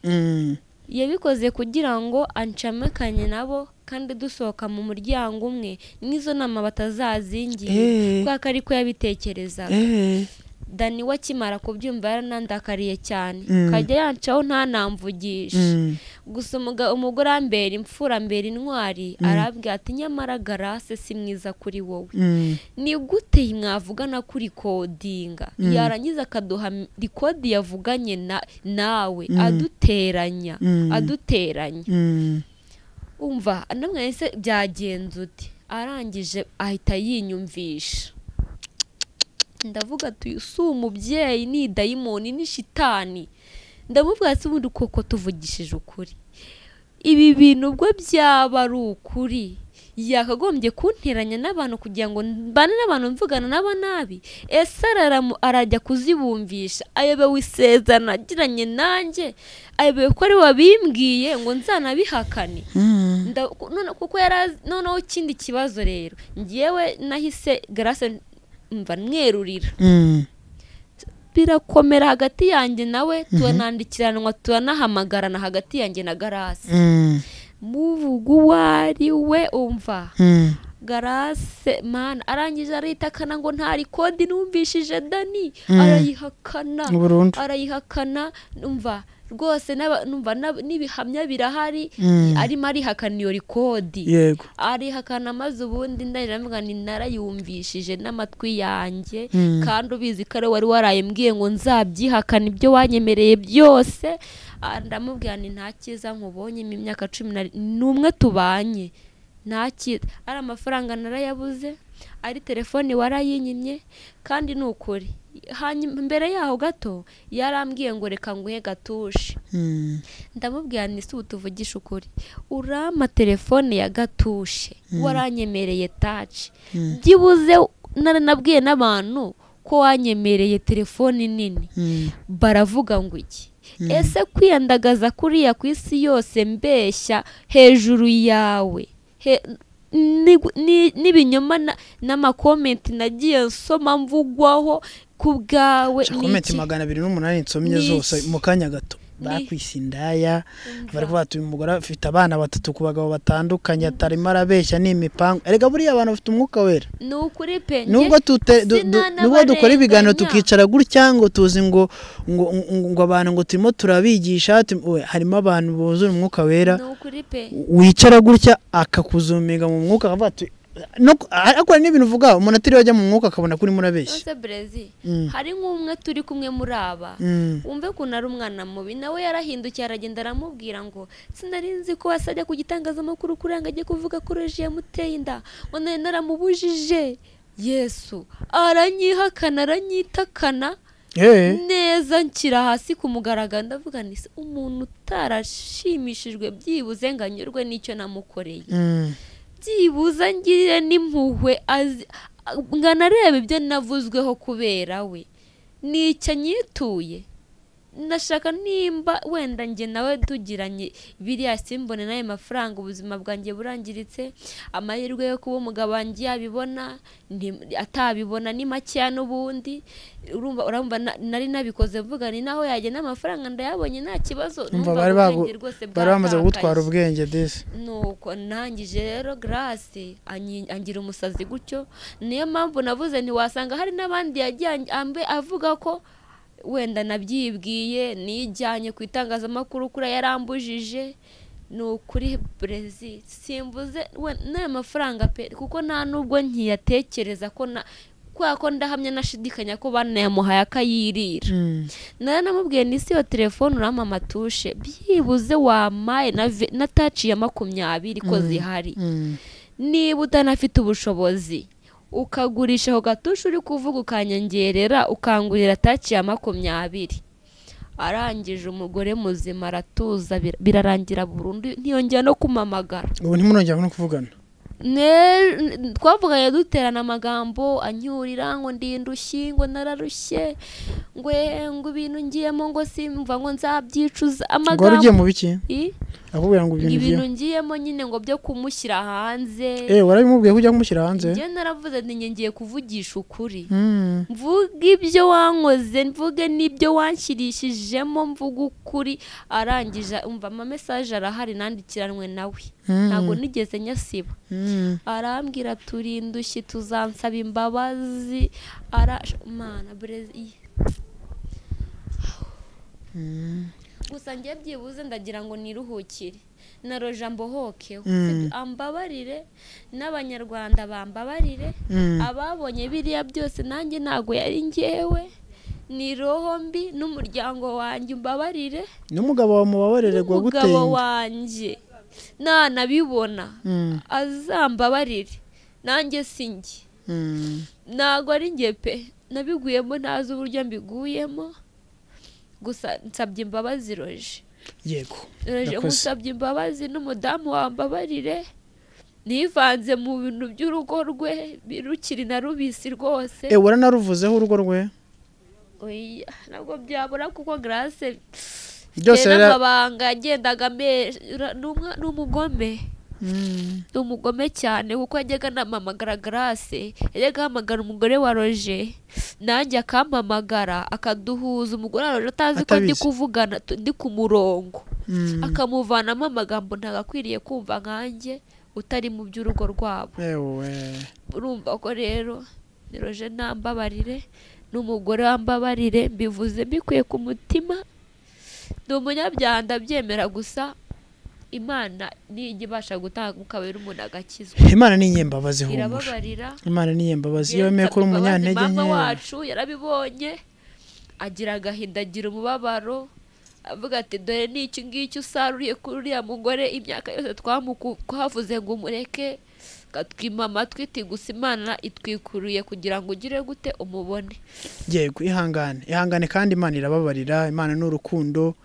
Mm. yabikoze kugira ngo ancamekanye nabo kandi dusohoka mu muryango umwe n'izo nama Eh. batazazingiye kubera ko ariko yabitekerezaga Eh. dani we akimara kubyumva yaranandakariye cyane Mm. kajya yancaho ntanamvugishe Mm. gusa umuga- umugore ambera imfura ambera intwari arabwira ati nyamara garase si mwiza kuri wowe Mm. ni gute mwavugana kuri kodinga yarangiza akaduha m- rikodi yavuganye na nawe aduteranya Mm. aduteranya Mm. umva namwe ese byagenze uti arangije ahita yinyumvisha ndavuga ati si umubyeyi ni dayimoni ni shitani ndamubwira si ubundi koko tuvugishije ukuri ibi bintu ubwo byaba ari ukuri yakagombye kunteranya n'abantu kugira ngo mbane n'abantu mvugana n'aba nabi ese araramu- arajya kuzibumvisha ayobewe isezerano agiranye nanjye ayobewe ko ari wabimbwiye ngo nzanabihakane Mm. Nda- ku- none- kuko yari azi- noneho ikindi kibazo rero ngewe nahise garase mva mwerurira Mm. birakomera hagati yanjye nawe turanandikiranwa turanahamagarana hagati yanjye na garase Mm. muvuga uwo ari we umva Mm. garase mana arangije aritakana ngo nta rikodi numvishije dani Mm. arayihakana burundu arayihakana numva rwose n'aba- numva n'ab- n'ibihamya birahari Mm. arimo arihakana iyo rikodi yego arihakana maze ubundi ndahira mvuga ni narayumvishije n'amatwi yanjye Mm. kandi ubizi ko ari we wari waraye mbwiye ngo nzabyihakana ibyo wanyemereye byose Ah, ndamubwira ni nta cyiza nkubonye mu myaka cumi na n'umwe tubanye nta cyiza ari amafaranga narayabuze ari telefoni warayinyimye kandi ni ukuri hanyuma mbere yaho gato yarambwiye ngo reka nguhe gatushe Mm. ndamubwira nti si ubu tuvugisha ukuri urama telefone ya gatushe waranyemereye taci byibuze naranabwiye n'abantu ko wanyemereye telefone nini Mm. baravuga ngo iki ese kwiyandagaza kuriya ku isi yose mbeshya hejuru yawe he- ni- ni- n'ibinyoma na- n'amakomenti nagiye nsoma mvugwaho ku bwawe Sha ni komenti iki? magana abiri n'umunani nsomye Ni zose iki? mu kanya gato Ni- bakwisi indaya Umva. baravuga ati uyu mugore afite abana batatu ku bagabo batandukanye atarimo arabeshya ni imipangu erega buriya abantu bafite umwuka wera ni ukuri pe nubwo tute- du- du- nubwo dukora ibiganiro tukica tukicara gutya ngo tuzi ngo ngo ngo- ngo abantu ngo turimo turabigisha tu- we, harimo abantu buzura umwuka wera ni ukuri pe wicara gutya akakuzumiga mu mwuka akavuga ati no ku- ariko hari n'ibintu uvuga umuntu atiriwe ajya mu mwuka akabona ko urimo urabeshya nose brezi Mm. hari nk'umwe turi kumwe muri aba Mm. wumve ukuntu ari umwana mubi nawe yarahindukiye aragenda aramubwira ngo sinari nzi ko wasajya ku gitangazamakuru kugira ngo ajye kuvuga ko reji yamuteye inda ngo nari naramubujije yesu aranyihakana aranyitakana Eh. neza nshyira hasi ku mugaragaro ndavuga nti "Se, umuntu utarashimishijwe byibuze ngo anyurwe n'icyo namukoreye Mm. byibuze ngire n'impuhwe azi- ngo anarebe ibyo navuzweho kubera we nicyo anyituye ndashaka nimba wenda njye nawe tugiranye biriya simbone n'ayo mafaranga ubuzima bwanjye burangiritse amahirwe yo kuba umugabo wanjye yabibona nti- atabibona ni makeya n'ubundi urumva urumva na- nari nabikoze mvuga ni naho yagena amafaranga ndayabonye nta kibazo umva numvaga bari bagu- ubwenge rwose bari bamaze bwatakaye. kugutwara ubwenge disi nuko ntangije rero garasi anyi- angira umusazi gutyo niyo mpamvu navuze ntiwasanga hari n'abandi yagiye anj- ambe- avuga ko wenda nabyibwiye nijyanye ku itangazamakuru kuri yarambujije ni ukuri brezi simvuze we- n'ayo mafaranga pe kuko nta nubwo nkiyatekereza ko na kubera ko ndahamya nashidikanya ko banayamuhaye akayirira Mm. nari namubwiye ni isi iyo telefone urama amatushe byibuze wamaye na ve- na taci ya makumyabiri ko zihari Mm. niba utanafite ubushobozi ukagurisha ako gatusha uri kuvuga ukanyongerera ukangurira taki ya makumyabiri arangije umugore muzima aratuza bir- birarangira burundu ntiyongera no kumamagara ubu ntimurongera no kuvugana Ne- n- twavuganye duterana amagambo anyurira ngo ndi indushyi ngo nararushye ngwe ngo ibintu ngiyemo ngo simva ngo nzabyicuza ngo wari ugiye amagambo mu biki I? akubwira ngo ibintu ibintu ugiye ngiyemo nyine ngo byo kumushyira hanze eh warabimubwiye ko ujya kumushyira hanze njye naravuze nti njye ngiye kuvugisha ukuri Mm. mvuge ibyo wankoze mvuge n'ibyo wanshyirishijemo mvuge ukuri arangije umva ama mesaje arahari nandikiranwe nawe Mm. ntabwo nigeze nyasiba Mm. arambwira turi indushyi tuzansaba imbabazi ara mana brezi gusa njye byibuze ndagira ngo niruhukire na roja mbohokeho Mm. ambabarire n'abanyarwanda bambabarire Mm. ababonye biriya byose nanjye ntabwo yari ngewe ni roho mbi n'umuryango wanjye umbabarire n'umugabo wawe mubabarire umugabo guaguteye wanjye nanabibona Mm. azambabarire nanjye si njye Mm. ntabwo ari njye pe nabiguyemo ntazi uburyo mbiguyemo gusa nsabye imbabazi roje yego roje Yakoze. musabye imbabazi n'umudamu wambabarire nivanze mu bintu by'urugo rwe rukiri na rubisi rwose eh waranaruvuzeho urugo rwe oya ntabwo byabura kuko garase Byose byose rero- n'amabanga agendaga ame- ra- ni umwa- ni umugome Mm. ni umugome cyane kuko yajyaga anamamagara garase yajyaga ahamagara umugore wa roje nanjye akampamagara akaduhuza umugore wa roje atazi ko ndi Atabizi. kuvugana tu- ndi ku murongo Mm. akamuvanamo amagambo ntabwo akwiriye kumva nkanjye utari mu by'urugo rwabo ewe urumva ko rero ni roje ntambabarire n'umugore wambabarire mbivuze mbikuye ku mutima ni umunyabyaha ndabyemera gusa imana nijya ibasha gutanga ukabera umuntu agakizwa imana ni inyembabazi humura irababarira imana ni inyembabazi iyo Yesu wemeye ko uri imbabazi umunyantege mama nke wacu yarabibonye agira agahinda agira umubabaro avuga ati dore ni iki ngiki usaruriye kuri uriya mugore imyaka yose twahavuze ngo umureke katwima amatwi iti gusa imana itwikuruye kugira ngo ugire gute umubone yego ihangane ihangane kandi imana irababarira imana ni urukundo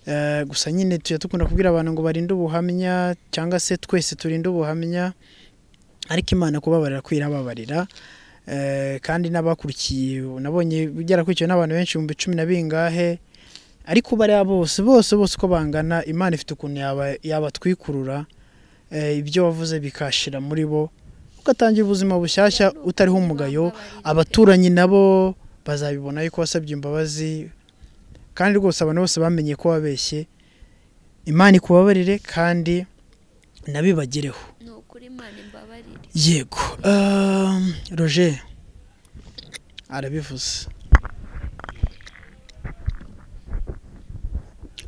Eh, gusa nyine tujya dukunda kubwira abantu ngo barinde ubuhamya cyangwa se twese turinde ubuhamya ariko imana kubabarira ko irababarira Eh, kandi n'abakurikiye nabonye byarakurikiwe n'abantu benshi ibihumbi cumi na bingahe ariko bariya bose bose bose uko bangana imana ifite ukuntu yaba- yabatwikurura Eh, ibyo wavuze bikashira muri bo ugatangira ubuzima bushyashya utariho umugayo abaturanyi nabo bazabibona yuko wasabye imbabazi kandi rwose abantu bose bamenye ko wabeshye imana ikubabarire kandi nabibagereho ni ukuri imana imbabarire yego um, roger arabivuze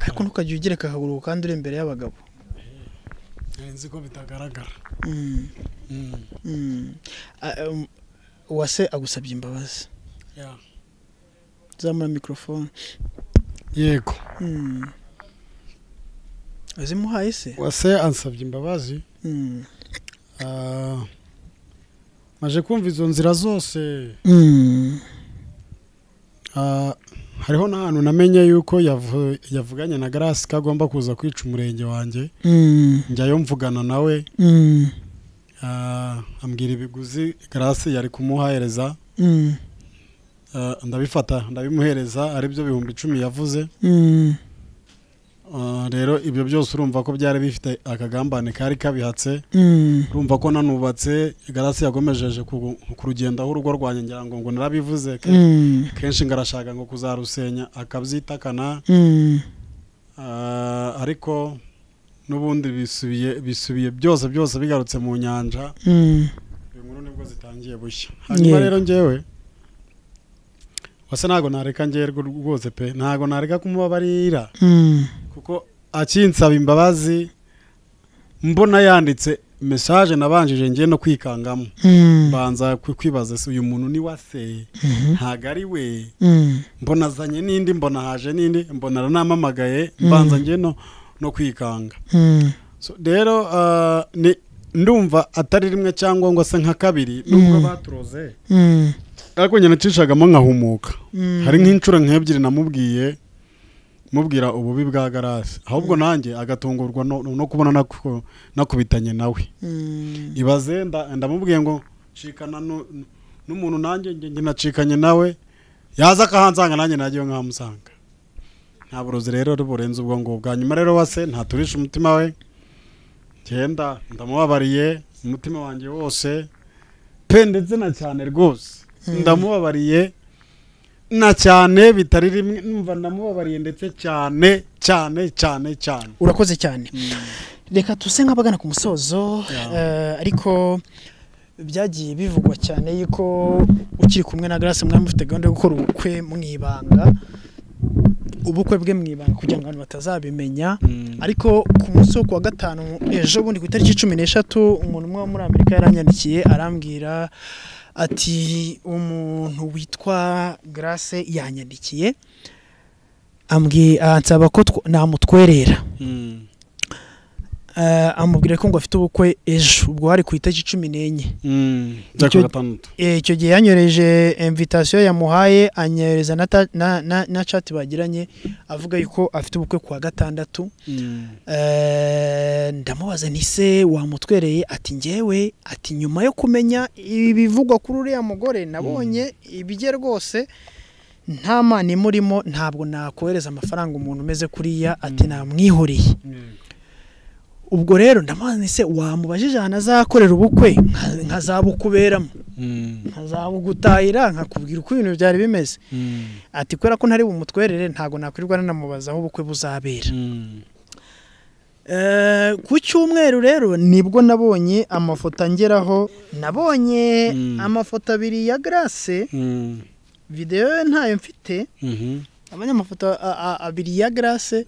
ariko ntukajya ugereka akaguru kandi uri imbere y'abagabo nzi ko bitagaragara Mm, Mm, mm. Ah, um, uwase agusabye imbabazi yeah. zamura mikorofone yego Mm. wazimuhaye se wase ansabye imbabazi Mm. ah, maje kumva izo nzira zose Mm. Ah, hariho n'ahantu namenye yuko yavu- yavuganye na garasi ko agomba kuza kwica umurenge wanjye Mm. njyayo mvugana nawe Mm. ah, ambwira ibiguzi garasi yari kumuhereza Mm. ah, ndabifata ndabimuhereza aribyo bihumbi icumi yavuze Mm. Ah, rero ibyo byose urumva ko byari bifite akagambane kari kabihatse Mm. urumva ko nanubatse garasi yagomejeje ku ku rugendaho urugo rwanjye ngira ngo ngo narabivuze ke- Mm. kenshi ngarashaka ngo kuzarusenya akabyitakana Mm. ah, ariko n'ubundi bisubiye bisubiye byose byose bigarutse mu nyanja Mm. iyo nkuru nibwo zitangiye bushya hanyuma Yego. rero njyewe wase ntabwo nareka ngerwa rwose pe ntabwo nareka kumubabarira Mm. kuko akinsaba imbabazi mbona yanditse mesaje nabanjije ngiye no kwikangamo Mm. mbanza kwi- kwibaza se uyu muntu ni wase ntabwo ari we Mm. mbona azanye n'indi mbona haje n'indi mbona aranamamagaye mbanza ngiye no no kwikanga Mm. So, rero ah, ni ndumva atari rimwe cyangwa ngo ase nka kabiri nubwo baturoze ariko nyine nacishagamo nkahumuka hari nk'inshuro nk'ebyiri namubwiye mubwira ububi bwa garasi ahubwo nanjye agatungurwa no no kubona nako- nakubitanye nawe ibaze nda- ndamubwiye ngo nshikana nu- nu- n'umuntu nanjye njye njye nacikanye nawe yaza akahansanga nanjye najyayo nkahamusanga nta burozi rero burenze ubwo ngubwo hanyuma rero wase ntaturisha umutima we ngenda ndamubabariye umutima wanjye wose pe ndetse na cyane rwose ndamubabariye na cyane bitari rimwe numva ndamubabariye ndetse cyane cyane cyane cyane urakoze cyane reka tuse nk'abagana ku musozo eh, ariko byagiye bivugwa cyane yuko ukiri kumwe na grace mwari mufite gahunda yo gukora ubukwe mu ibanga ubukwe bwe mu ibanga kugira ngo abantu batazabimenya ariko ku munsi wo ku wa gatanu ejo bundi ku itariki cumi n'eshatu umuntu umwe wo muri amerika yaranyandikiye arambwira ati umuntu witwa grace yanyandikiye ambwi- ansaba ko two- namutwerera Eh, amubwira ko ngo afite ubukwe ejo ubwo hari ku itariki cumi n'enye bya Icyo- kuwa gatandatu Eh, icyo gihe yanyoreje invitasiyo yamuhaye anyohereza na ta- na- na na chat bagiranye avuga yuko afite ubukwe ku wa gatandatu Eh, ndamubaza nti se wamutwereye ati ngewe ati nyuma yo kumenya ibivugwa kuri uriya mugore nabonye ibijye rwose nta mani imurimo ntabwo nakohereza amafaranga umuntu umeze kuriya ati namwihoreye ubwo rero ndamubaza nti se wamubajije ahantu azakorera ubukwe nka- nkazabukuberamo nkazabugutahira nkakubwira uko ibintu byari bimeze ati kubera ko ntari bumutwerere ntabwo nakwirirwa nanamubaza aho ubukwe buzabera Eh, ku cyumweru rero nibwo nabonye amafoto angeraho nabonye Mm. amafoto abiri ya grace videwo ye ntayo mfite nabonye amafoto a- a- abiri ya grace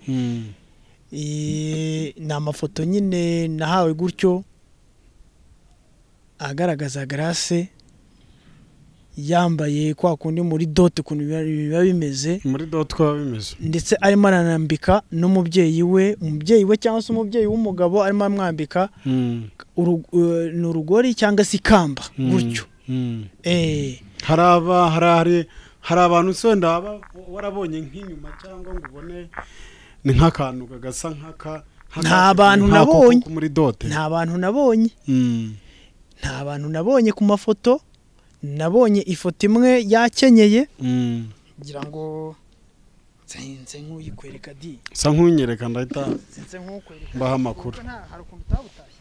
Eh, ni amafoto nyine nahawe gutyo agaragaza grace yambaye kwa kundi muri dote ukuntu biba- biba bimeze muri doti twaba bimeze ndetse arimo aranambika n'umubyeyi we umubyeyi we cyangwa se umubyeyi w'umugabo arimo amwambika uru- eh, ni urugori cyangwa se ikamba gutyo Eh, hari aba hari hari hari abantu se wenda waba warabonye nk'inyuma cyangwa ngo ubone ni nk'akantu kagasa nk'aka nk'aka- Nta bantu nk'ako nabonye. ko muri dote nta bantu nabonye Mm. nta bantu nabonye ku mafoto nabonye ifoto imwe yakenyeye Mm. ngira ngo nsenze nk'uyikwereka di usa nk'unyereka ndahita nsenze nk'ukwereka mbaha amakuru hari ukuntu utabutashye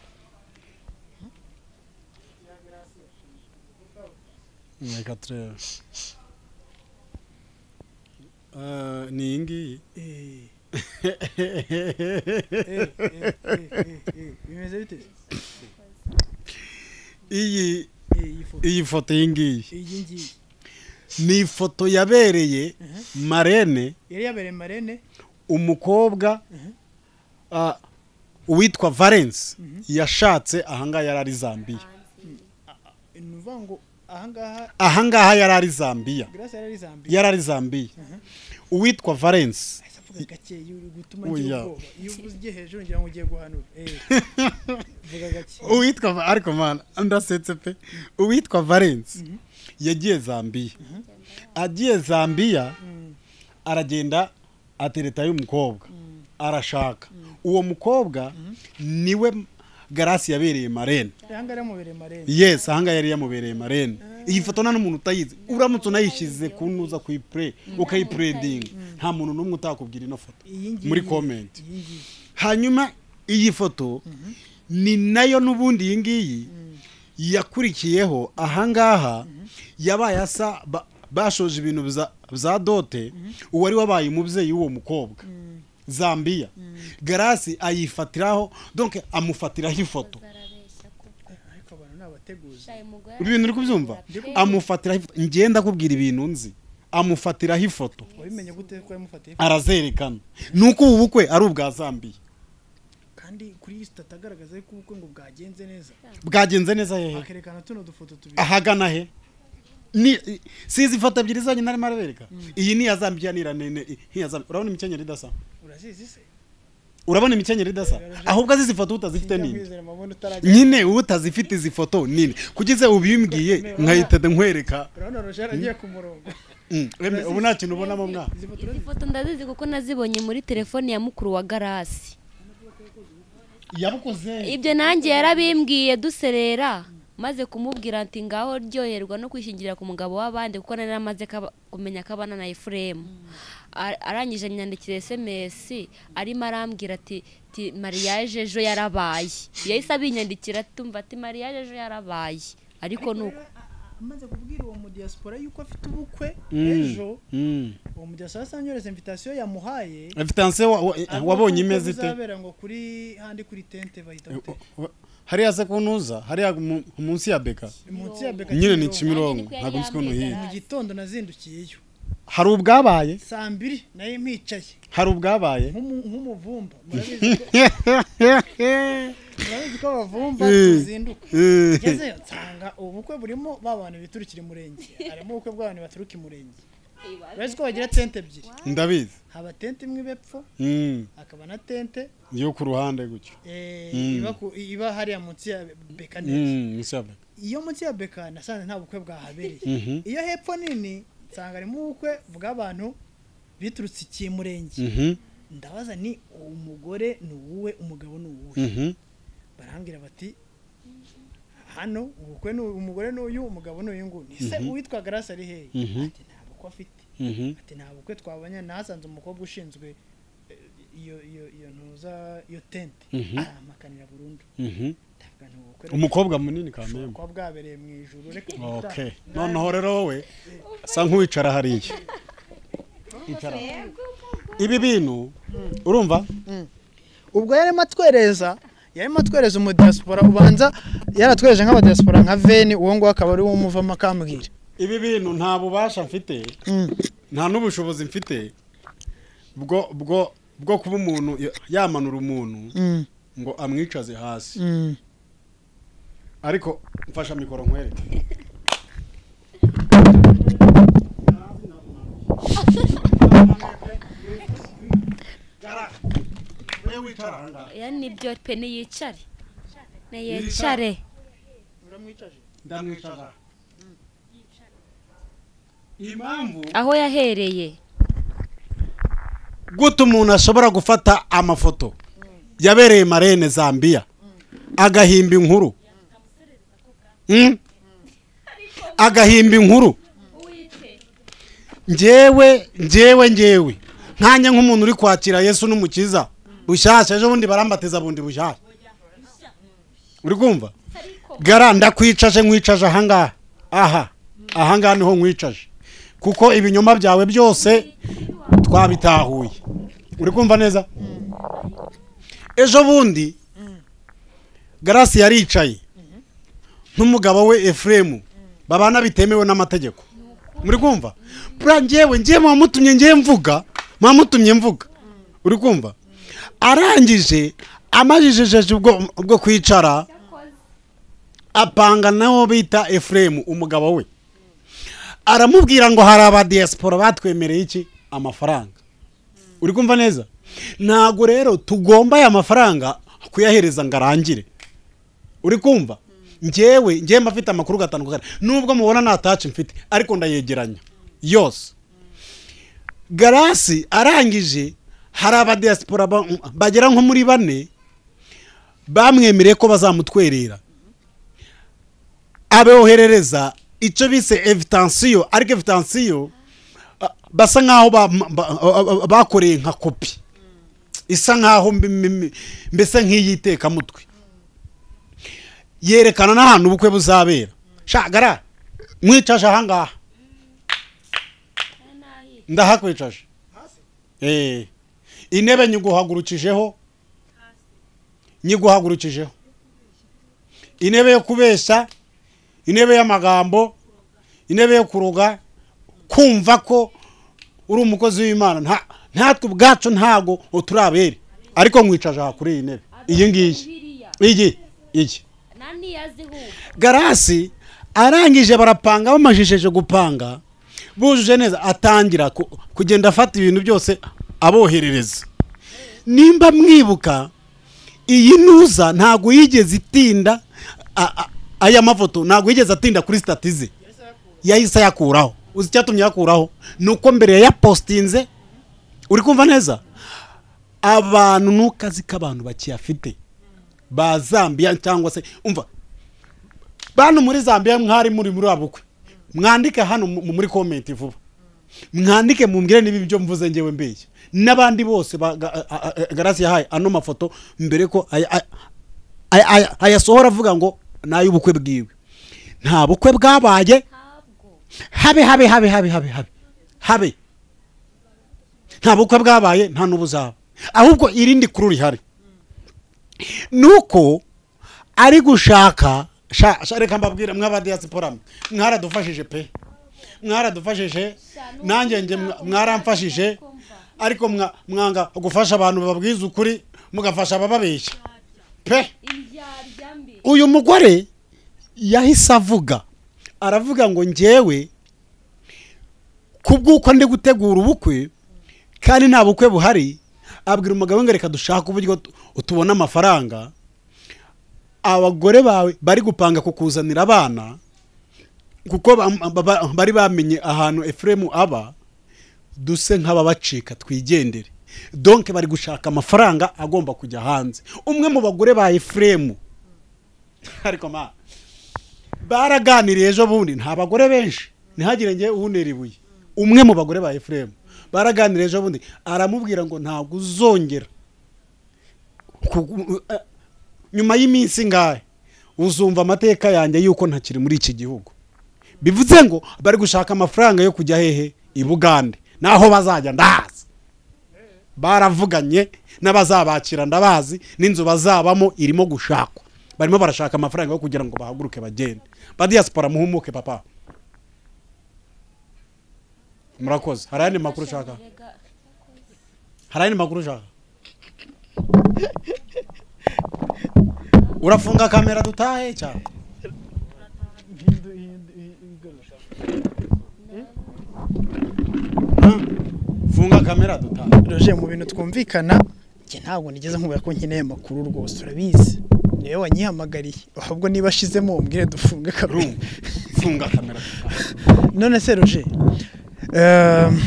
reka turebe Eh, ni iyi ngiyi bimeze bite iyi Eh, iyi foto iyi foto iyi ngiyi iyi ngiyi ni ifoto yabereye marene yari yabereye marene umukobwa ah, uwitwa valence yashatse ahangaha yari ari zambiya ni ukuvuga ngo ahangaha ahangaha yari ari zambiya grace yari ari zambiya yari ari zambiya uwitwa valence ahise avuga gake iyo uri gutuma Oya. ngira ubwoba iyo uvuze ugiye hejuru ngira ngo ugiye guhanura Eh, vuga gake uwitwa Va- ariko mana ndasetse pe uwitwa valence yagiye zambiya agiye zambiya aragenda atereta y'umukobwa arashaka uwo mukobwa niwe garasi yabereye marene ahangaha aramubereye marene yes ahangaha yari yamubereye marene iyi foto nta n'umuntu utayizi uramutse unayishyize ku ntuza kuyipure ukayipuredinga nta muntu n'umwe utakubwira ino foto iyi ngiyi muri komenti iyi ngiyi hanyuma iyi foto ni nayo n'ubundi iyi ngiyi yakurikiyeho ahangaha yabaye asa ba- bashoje ibintu bza- bya dote uwari wabaye umubyeyi w'uwo mukobwa zambiya garasi ayifatiraho donke amufatiraho ifoto ariko abantu ni abateguzi ibintu uri kubyumva amufatiraho ifoto ngenda akubwira ibintu nzi amufatiraho ifoto wabimenye gute ko yamufatiye arazerekana ni uko ubu bukwe ari ubwa zambiya kandi kuri iyi sitati agaragaza yuko ubukwe ngo bwagenze neza bwagenze neza hehe akerekana tuno dufoto tubiri ahagana he Ni- si izi foto ebyiri zonyine narimo arabereka iyi ni iya zambiya ni iya nene, iyi- nk'iya zambiya urabona imikenyero idasa urazizi se urabona imikenyero idasa ahubwo azi izi foto utazifite nini nyine utazifite izi foto nini kugize ubimbwiye nkahita nkwereka urabona roje yaragiye ku murongo Mm, emwe, ubu nta kintu ubonamo mwana izi foto ndazizi kuko nazibonye muri telefone ya mukuru wa garasi yabukoze ibyo nanjye yarabimbwiye duserera maze kumubwira ati ngaho ryoherwa no kwishingira ku mugabo w'abandi kuko nari amaze kumenya ko abana na efuremu arangije anyandikira sms arimo arambwira ati "Ti, mariage ejo yarabaye yahise abinyandikira tumva ati mariage ejo yarabaye ariko ni uko amaze kubwira uwo mudiyasipora yuko afite ubukwe ejo uwo mudiyasipora asa nyoreza invitasiyo yamuhaye evitanse wabonye imeze ite uzabera ngo kuri handi kuri tente bahita gute Wa- hariya se kuntuza hariya mu- munsi ya beka munsi ya beka nyine ni Kimironko. kimironko Niko yari ntabwo nzi ukuntu yambwiye. uhiye mu gitondo nazindukiyeyo hari ubwabaye saa mbiri nayo mpicaye hari ubwabaye nk'umu- nk'umuvumba murabizi ko murabizi ko abavumba tuzinduka ngezeyo nsanga ubukwe burimo ba bantu biturukira umurenge harimo ubukwe bw'abantu baturuka umurenge urabizi ko bagira tente ebyiri ndabizi haba tente imwe ibepfo Mm, hakaba na tente yo ku ruhande gutyo eh, Mm. iba ku- iba hariya munsi ya beka neza Mm, munsi ya beka iyo munsi ya beka nasanze nta bukwe bwahabereye Mhm. iyo hepfo nini nsanga harimo ubukwe bw'abantu biturutse ikiye murenge Mhm, ndabaza ni umugore ni uwuwe umugabo ni uwuwe mhm. barambwira bati hano ubukwe ni uyu, umugore ni uyu umugabo ni uyu nguyu ni se uwitwa garasi ari hehe Mhm. ati nta bukwe afite Mhm. ati nta bukwe twabonye nahasanze umukobwa ushinzwe eh, iyo iyo iyo ntuza iyo tente Mhm. aramakanira burundu Mhm. ndavuga nti ubukwe umukobwa munini kamembe kuba bwabereye mu ijuru reka okay noneho rero wowe asa nk'uwicara hariya icara ibi bintu urumva ubwo yarimo atwereza yarimo atwereza umudiyasipora ubanza yaratwereje nk'abadiyasipora nka veni uwo nguwo akaba ari wo umuvamo akambwira ibi bintu nta bubasha mfite nta n'ubushobozi mfite bwo bwo bwo kuba umuntu ya- yamanura umuntu Mm, ngo amwicaze hasi mm. ariko mfasha mikoro nkwereke yani nibyo pe niyicare niyicare ndamwicaza impamvu aho yahereye gute umuntu ashobora gufata amafoto yabereye marene zambia agahimba inkuru Mm? agahimba inkuru njyewe njyewe njyewe nkanjye nk'umuntu uri kwakira yesu n'umukiza bushyashya ejo bundi barambatiza bundi bushyashya uri kumva gara ndakwicaje nkwicaje ahangaha aha ahangaha niho nkwicaje kuko ibinyoma byawe byose twabitahuye uri kumva neza ejo bundi garasi yaricaye n'umugabo we efuremu babana bitemewe n'amategeko muri kumva buriya njyewe njyewe mwamutumye njyewe mvuga mwamutumye mvuga uri kumva arangije amajijejeje ubwo ubwo kwicara apanga nawo bita efuremu umugabo we aramubwira ngo hari abadiyasipora batwemereye iki amafaranga uri kumva neza ntabwo rero tugomba aya mafaranga kuyahereza ngo arangire uri kumva njyewe njyewe mba mfite amakuru gatandukanye nubwo mubona nta taci mfite ariko ndayegeranya yose garasi arangije hari abadiyasipora ba- bagera nko muri bane bamwemereye ko bazamutwerera aboherereza icyo bise evitansiyo ariko evitansiyo ah, basa nk'aho ba- ba- ah, ah, bakoreye nka kopi isa nk'aho mbe- mbe- mbe- mbese nk'iyitekamutwe yerekana n'ahantu ubukwe buzabera shagara mwicaje ahangaha ndahakwicaje Eh. intebe nyiguhagurukijeho nyiguhagurukijeho intebe yo kubeshya intebe y'amagambo intebe yo kuroga kumva ko uri umukozi w'imana nta natwe ubwacu ntago turi abere ariko nkwicaje aha kuri iyi ntebe iyi ngiyi iyi iyi nani yazihuye garasi arangije barapanga bamajije gupanga bujuje neza atangira ku- kugenda afata ibintu byose aboherereza nimba mwibuka iyi ntuza ntabwo yigeze itinda a- a- aya mafoto ntabwo yigeze atinda kuri sitatize yahise ayakuraho uzi icyatumye ayakuraho ni uko mbere yayapositinze uri kumva neza abantu ni akazi k'abantu bakiyafite ba zambia cyangwa se umva bantu muri zambia mwari muri muri abukwe mwandike hano mu- muri komenti vuba mwandike mumbwire niba ibyo mvuze ngewe mbeshya n'abandi bose ba- ga- a- a- a- garasi yahaye ano mafoto mbere ko aya- aya- aya- aya- ayasohora avuga ngo ni ay'ubukwe bwiwe nta bukwe bwabaye habe habe habe habe habe habe habe nta bukwe bwabaye nta n'ubuzaba ahubwo irindi kuru rihari ni uko ari gushaka sha- sha- reka mbabwire mw'abadiyasipora mwe mwaradufashije pe mwaradufashije nanjye njye mwa- mwaramfashije ariko mwa- mwanga gufasha abantu bababwiza ukuri mugafasha abababeshya pe uyu mugore yahise avuga aravuga ngo njyewe kubw'uko ndi gutegura ubukwe kandi nta bukwe buhari abwira umugabo ngo reka dushake uburyo tu- tubona amafaranga abagore bawe bari gupanga kukuzanira abana kuko bam- ba- ba- bari bamenye ahantu efuremu aba duse nk'ababacika twigendere donke bari gushaka amafaranga agomba kujya hanze umwe mu bagore ba efuremu ariko ma baraganiriye ejo bundi nta bagore benshi ntihagire ngewe uhunera ibuye umwe mu bagore ba efuremu baraganiriye ejo bundi aramubwira ngo ntabwo uzongera ku- eh, nyuma y'iminsi ingahe uzumva amateka yanjye y'uko ntakiri muri iki gihugu bivuze ngo bari gushaka amafaranga yo kujya hehe i bugande naho bazajya ndahazi baravuganye n'abazabakira ndabazi n'inzu bazabamo irimo gushakwa barimo barashaka amafaranga yo kugira ngo bahaguruke bagende ba diyasipora muhumuke papa murakoze hari ayandi makuru ushaka hari ayandi makuru ushaka urafunga kamera dutahe cyane funga kamera dutahe roje mu bintu twumvikana njye ntabwo nigeze nkubwira ko nkeneye amakuru rwose urabizi niwe wanyihamagariye ahubwo niba ashizemo umbwire dufunge kabiri Rungu, funga kamera none se roje ehm,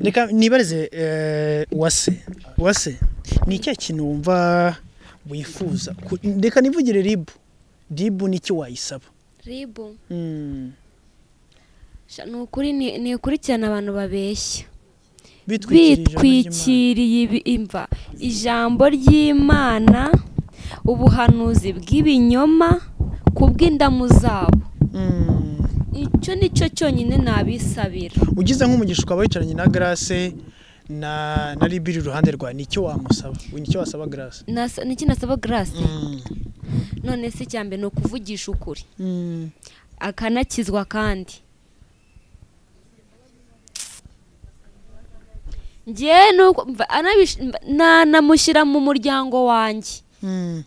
reka nibarize eh, uwase uwase ni icya kintu wumva wifuza ku- reka nivugire ribu ribu ni iki wayisaba ribu Mm. sha ni ukuri ni- ni ukurikirana abantu babeshya Bitwikirije ijambo ry'Imana. bitwikiriye ibi- imva ijambo ry'imana ubuhanuzi bw'ibinyoma ku bw'indamu zabo Mm. icyo ni cyo cyonyine nabisabira ugize nk'umugisha ukaba wicaranye na garase na na ribiri iruhande rwawe ni icyo wamusaba ni icyo wasaba garase Nasa- ni iki nasaba garasi none se icya mbere ni ukuvugisha ukuri akanakizwa kandi ngewe nuko mva- anabish- mva- na- namushyira mu muryango wanjye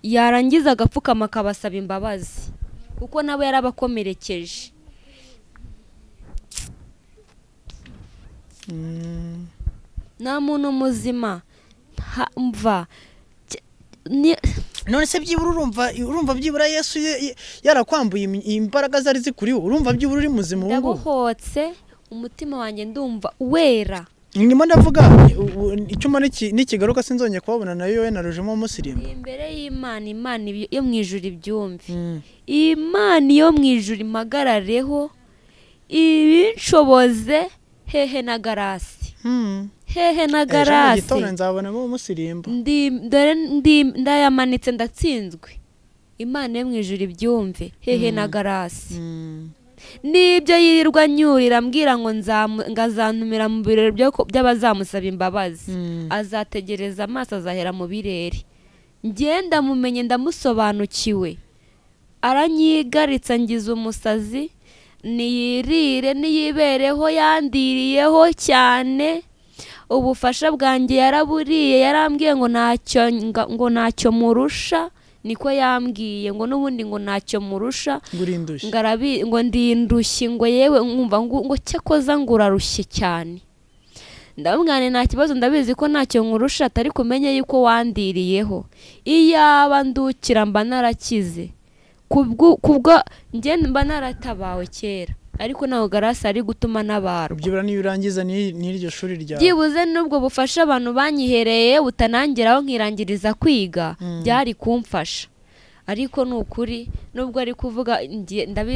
yarangiza agapfukama akabasaba imbabazi kuko nabo yarabakomerekeje nta muntu muzima nta- mva Cy- ni- none se byibura urumva urumva byibura yesu ye- ye- yarakwambuye imi- imbaraga zari zikuriwe urumva byibura uri muzima ubu ngubu ndabohotse umutima wanjye ndumva wera ndimo ndavuga u- u- icyuma niki- nikigaruka sinzongeye kubabona nayo yowe na rujemo umusirimu Ni imbere y'imana imana ibi- yo mu ijuru ibyumve imana yo mu ijuru imagarareho ibinshoboze hehe na garasi hehe na garasi gitondo nzabonamo umusirimbo Ndi- dore ndi- ndayamanitse ndatsinzwe imana yo mu ijuru ibyumve hehe na garasi n'ibyo yirirwa anyurira ambwira ngo nzamu- ngo azantumira mu birori byo ku- by'abazamusaba imbabazi azategereza amaso azahera mu birere ngenda mumenye ndamusobanukiwe aranyigaritse angiza umusazi niyirire niyibereho yandiriyeho cyane ubufasha bwanjye yaraburiye yarambwiye ngo ntacyo nga- ngo ntacyo murusha niko yambwiye ngo n'ubundi ngo ntacyo murusha ngo urindushye ngo arabi ngo ndindushye ngo yewe nkumva ngo ngo cyakoza ngo urarushye cyane ndamubwira nta kibazo ndabizi ko ntacyo nkurusha atari kumenya yuko wandiriyeho iyaba ndukira mba narakize kubwo ngenda mba naratabawe kera ariko ntabwo garasi ari gutuma n'abantu ubyibura niyo urangiza n'iryo shuri ryawe byibuze n'ubwo bufasha abantu banyihereye butanangiraho nkirangiriza kwiga byari kumfasha ariko ni ukuri nubwo ari kuvuga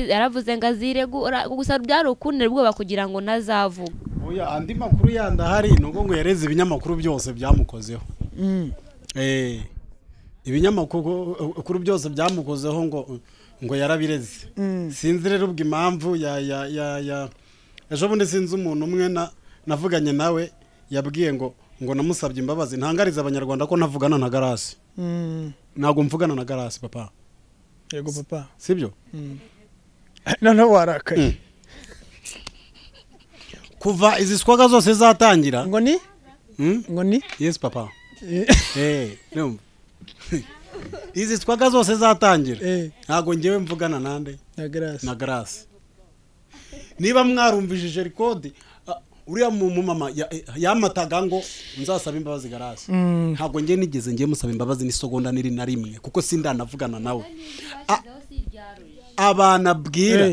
yaravuze ngo azire gusa byari ukundi ubwoba kugira ngo nazavuga oya andi makuru yandi ahari ni ubwo ngo yareze ibinyamakuru byose byamukozeho ibinyamakuru byose byamukozeho ngo ngo yarabireze sinzi rero ubwo impamvu ya ya ya ya ejo bundi sinzi umuntu umwe navuganye nawe yabwiye ngo ngo namusabye imbabazi ntangariza abanyarwanda ko navugana na garasi ntabwo mvugana na garasi papa yego papa sibyo noneho warakaye kuva izi swaga zose zatangira ngo ni ngo ni yesi papa izi swaga zose zatangira ntabwo ngewe mvugana nande na garasi niba mwarumvishije rikodi uriya mumama yamataga ngo nzasaba imbabazi garasi ntabwo ngewe nigeze ngewe musaba imbabazi n'isogonda n'iri na rimwe kuko sindanavugana nawe abana abwira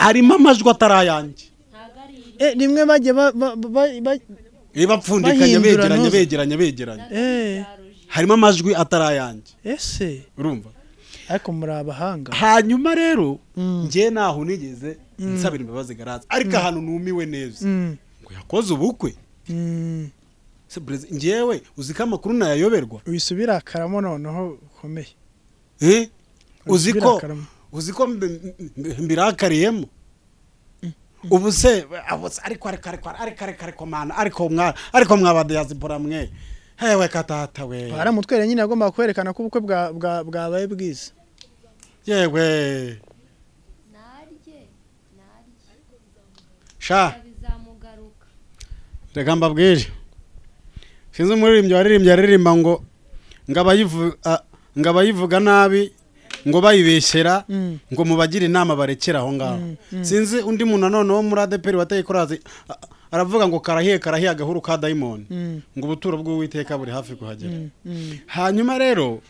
harimo amajwi atarayange rimwe bajya bapfundikanya begeranye begeranye begeranye harimo amajwi atari ayanjye ese urumva ariko muri abahanga hanyuma rero ngewe ntaho unigeze nsabira imbabazi garaza ariko ahantu numiwe neza ngo yakoze ubukwe ngewe uzi ko amakuru nayayoberwa wisubira akaramo noneho ukomeye uzi ko uzi ko mbirakariyemo ubu se ariko ariko ariko ariko ariko ariko mana ariko mwa ariko mwabadiyazibura mwe hewe katata we hari umutwere nyine agomba kwerekana ko ubukwe bwabaye bwiza yewe sha reka mbabwire sinzi umuririmbyi waririmbye aririmba ngo ngo abayivuga nabi ngo bayibeshyera ngo mubagire inama barekera aho ngaho sinzi undi muntu nanone wo muri adeperi wateye korazi aravuga ngo karahiye karahiye agahuru ka dayimoni ngo ubuturo bw'uwiteka buri hafi kuhagera hanyuma rero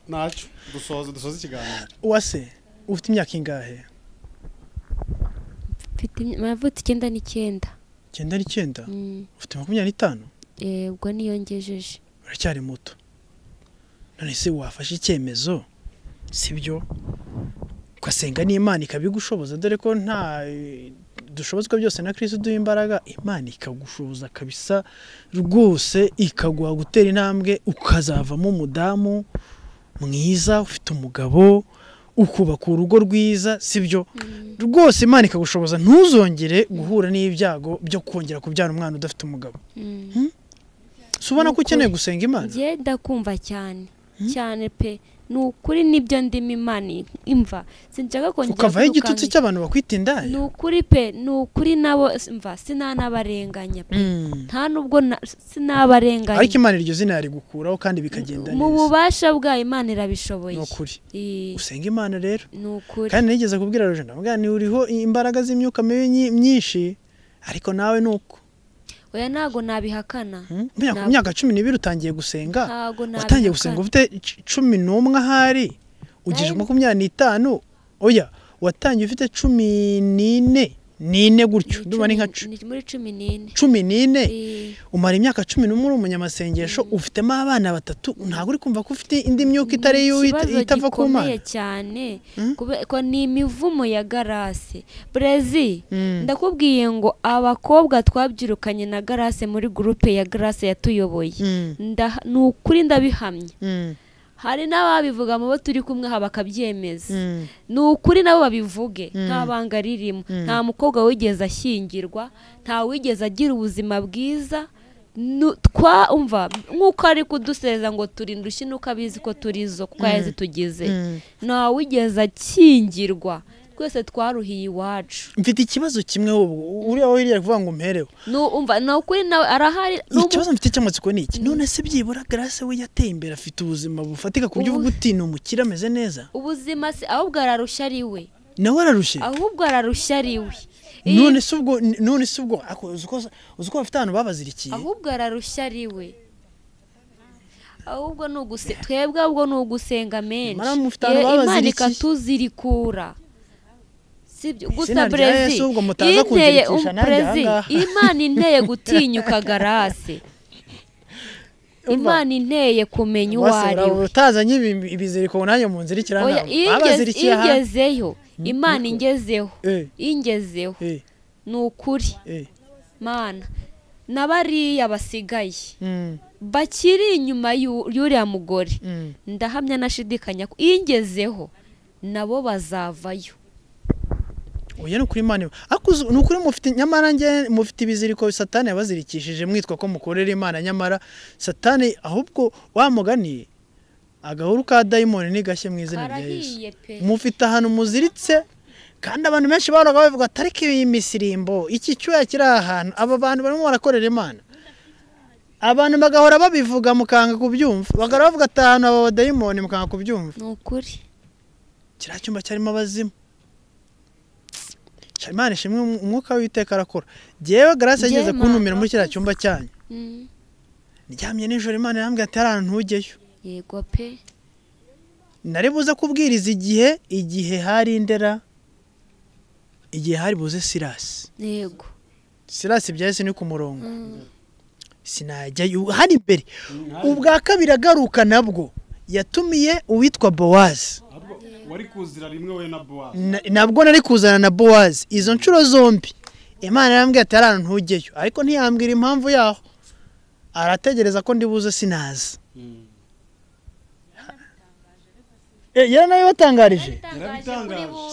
ntacyo dusoza dusoza ikiganiro uwase ufite imyaka ingahe mfite icyenda n'icyenda icyenda n'icyenda ufite makumyabiri n'itanu ubwo niyongejeje uracyari muto none se wafashe icyemezo si byo ugasenga n'imana ikabigushoboza dore ko nta dushobozwa byose na kirisi duha imbaraga imana ikagushoboza kabisa rwose ikaguha gutera intambwe ukazavamo umudamu mwiza ufite umugabo ukubaka urugo rwiza si byo rwose imana ikagushoboza ntuzongere guhura n'ibyago byo kongera kubyara umwana udafite umugabo si ubona ko ukeneye gusenga imana ngenda kumva cyane cyane pe ni ukuri nibyo ndimo imana imva sinshaka kongera ukavaho igitutsi cy'abantu bakwita indaya ni ukuri pe ni ukuri nabo mva sinanabarenganya pe nta nubwo sinabarenganya ariko imana iryo zina yarigukuraho kandi bikagenda neza mu bubasha bwa imana irabishoboye ni ukuri usenga imana rero ni ukuri kandi nigeze kubwira rujana mubwira ni uriho imbaraga z'imyuka mibi myinshi ariko nawe ni uko oya ntabwo nabihakana ku myaka cumi n'ibiri utangiye gusenga utangiye gusenga ufite cumi n'umwe ahari ugejeje makumyabiri n'itanu oya watangiye ufite cumi n'ine n'ine gutyo ndumva ni nka cumi n'ine umara imyaka cumi n'umwe uri umunyamasengesho ufitemo abana batatu ntabwo uri kumva ko ufite indi myuka itari yo itava ku mana cyane ko ni imivumo ya garase brezi ndakubwiye ngo abakobwa twabyirukanye na garase muri gurupe ya garase yatuyoboye ni ukuri ndabihamya hari n'ababivuga mu bo turi kumwe aha bakabyemeza ni ukuri nabo babivuge nta banga ririmo nta mukobwa wigeze ashyingirwa nta wigeze agira ubuzima bwiza twumva nk'uko ari kuduseza ngo turinde ushyinuka abizi ko turizo kuko ayazi tugize nta wigeze akingirwa twese twaruhiye iwacu mfite ikibazo kimwe uriya wo hirya kuvuga ngo umpereho ni ukuri nawe arahari ikibazo mfite cy'amatsiko ni iki none se byibura garase we yateye imbere afite ubuzima bufatika ku buryo uvuga uti ni umukire ameze neza ubuzima si ahubwo ararushya ari we nawe ararushye ahubwo ararushya ariwe none se ubwo none se ubwo ako- uzi ko- uzi ko bafite ahantu babazirikiye ahubwo ararushya ariwe ahubwo ni uguse twebwe ahubwo ni ugusenga menshi Mara mufite abantu Iyo imana babazirikiye. ikatuzirikura sibyo gusa rya brezi Yesu ahubwo mutaza inteye kunzirikisha nanjye brezi ahangaha. imana inteye gutinyuka garase imana inteye kumenya uwo Wase ari uraba we utazanye ibi- ibiziriko nanjye munzirikira Oya, ntabwo. iyo ingeze- babazirikiye iyo ahantu ingezeyo imana niko. ingezeho Eh, ingezeho eh, ni ukuri eh. mana n'abariya basigaye Mm, bakiri inyuma y'u- y'uriya mugore mm. ndahamya nashidikanya ko iyo ingezeho nabo bazavayo oya ni ukuri imana iba- ariko uzi- ni ukuri mufite nyamara njye mufite ibiziriko satani yabazirikishije mwitwa ko mukorera imana nyamara satani ahubwo wa mugani agahuru ka dayimoni ni gashya mu izina rya yesu karahiye pe mufite ahantu muziritse kandi abantu benshi bahoraga bavuga tariki iyi misirimbo iki cyuya kiri aha hantu aba bantu barimo barakorera imana abantu bagahora babivuga mukanga kubyumva bagahora bavuga ati ahantu aba badayimoni mukanga kubyumva ni ukuri kiriya cyumba cyarimo abazimu Ca- imana ishimwe umu- umwuka w'iteka arakora yewe garasi Njye yageze Mana, kuntumira muri kiriya cyumba cyanyu Mm, ndyamye nijoro imana irambwira ati hari ahantu ntujyeyo yego pe nari buze kubwiriza igihe igihe hari indera igihe hari buze sirasi yego sirasi byahise ni ku murongo sinajyayo hano imbere ubwa kabiri agaruka nabwo yatumiye uwitwa bowazi wari kuzira rimwe we na buwazi Na- nabwo nari kuzana na bowazi izo nshuro zombi imana yarambwira ati hari ahantu ntujyeyo ariko ntiyambwira impamvu yaho arategereza ko ndi buze sinaza Eh, yari nayo watangarije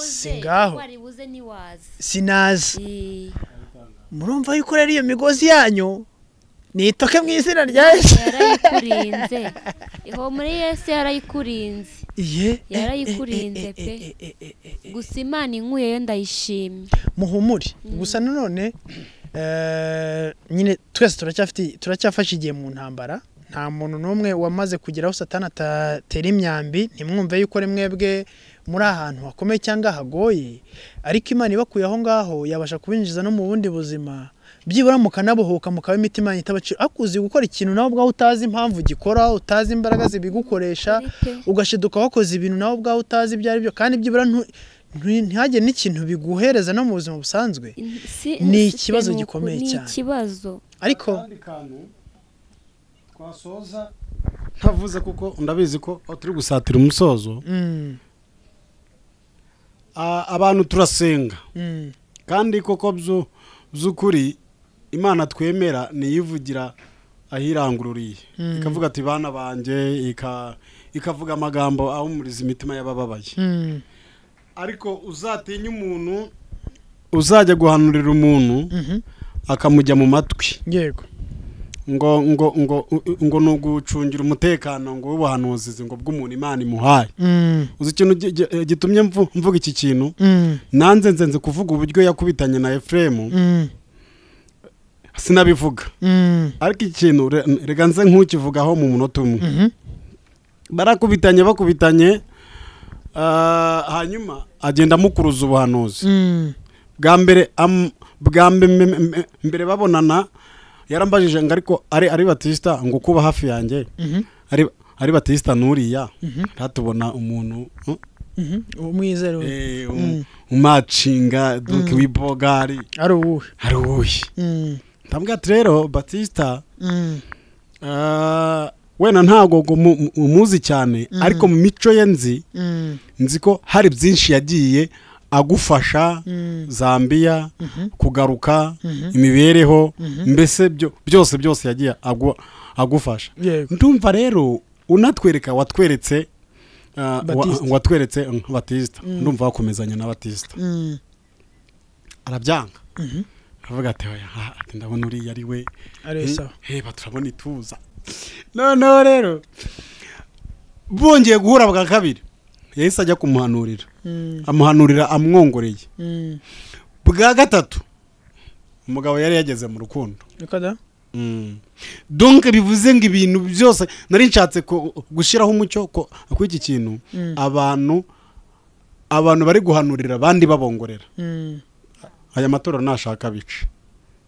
Si ngaho. wari buze niwazi sinaza Eh, murumva yuko rero iyo migozi yanyu nitoke mu izina rya yesu yarayikurinze iho muri yesu yarayikurinze iye Yarayikurinze pe. gusa imana inkuyeyo ndayishimye muhumure gusa nanone eh, nyine twese turacyafite turacyafashe igihe mu ntambara nta muntu n'umwe wamaze kugera aho satani atatera imyambi ntimwumve yuko rimwe bwe muri ahantu hakomeye cyangwa hagoye ariko imana ibakuye aho ngaho yabasha kubinjiza no mu bundi buzima byibura mukanabohoka mukaba imitima yanyu itabacira ariko uzi gukora ikintu nawe ubwawe utazi impamvu ugikora utazi imbaraga zibigukoresha ugashiduka wakoze ibintu nawe ubwawe utazi ibyo ari byo kandi byibura ntu- ntu- ntihagire n'ikintu biguhereza no mu buzima busanzwe Si- Ni si- ikibazo ni uku- gikomeye cyane. ni ikibazo ariko akandi kantu twasoza ntavuze kuko ndabizi ko aho turi gusatira umusozo mm, a- abantu turasenga mm, kandi koko byu- by'ukuri imana twemera niyivugira ahirangururiye ikavuga ati bana banjye ika- ikavuga amagambo ahumuriza imitima y'abababaye mm, ariko uzatinya umuntu uzajya guhanurira umuntu mhm, akamujya mu matwi yego ngo ngo ngo u- ngo ni ugucungira umutekano ngo w'ubuhanuzi ngo bw'umuntu imana imuhaye mm, uzi ikintu gi- gi- gitumye mvu- mvuga iki kintu mm, nanze nzenze kuvuga uburyo yakubitanye na efuremu mm, sinabivuga mm, ariko ikintu re- reka nze nk'ukivugaho mu munota umwe mhm, barakubitanye bakubitanye ah, hanyuma agenda amukuruza ubuhanuzi mm, bwa mbere am- bwa mbe- mbe- mbe- mbere babonana yarambajije ngo ariko ari ari batisita ngo kuba hafi yanjye mhm, ari ari batisita nuriya ntatubona umuntu mm, mhm. umwizero we. eh, um- umacinga duke w'ibogari ari uwuhe ari uwuhe Mm, ndabwira ati rero batisita mm, Ah, wenda ntabwo ngo mu- mu- umuzi cyane ariko mu mico ye nzi mm, nzi ko hari byinshi yagiye agufasha Mm. zambia kugaruka imibereho mbese byo- byose byose yagiye agu- agufasha yego ndumva rero unatwereka watweretse ah, wa- Batista. watweretse mm, batisita ndumva wakomezanya na batisita Mm, arabyanga aravuga ati "Oya, ah, ati ndabona uriya ari we ari sawa heba turabona ituza noneho rero bongeye guhura bwa kabiri yahise ajya kumuhanurira Mm, amuhanurira amwongoreye mm. bwa gatatu umugabo yari yageze mu rukundo Niko da? donke bivuze ngo ibintu byose nari nshatse ko- gushyiraho umucyo ko- kuri iki kintu abantu abantu bari guhanurira abandi babongorera aya matorero ntashaka bice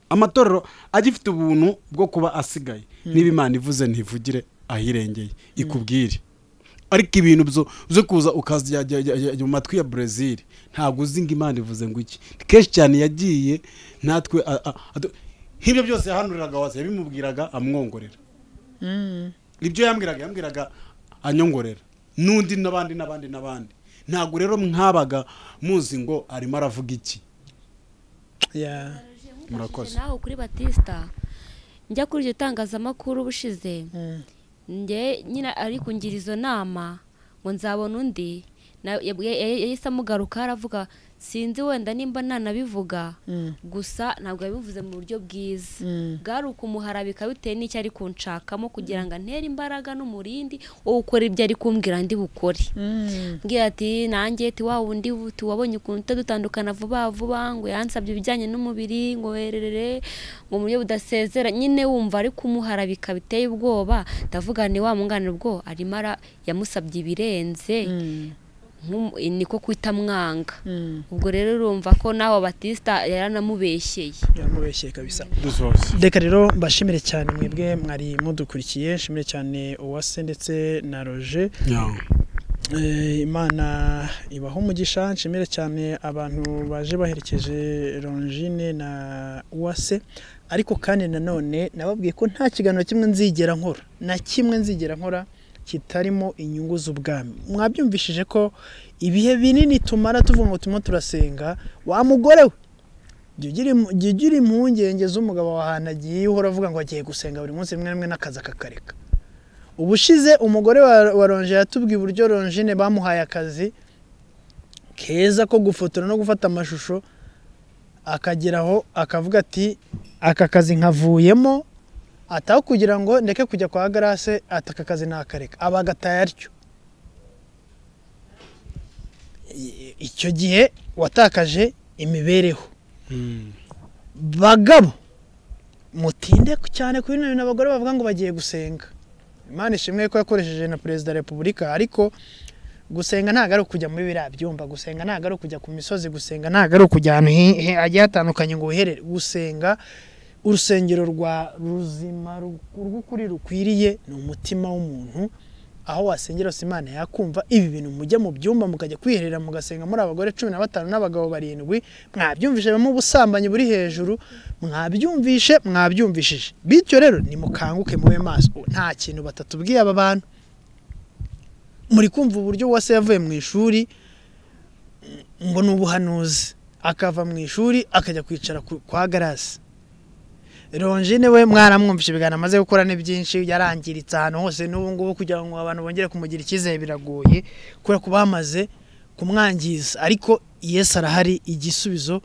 amatorero agifite ubuntu bwo kuba asigaye niba imana ivuze ntivugire ahirengeye ikubwire ariko ibintu byo- byo kuza ukazajya mu matwi ya brezil ntabwo uzi ngo imana ivuze ngo iki kenshi cyane yagiye natwe a- a- adu- nk'ibyo byose yahanuriraga wasi yabimubwiraga amwongorera ibyo yambwiraga yambwiraga anyongorera n'undi n'abandi n'abandi n'abandi ntabwo rero mwabaga muzi ngo arimo aravuga iki Yeah. murakoze nawe kuri batisita njya kuri iryo tangazamakuru ubushize Mm. njye nyine ari kungira izo nama ngo nzabona undi na- yabwiye- ya- yahise amugaruka aravuga sinzi wenda nimba nanabivuga gusa ntabwo yabivuze mu buryo bwiza bwari ukumuharabika bitewe n'icyo ari kunshakamo kugira ngo antere imbaraga n'umurindi wo gukora ibyo ari kumbwira ndi bukore mbwira ati nanjye ti wa wundi wuti wabonye ukuntu utadutandukana vuba vuba ngo yansabye ibijyanye n'umubiri ngo werere ngo mu buryo budasezera nyine wumva ari kumuharabika biteye ubwoba ndavuga ni wa mwungane ubwo arimo ara yamusabye ibirenze nk'umu- niko kwita mwanga ubwo rero urumva ko nawe batisita yaranamubeshyeye yamubeshye kabisa dusoze reka rero mbashimire cyane mwebwe mwari mudukurikiye nshimire cyane uwase ndetse na roje Eh, imana ibaho umugisha nshimire cyane abantu baje baherekeje rongine na uwase ariko kandi nanone nababwiye ko nta kiganiro kimwe nzigera nkora na kimwe nzigera nkora kitarimo inyungu z'ubwami mwabyumvishije ko ibihe binini tumara tuvuga ngo turimo turasenga wa mugore we jya ugira im- jya ugira impungenge z'umugabo wawe ahantu agiye uhora avuga ngo agiye gusenga buri munsi rimwe na rimwe n'akazi akakareka ubushize umugore wa- wa ronje yatubwiye uburyo ronjine bamuhaye akazi keza ko gufotora no gufata amashusho akagera aho akavuga ati aka kazi nkavuyemo ataho kugira ngo ndeke kujya kwa garase ati aka kazi nakareka aba agataye atyo I- icyo gihe watakaje imibereho bagabo mutinde cyane kuri bino bintu abagore bavuga ngo bagiye gusenga imana ishimwe ko yakoresheje na perezida wa repubulika ariko gusenga ntabwo ari ukujya muri biriya byumba gusenga ntabwo ari ukujya ku misozi gusenga ntabwo ari ukujya ahantu hi- hi- hagiye hatandukanye ngo wiherere gusenga urusengero rwa ruzima ru- rw'ukuri rukwiriye ni umutima w'umuntu aho wasengera hose imana yakumva ibi bintu mujya mu byumba mukajya kwiherera mugasenga muri abagore cumi na batanu n'abagabo barindwi mwabyumvishe bamwe ubusambanyi buri hejuru mwabyumvishe mwabyumvishije bityo rero nimukanguke mube maso nta kintu batatubwiye aba bantu muri kumva uburyo wese yavuye mu ishuri ngo ni ubuhanuzi akava mu ishuri akajya kwicara ku- kwa garasi ronjine we mwaramwumvishe ibiganiro amaze gukora ni byinshi yarangiritse ahantu hose n'ubu ngubu kugira ngo abantu bongere kumugira icyizere biragoye kubera ko bamaze kumwangiza ariko yesu arahari igisubizo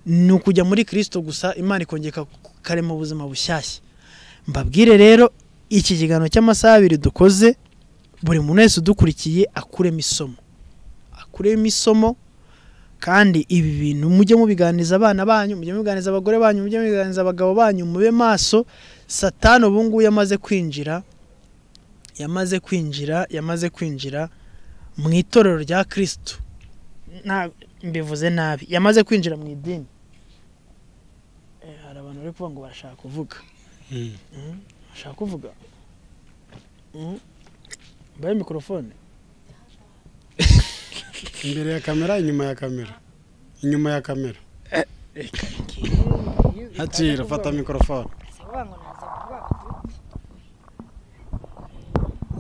ni ukujya muri kirisito gusa imana ikongera karema ubuzima bushyashya mbabwire rero iki kiganiro cy'amasaha abiri dukoze buri muntu wese udukurikiye akuremo isomo akuremo isomo kandi ibi bintu mujye mubiganiza abana banyu mujye mubiganiza abagore banyu mujye mubiganiza abagabo banyu mube maso satani ubu ngubu yamaze kwinjira yamaze kwinjira yamaze kwinjira mu itorero rya kirisitu nta mbivuze nabi yamaze kwinjira mu idini Eh, hari abantu bari kuvuga ngo barashaka kuvuga Mhm. bashaka kuvuga Mhm. mbaye mikorofone imbere ya kamera inyuma ya kamera inyuma ya kamera hakira fata mikorofone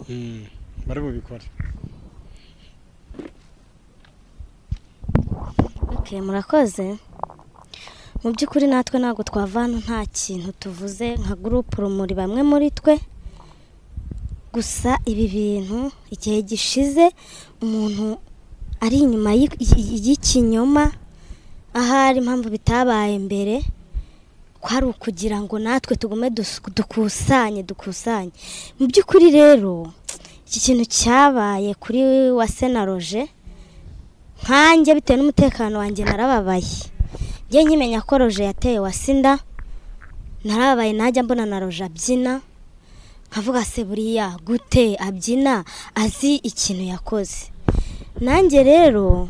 Mm, bari bubikore Okay, murakoze mu by'ukuri natwe ntabwo twavana nta kintu tuvuze nka gurupe rumuri bamwe muri twe gusa ibi bintu igihe gishize umuntu ari inyuma y'i- y'i- y'ikinyoma ahari impamvu bitabaye mbere kwari ukugira ngo natwe tugume dus- dukusanye dukusanye mu by'ukuri rero iki kintu cyabaye kuri wa senaroje nkanjye bitewe n'umutekano wanjye narababaye njye nkimenya ko roje yateye wasinda narababaye najya mbona na roje abyina nkavuga se buriya gute abyina azi ikintu yakoze nanjye rero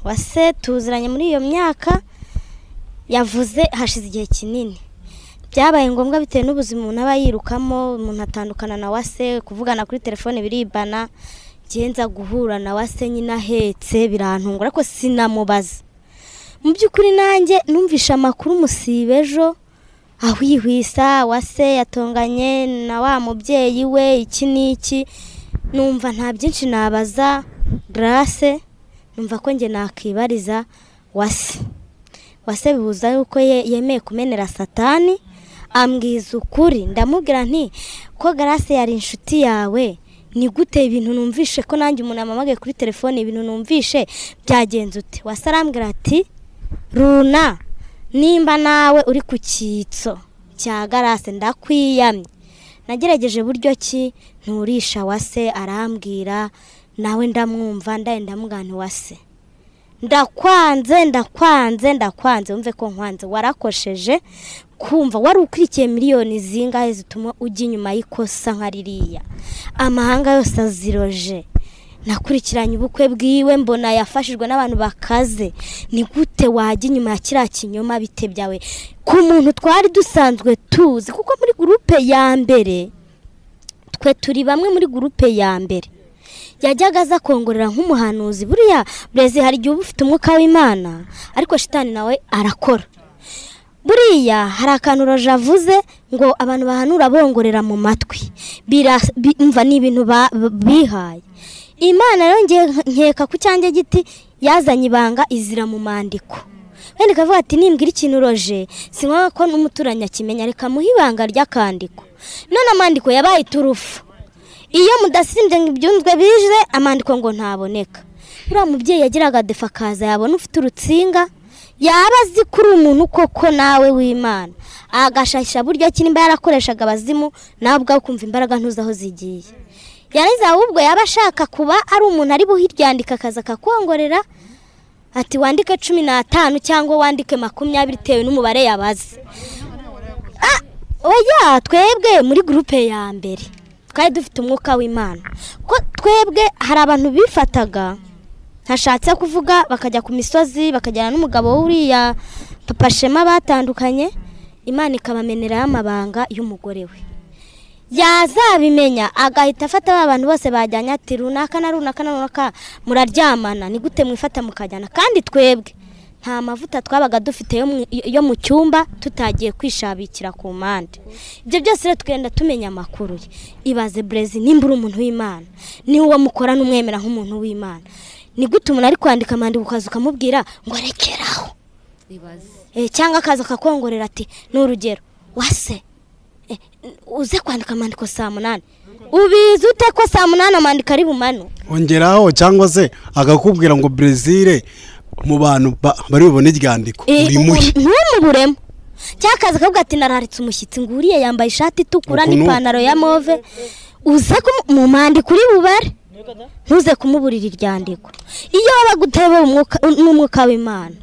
wase tuziranye muri iyo myaka yavuze hashize igihe kinini byabaye ngombwa bitewe n'ubuzima umuntu aba yirukamo umuntu atandukana na wase kuvugana kuri telefone biribana ngenza guhura na wase nyine ahetse birantungura ariko sinamubaza mu by'ukuri nanjye numvishe amakuru umusiba ejo ahwihwisa wase yatonganye na wa mubyeyi we iki n'iki numva nta byinshi nabaza garase numva ko njye nakibariza wase wase bibuza yuko yemeye kumenera satani ambwiza ukuri ndamubwira nti ko garase yari inshuti yawe ni gute ibintu numvishe ko nanjye umuntu yamamagaye kuri telefone ibintu numvishe byagenze ute wase arambwira ati runa nimba nawe uri ku cyitso cya garase ndakwiyamye nagerageje buryo ki nturisha wase arambwira nawe ndamwumva ndahenda mugana wase ndakwanze ndakwanze ndakwanze wumve ko nkwanze warakosheje kumva wari ukurikiye miliyoni zingahe zituma ujya inyuma y'ikosa nka ririya amahanga yose aziroje nakurikiranye ubukwe bwiwe mbona yafashijwe n'abantu bakaze ni gute wajya inyuma ya kiriya kinyoma bite byawe ku muntu twari dusanzwe tuzi kuko muri gurupe ya mbere twe turi bamwe muri gurupe ya mbere yajyaga aza kongorera nk'umuhanuzi buriya burezi hari igihe uba ufite umwuka w'imana ariko shitani nawe arakora buriya hari akantu roje avuze ngo abantu bahanura bongorera mu matwi mva ni ibintu bihaye imana rero nkeka ku cyanjye giti yazanye ibanga izira mu mandiko wenda ikavuga ati nimbwira ikintu roje si ngombwa ko n'umuturanyi akimenya reka muhe ibanga ry'akandiko none amandiko yabaye iturufu iyo mudasimbye ngo ibyunzwe bije amandiko ngo ntaboneka buriya mubyeyi yagiraga defa akaza yabona ufite urutsinga yaba azi kuri umuntu koko nawe w'imana agashakisha buryo ki nimba yarakoreshaga abazimu nawe ubwawe ukumva imbaraga ntuzi aho zigiye yarangiza ahubwo yaba ashaka kuba ari umuntu ari buhiryandika akaza akakwongorera ati wandike cumi n'atanu cyangwa wandike makumyabiri bitewe n'umubare yabaze oya twebwe muri gurupe ya mbere twari dufite umwuka w'imana ko twebwe hari abantu bifataga ntashatse kuvuga bakajya ku misozi bakajyana n'umugabo w'uriya papa shema batandukanye imana ikabameneraho amabanga y'umugore we yazabimenya agahita afata ba bantu bose bajyanye ati runaka na runaka na runaka muraryamana ni gute mwifata mukajyana kandi twebwe nta mavuta twabaga dufite yo mu cyumba tutagiye kwishabikira ku mpande ibyo byose rero twenda tumenya amakuru ye ibaze burezi nimba uri umuntu w'imana ni uwo mukora n'umwemera nk'umuntu w'imana ni gute umuntu ari kwandika amandiko ukaza ukamubwira ngo rekeraho cyangwa akaza akakongorera ati ni urugero wase uze kwandika amandiko saa munani ubizi ute ko saa munani amandiko ari bumano ongeraho cyangwa se agakubwira ngo brezil mu bantu bari bubone iryandiko uri muhe buremo cyangwa akaza akavuga ati nararitse umushyitsi nguriye yambaye ishati itukura n'ipantaro ya move uze mu mwandiko uri bubare ntuze kumuburira iryandiko iyo baguteye n'umwuka w'imana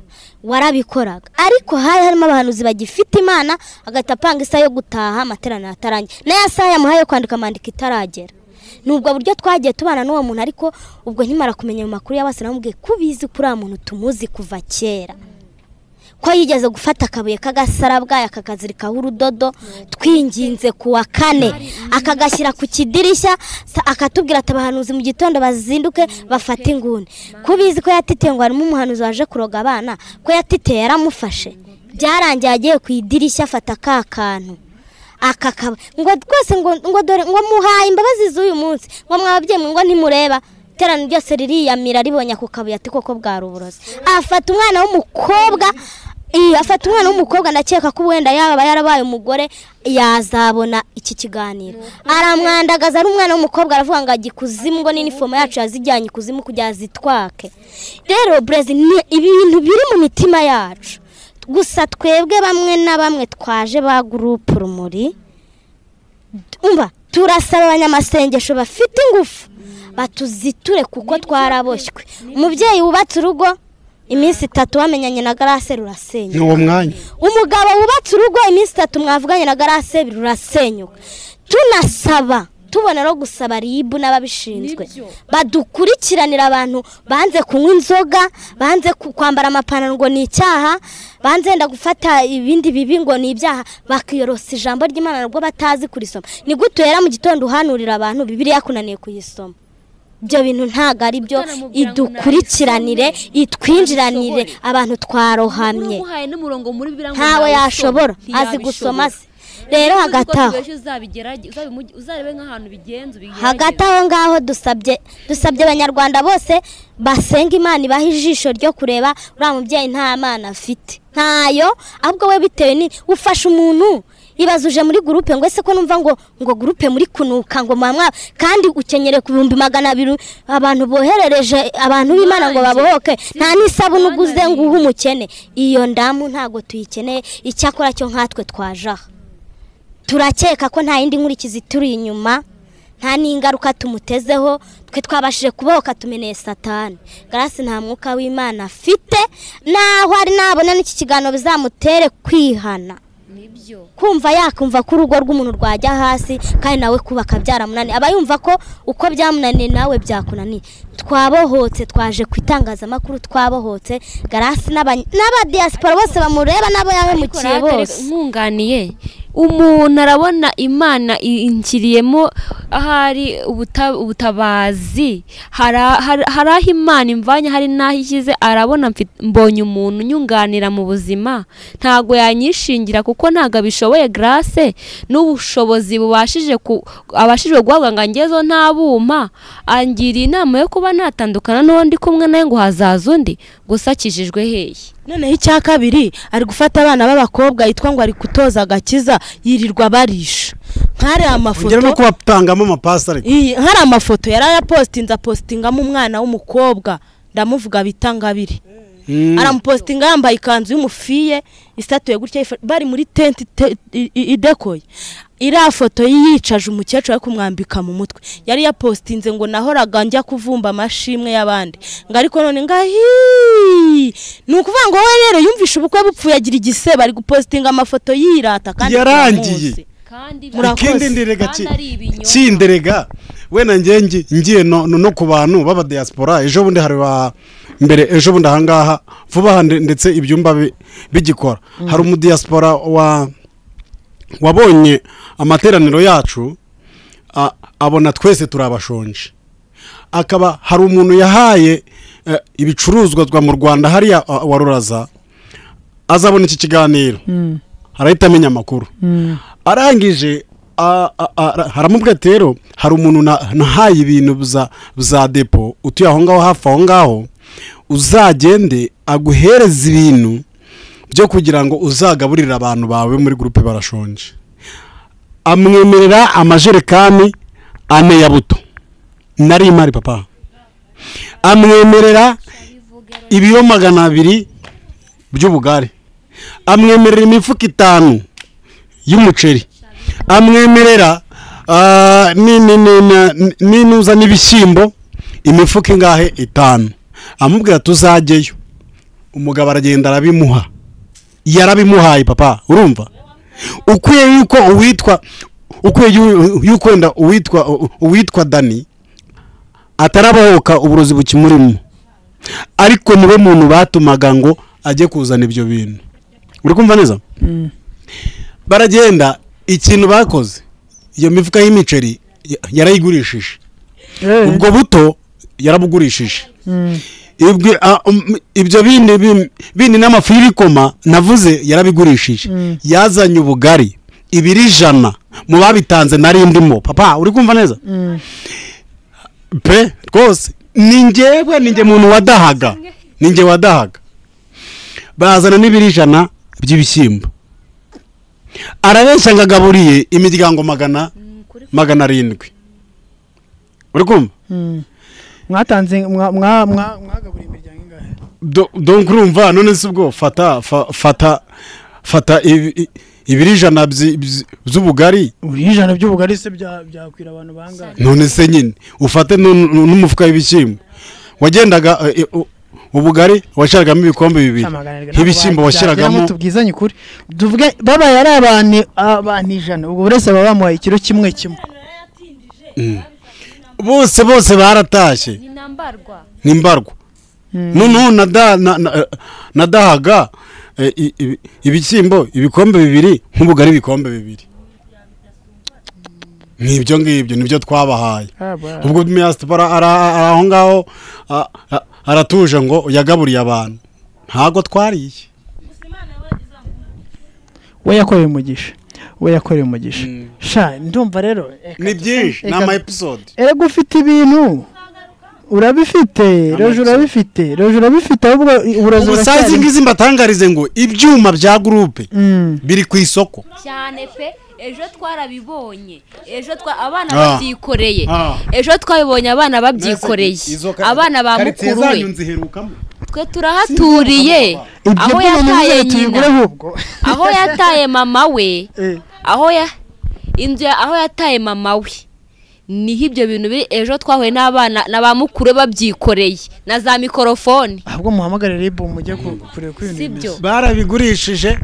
warabikoraga ariko hari harimo abahanuzi bagifite imana agahita apanga isaha yo gutaha amaterano atarangiye n'aya saha yamuhaye yo kwandika amandiko itaragera ni ubwo buryo twagiye tubana n'uwo muntu ariko ubwo nkimara kumenya mu makuru y'abasana namubwiye ko ubizi ko uriya muntu tumuzi kuva kera ko yigeze gufata akabuye k'agasarabwayi akakazirikaho urudodo twinginze ku wa kane akagashyira ku kidirishya akatubwira ati abahanuzi mu gitondo bazinduke bafate inguni ko ubizi ko yatiteye ngo harimo umuhanuzi waje kuroga abana ko yatiteye yaramufashe byarangiye agiye ku idirishya afata ka kantu aka kaba ngo rwose ngo dore ngo muhaye imbabazi z'uyu munsi ngo mwababyeyi ngo ntimureba iterano ryose ririyamira ribonye ako kabuye ati koko bwari uburozi afata umwana w'umukobwa afata umwana w'umukobwa ndakeka ko wenda yaba yarabaye umugore yazabona iki kiganiro aramwandagaza ari umwana w'umukobwa aravuga ngo ajya ikuzimu ngo n'inifomo yacu yazijyanye ikuzimu kugira zitwake rero burezi ni ibintu biri mu mitima yacu gusa twebwe bamwe na bamwe twaje ba gurupe rumuri turasaba abanyamasengesho bafite ingufu batuziture kuko twaraboshywe umubyeyi wubatse urugo iminsi itatu wamenyanye na garase rurasenyuka ni uwo mwanya umugabo wubatse urugo iminsi itatu mwavuganye na garase rurasenyuka tunasaba tubona no gusaba ribu n'ababishinzwe badukurikiranira abantu banze kunywa inzoga banze ku- kwambara amapantaro ngo ni icyaha banze wenda gufata ibindi bibi ngo ni ibyaha bakiyorosa ijambo ry'imana nabwo batazi kurisoma ni gute uhera mu gitondo uhanurira abantu bibiriya kunaniye kuyisoma ibyo bintu ntabwo ari byo idukurikiranire itwinjiranire abantu twarohamye umuhaye n'umurongo muri bibiriya ngo ntawe ntawusoma, yashobora azi ntiyabishobora. gusoma se rero Nubwo hagati aho tubeshye uzabigerage- uzabimuge- uzarebe nk'ahantu bigenza ubigerageze. hagati aho ngaho dusabye dusabye abanyarwanda bose basenga imana ibaha ijisho ryo kureba uriya mubyeyi nta mwana afite ntayo ahubwo we bitewe ni ufasha umuntu ibazuje muri gurupe ngo ese ko numva ngo ngo gurupe muri kunuka ngo mwamwa kandi ukenyere ku bihumbi magana abiri abantu boherereje abantu b'imana ngo babohoke nta n'isabune uguze ngo uhe umukene iyo ndamu ntabwo tuyikeneye icyakora cyo nkatwe twaje aha turakeka ko nta yindi nkurikizi ituri inyuma nta n'ingaruka tumutezeho twe twabashije kubohoka tumeneye satani garasi nta mwuka w'imana afite naho ari nabona n'iki kiganiro bizamutere kwihana nibyo kumva yakumva ko urugo rw'umuntu rwajya hasi kandi nawe kubaka byaramunaniye aba yumva ko uko byamunaniye nawe byakunaniye twabohotse twaje ku itangazamakuru twabohotse garasi n'aba- n'abadiyasipora bose bamureba n'abo ariko yahemukiye rero bose nkunganiye umuntu arabona imana inkiriyemo ahari ubuta- ubutabazi hari a- hari hari aho imana imvanye hari n'aho ishyize arabona mfi- mbonye umuntu unyunganira mu buzima ntabwo yanyishingira kuko ntabwo abishoboye garase n'ubushobozi bubashije ku- abashije guhabwa ngo angezeho ntabuma angiriye inama yo kuba natandukana n'uwo ndi kumwe nawe ngo hazaza undi gusa akijijwe hehe noneho icya kabiri ari gufata abana b'abakobwa yitwa ngo ari gutoza agakiza yirirwa barisha nk'ari ugera no amafoto kubatangamo amapasi ariko Iyi, hari amafoto yari ayapositinze apositingamo umwana w'umukobwa ndamuvuga bita ngabiri Mm. aramupositinga yambaye ikanzu y'umufiye isatuye gutya ifa- bari muri tente ite- i- i- idekoye iriya foto yicaje umukecuru ari kumwambika mu mutwe yari yapositinze ngo nahoraga njya kuvumba amashimwe y'abandi ngo ariko none ngahi ni ukuvuga ngo wowe rero yumvishe ubukwe bupfuye agira igisebe ari gupositinga amafoto yirata kandi Yarangiye. turamuzi. kandi Murakoze. ikindi nderega Kandi ari ibinyoma. cinderega wenda njye ngi- ngiye no no- no ku bantu b'abadiyasipora ejo bundi hari ba mbere ejo bundi ahangaha vuba aha nde- ndetse ibyumba bi- bigikora hari umudiyasipora wa wabonye amateraniro yacu a- abona twese turabashonje akaba hari umuntu yahaye eh, ibicuruzwa twa mu rwanda hariya ah, wa ruraza azabona iki kiganiro arahita amenya amakuru arangije a- a- a- haramubwira ati rero hari umuntu na- nahaye ibintu bza- za depo utuye aho ngaho hafi aho ngaho uzagende aguhereze ibintu byo kugira ngo uzagaburire abantu bawe muri gurupe barashonje amwemerera amajerekani ane ya buto nari imari papa amwemerera ibiro magana abiri by'ubugari amwemerera imifuka itanu y'umuceri amwemerera ah, ni- ni- ni- ni- ninuza n'ibishyimbo imifuka ingahe itanu amubwira tuzajyeyo umugabo aragenda arabimuha yarabimuhaye papa urumva ukwiye yuko uwitwa ukwiye yu- yuko wenda uwitwa uwitwa dani atarabohoka uburozi bukimurimo ariko niwe muntu batumaga ngo ajye kuzana ibyo bintu uri kumva neza baragenda ikintu bakoze iyo mifuka y'imiceri ya- yarayigurishije ubwo buto yarabugurishije Ibwi- a- um, ibyo bindi bim- bindi n'amafu y'ibikoma navuze yarabigurishije yazanye ubugari ibiri ijana mu babitanze nari ndimo papa uri kumva neza pe rwose ni ngewe ni nge muntu wadahaga ni nge wadahaga bazana n'ibiri ijana by'ibishyimbo arabeshya ngo agaburiye imiryango magana magana arindwi uri kumva mwatanze mwa- mwa- mwa- mwagaburiye imiryango ingahe Do- donc urumva none si ubwo fata fa- fata fata ibi- i- ibiri ijana byi- byi- by'ubugari uri ijana by'ubugari se bya- byakwira abantu bangahe none se nyine ufate nu- nu- n'umufuka w'ibishyimbo wagendaga eh, eh, u- ubugari washyiragamo ibikombe bibiri ibishyimbo washyiragamo tubwizanye ukuri tuvuge babaye ari abantu abantu ijana ubwo buri wese baba bamuhaye ikiro kimwe kimwe bose bose baratashye ni nambarwa nimbarwa noneho nada- na- na- nadahaga eh, i- ibi- ibishyimbo ibikombe bibiri nk'ubugari ibikombe bibiri n'ibyo ngibyo nibyo twabahaye ubwo miyasipora ari aho ngaho a- a- aratuje ngo yagaburiye abantu ntabwo twariye we yakoreye umugisha we yakoreye umugisha sha ndumva rero reka ni byinshi ni reka- ama episode erega ufite ibintu urabifite roje urabifite roje urabifite ahubwo uburozi ubu saa izi ngizi mbatangarize ngo ibyuma bya gurupe Mm. biri ku isoko cyane pe ejo twarabibonye ejo twa abana Ah. babyikoreye Ah. ezo twabibonye abana babyikoreye abana ba mukuru we nziherukamo twe turahaturiye ibyo aho byuma yataye muzere nyina tubigure ahubwo aho yataye mama we Eh, aho ya inzu ya aho yataye mama we niho ibyo bintu biri ejo twahuye n'abana na ba mukuru we babyikoreye na za mikorofoni ahubwo muhamagare ribu mujye ku- kureba ko ibintu Si byo. bimeze barabigurishije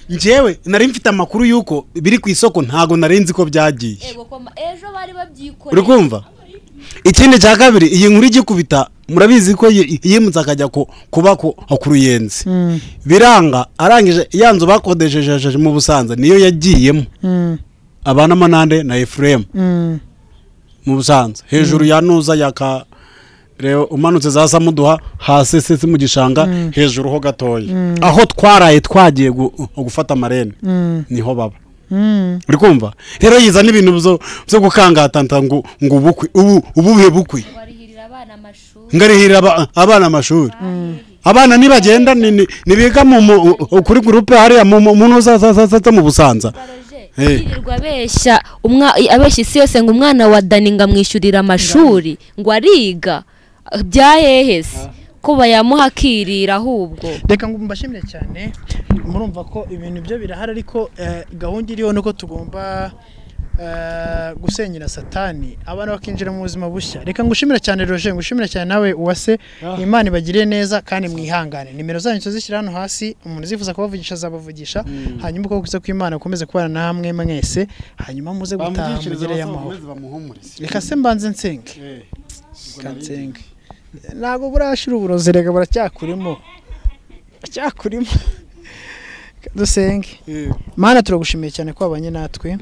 njyewe nari mfite amakuru y'uko biri ku isoko ntabwo nari nzi ko byagiye Ego koma, ejo bari uri babyikoreye kumva ikindi cya kabiri iyi nkuru igikubita murabizi ko yi- yimutse akajya ku- kuba ku ku ruyenzi Mm, biranga arangije ya nzu bakodesheje mu busanza niyo yagiyemo mm, abana manande na efuremu mm. mu busanza hejuru ya nuza ya ka reba umanutse za samuduha hasi sisi mu gishanga hejuru ho gatoya aho twaraye twagiye gu- gufata amarene niho baba uri kumva rero yiza n'ibintu byo- byo gukangatanta ngo ngo ubukwe ubu ubuhe bukwe barihirira abana amashuri ngarihirira aba- abana amashuri abana nibagenda ni- ni- nibiga mu mu- kuri gurupe hariya mu mu- mu nuza za- za- za- za mu busanza Eh. yirirwa abeshya umwa- abeshya isi yose ngo umwana wa dani ngo amwishyurire amashuri ngo ariga bya hehe se ko bayamuha akirira ahubwo reka ngo mbashimire cyane murumva ko ibintu byo birahari ariko eh, gahunda iriho ni uko tugomba eh, gusenyera satani abana bakinjira mu buzima bushya reka ngushimire cyane roje ngushimire cyane nawe uwase imana ibagiriye neza kandi mwihangane nimero zanyu tuzishyira hano hasi umuntu uzifuza kubavugisha azabavugisha hanyuma uko kuza kw'imana gukomeze kubana namwe mwese hanyuma muze gutaha mugereyo amahoro reka se mbanze nsenge kansenga ntabwo burashira uburozi reka baracyakurimo baracyakurimo dusenge mana turagushimiye cyane ko wabanye natwe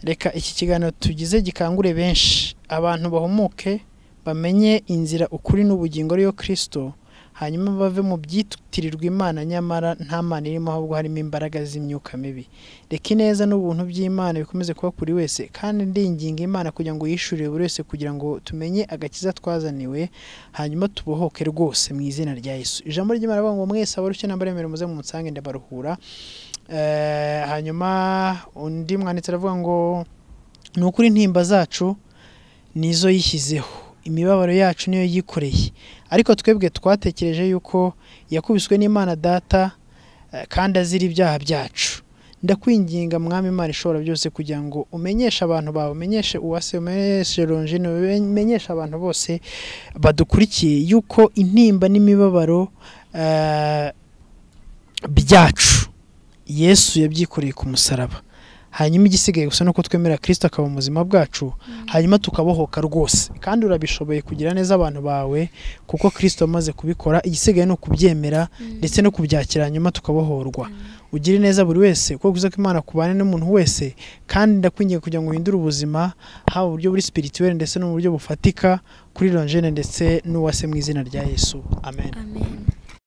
reka iki kiganiro tugize gikangure benshi abantu bahumuke bamenye inzira ukuri n'ubugingo ariyo kirisito hanyuma bave mu byitirirwa imana nyamara nta mana irimo ahubwo harimo imbaraga z'imyuka mibi reka ineza n'ubuntu by'imana bikomeze kuba kuri wese kandi ndinginga imana kugira ngo yishyurire buri wese kugira ngo tumenye agakiza twazaniwe hanyuma tubohoke rwose mu izina rya yesu ijambo ry'imana rivuga ngo mwese abarushye n'abaremere muze mu nsange ndabaruhura Eh, hanyuma undi mwanditsi aravuga ngo ni ukuri intimba zacu nizo yishyizeho imibabaro yacu niyo yikoreye ariko twebwe twatekereje yuko yakubiswe n'imana data eh, kandi azira ibyaha byacu ndakwinginga mwami imana ishobora byose kugira ngo umenyeshe abantu bawe umenyeshe uwase umenyeshe ronjine umenyeshe abantu bose badukurikiye yuko intimba n'imibabaro eh, byacu yesu yabyikoreye ku musaraba hanyuma igisigaye gusa nuko twemera kirisito akaba mu buzima bwacu hanyuma tukabohoka rwose kandi urabishoboye kugira neza abantu bawe kuko kirisito amaze kubikora igisigaye ni ukubyemera ndetse no kubyakira hanyuma tukabohorwa ugire neza buri wese kuko kuza ko imana kubane n'umuntu wese kandi ndakwingiye kugira ngo uhindure ubuzima haba uburyo buri spirituel ndetse no mu buryo bufatika kuri lonjene ndetse n'uwase mu izina rya yesu amen amen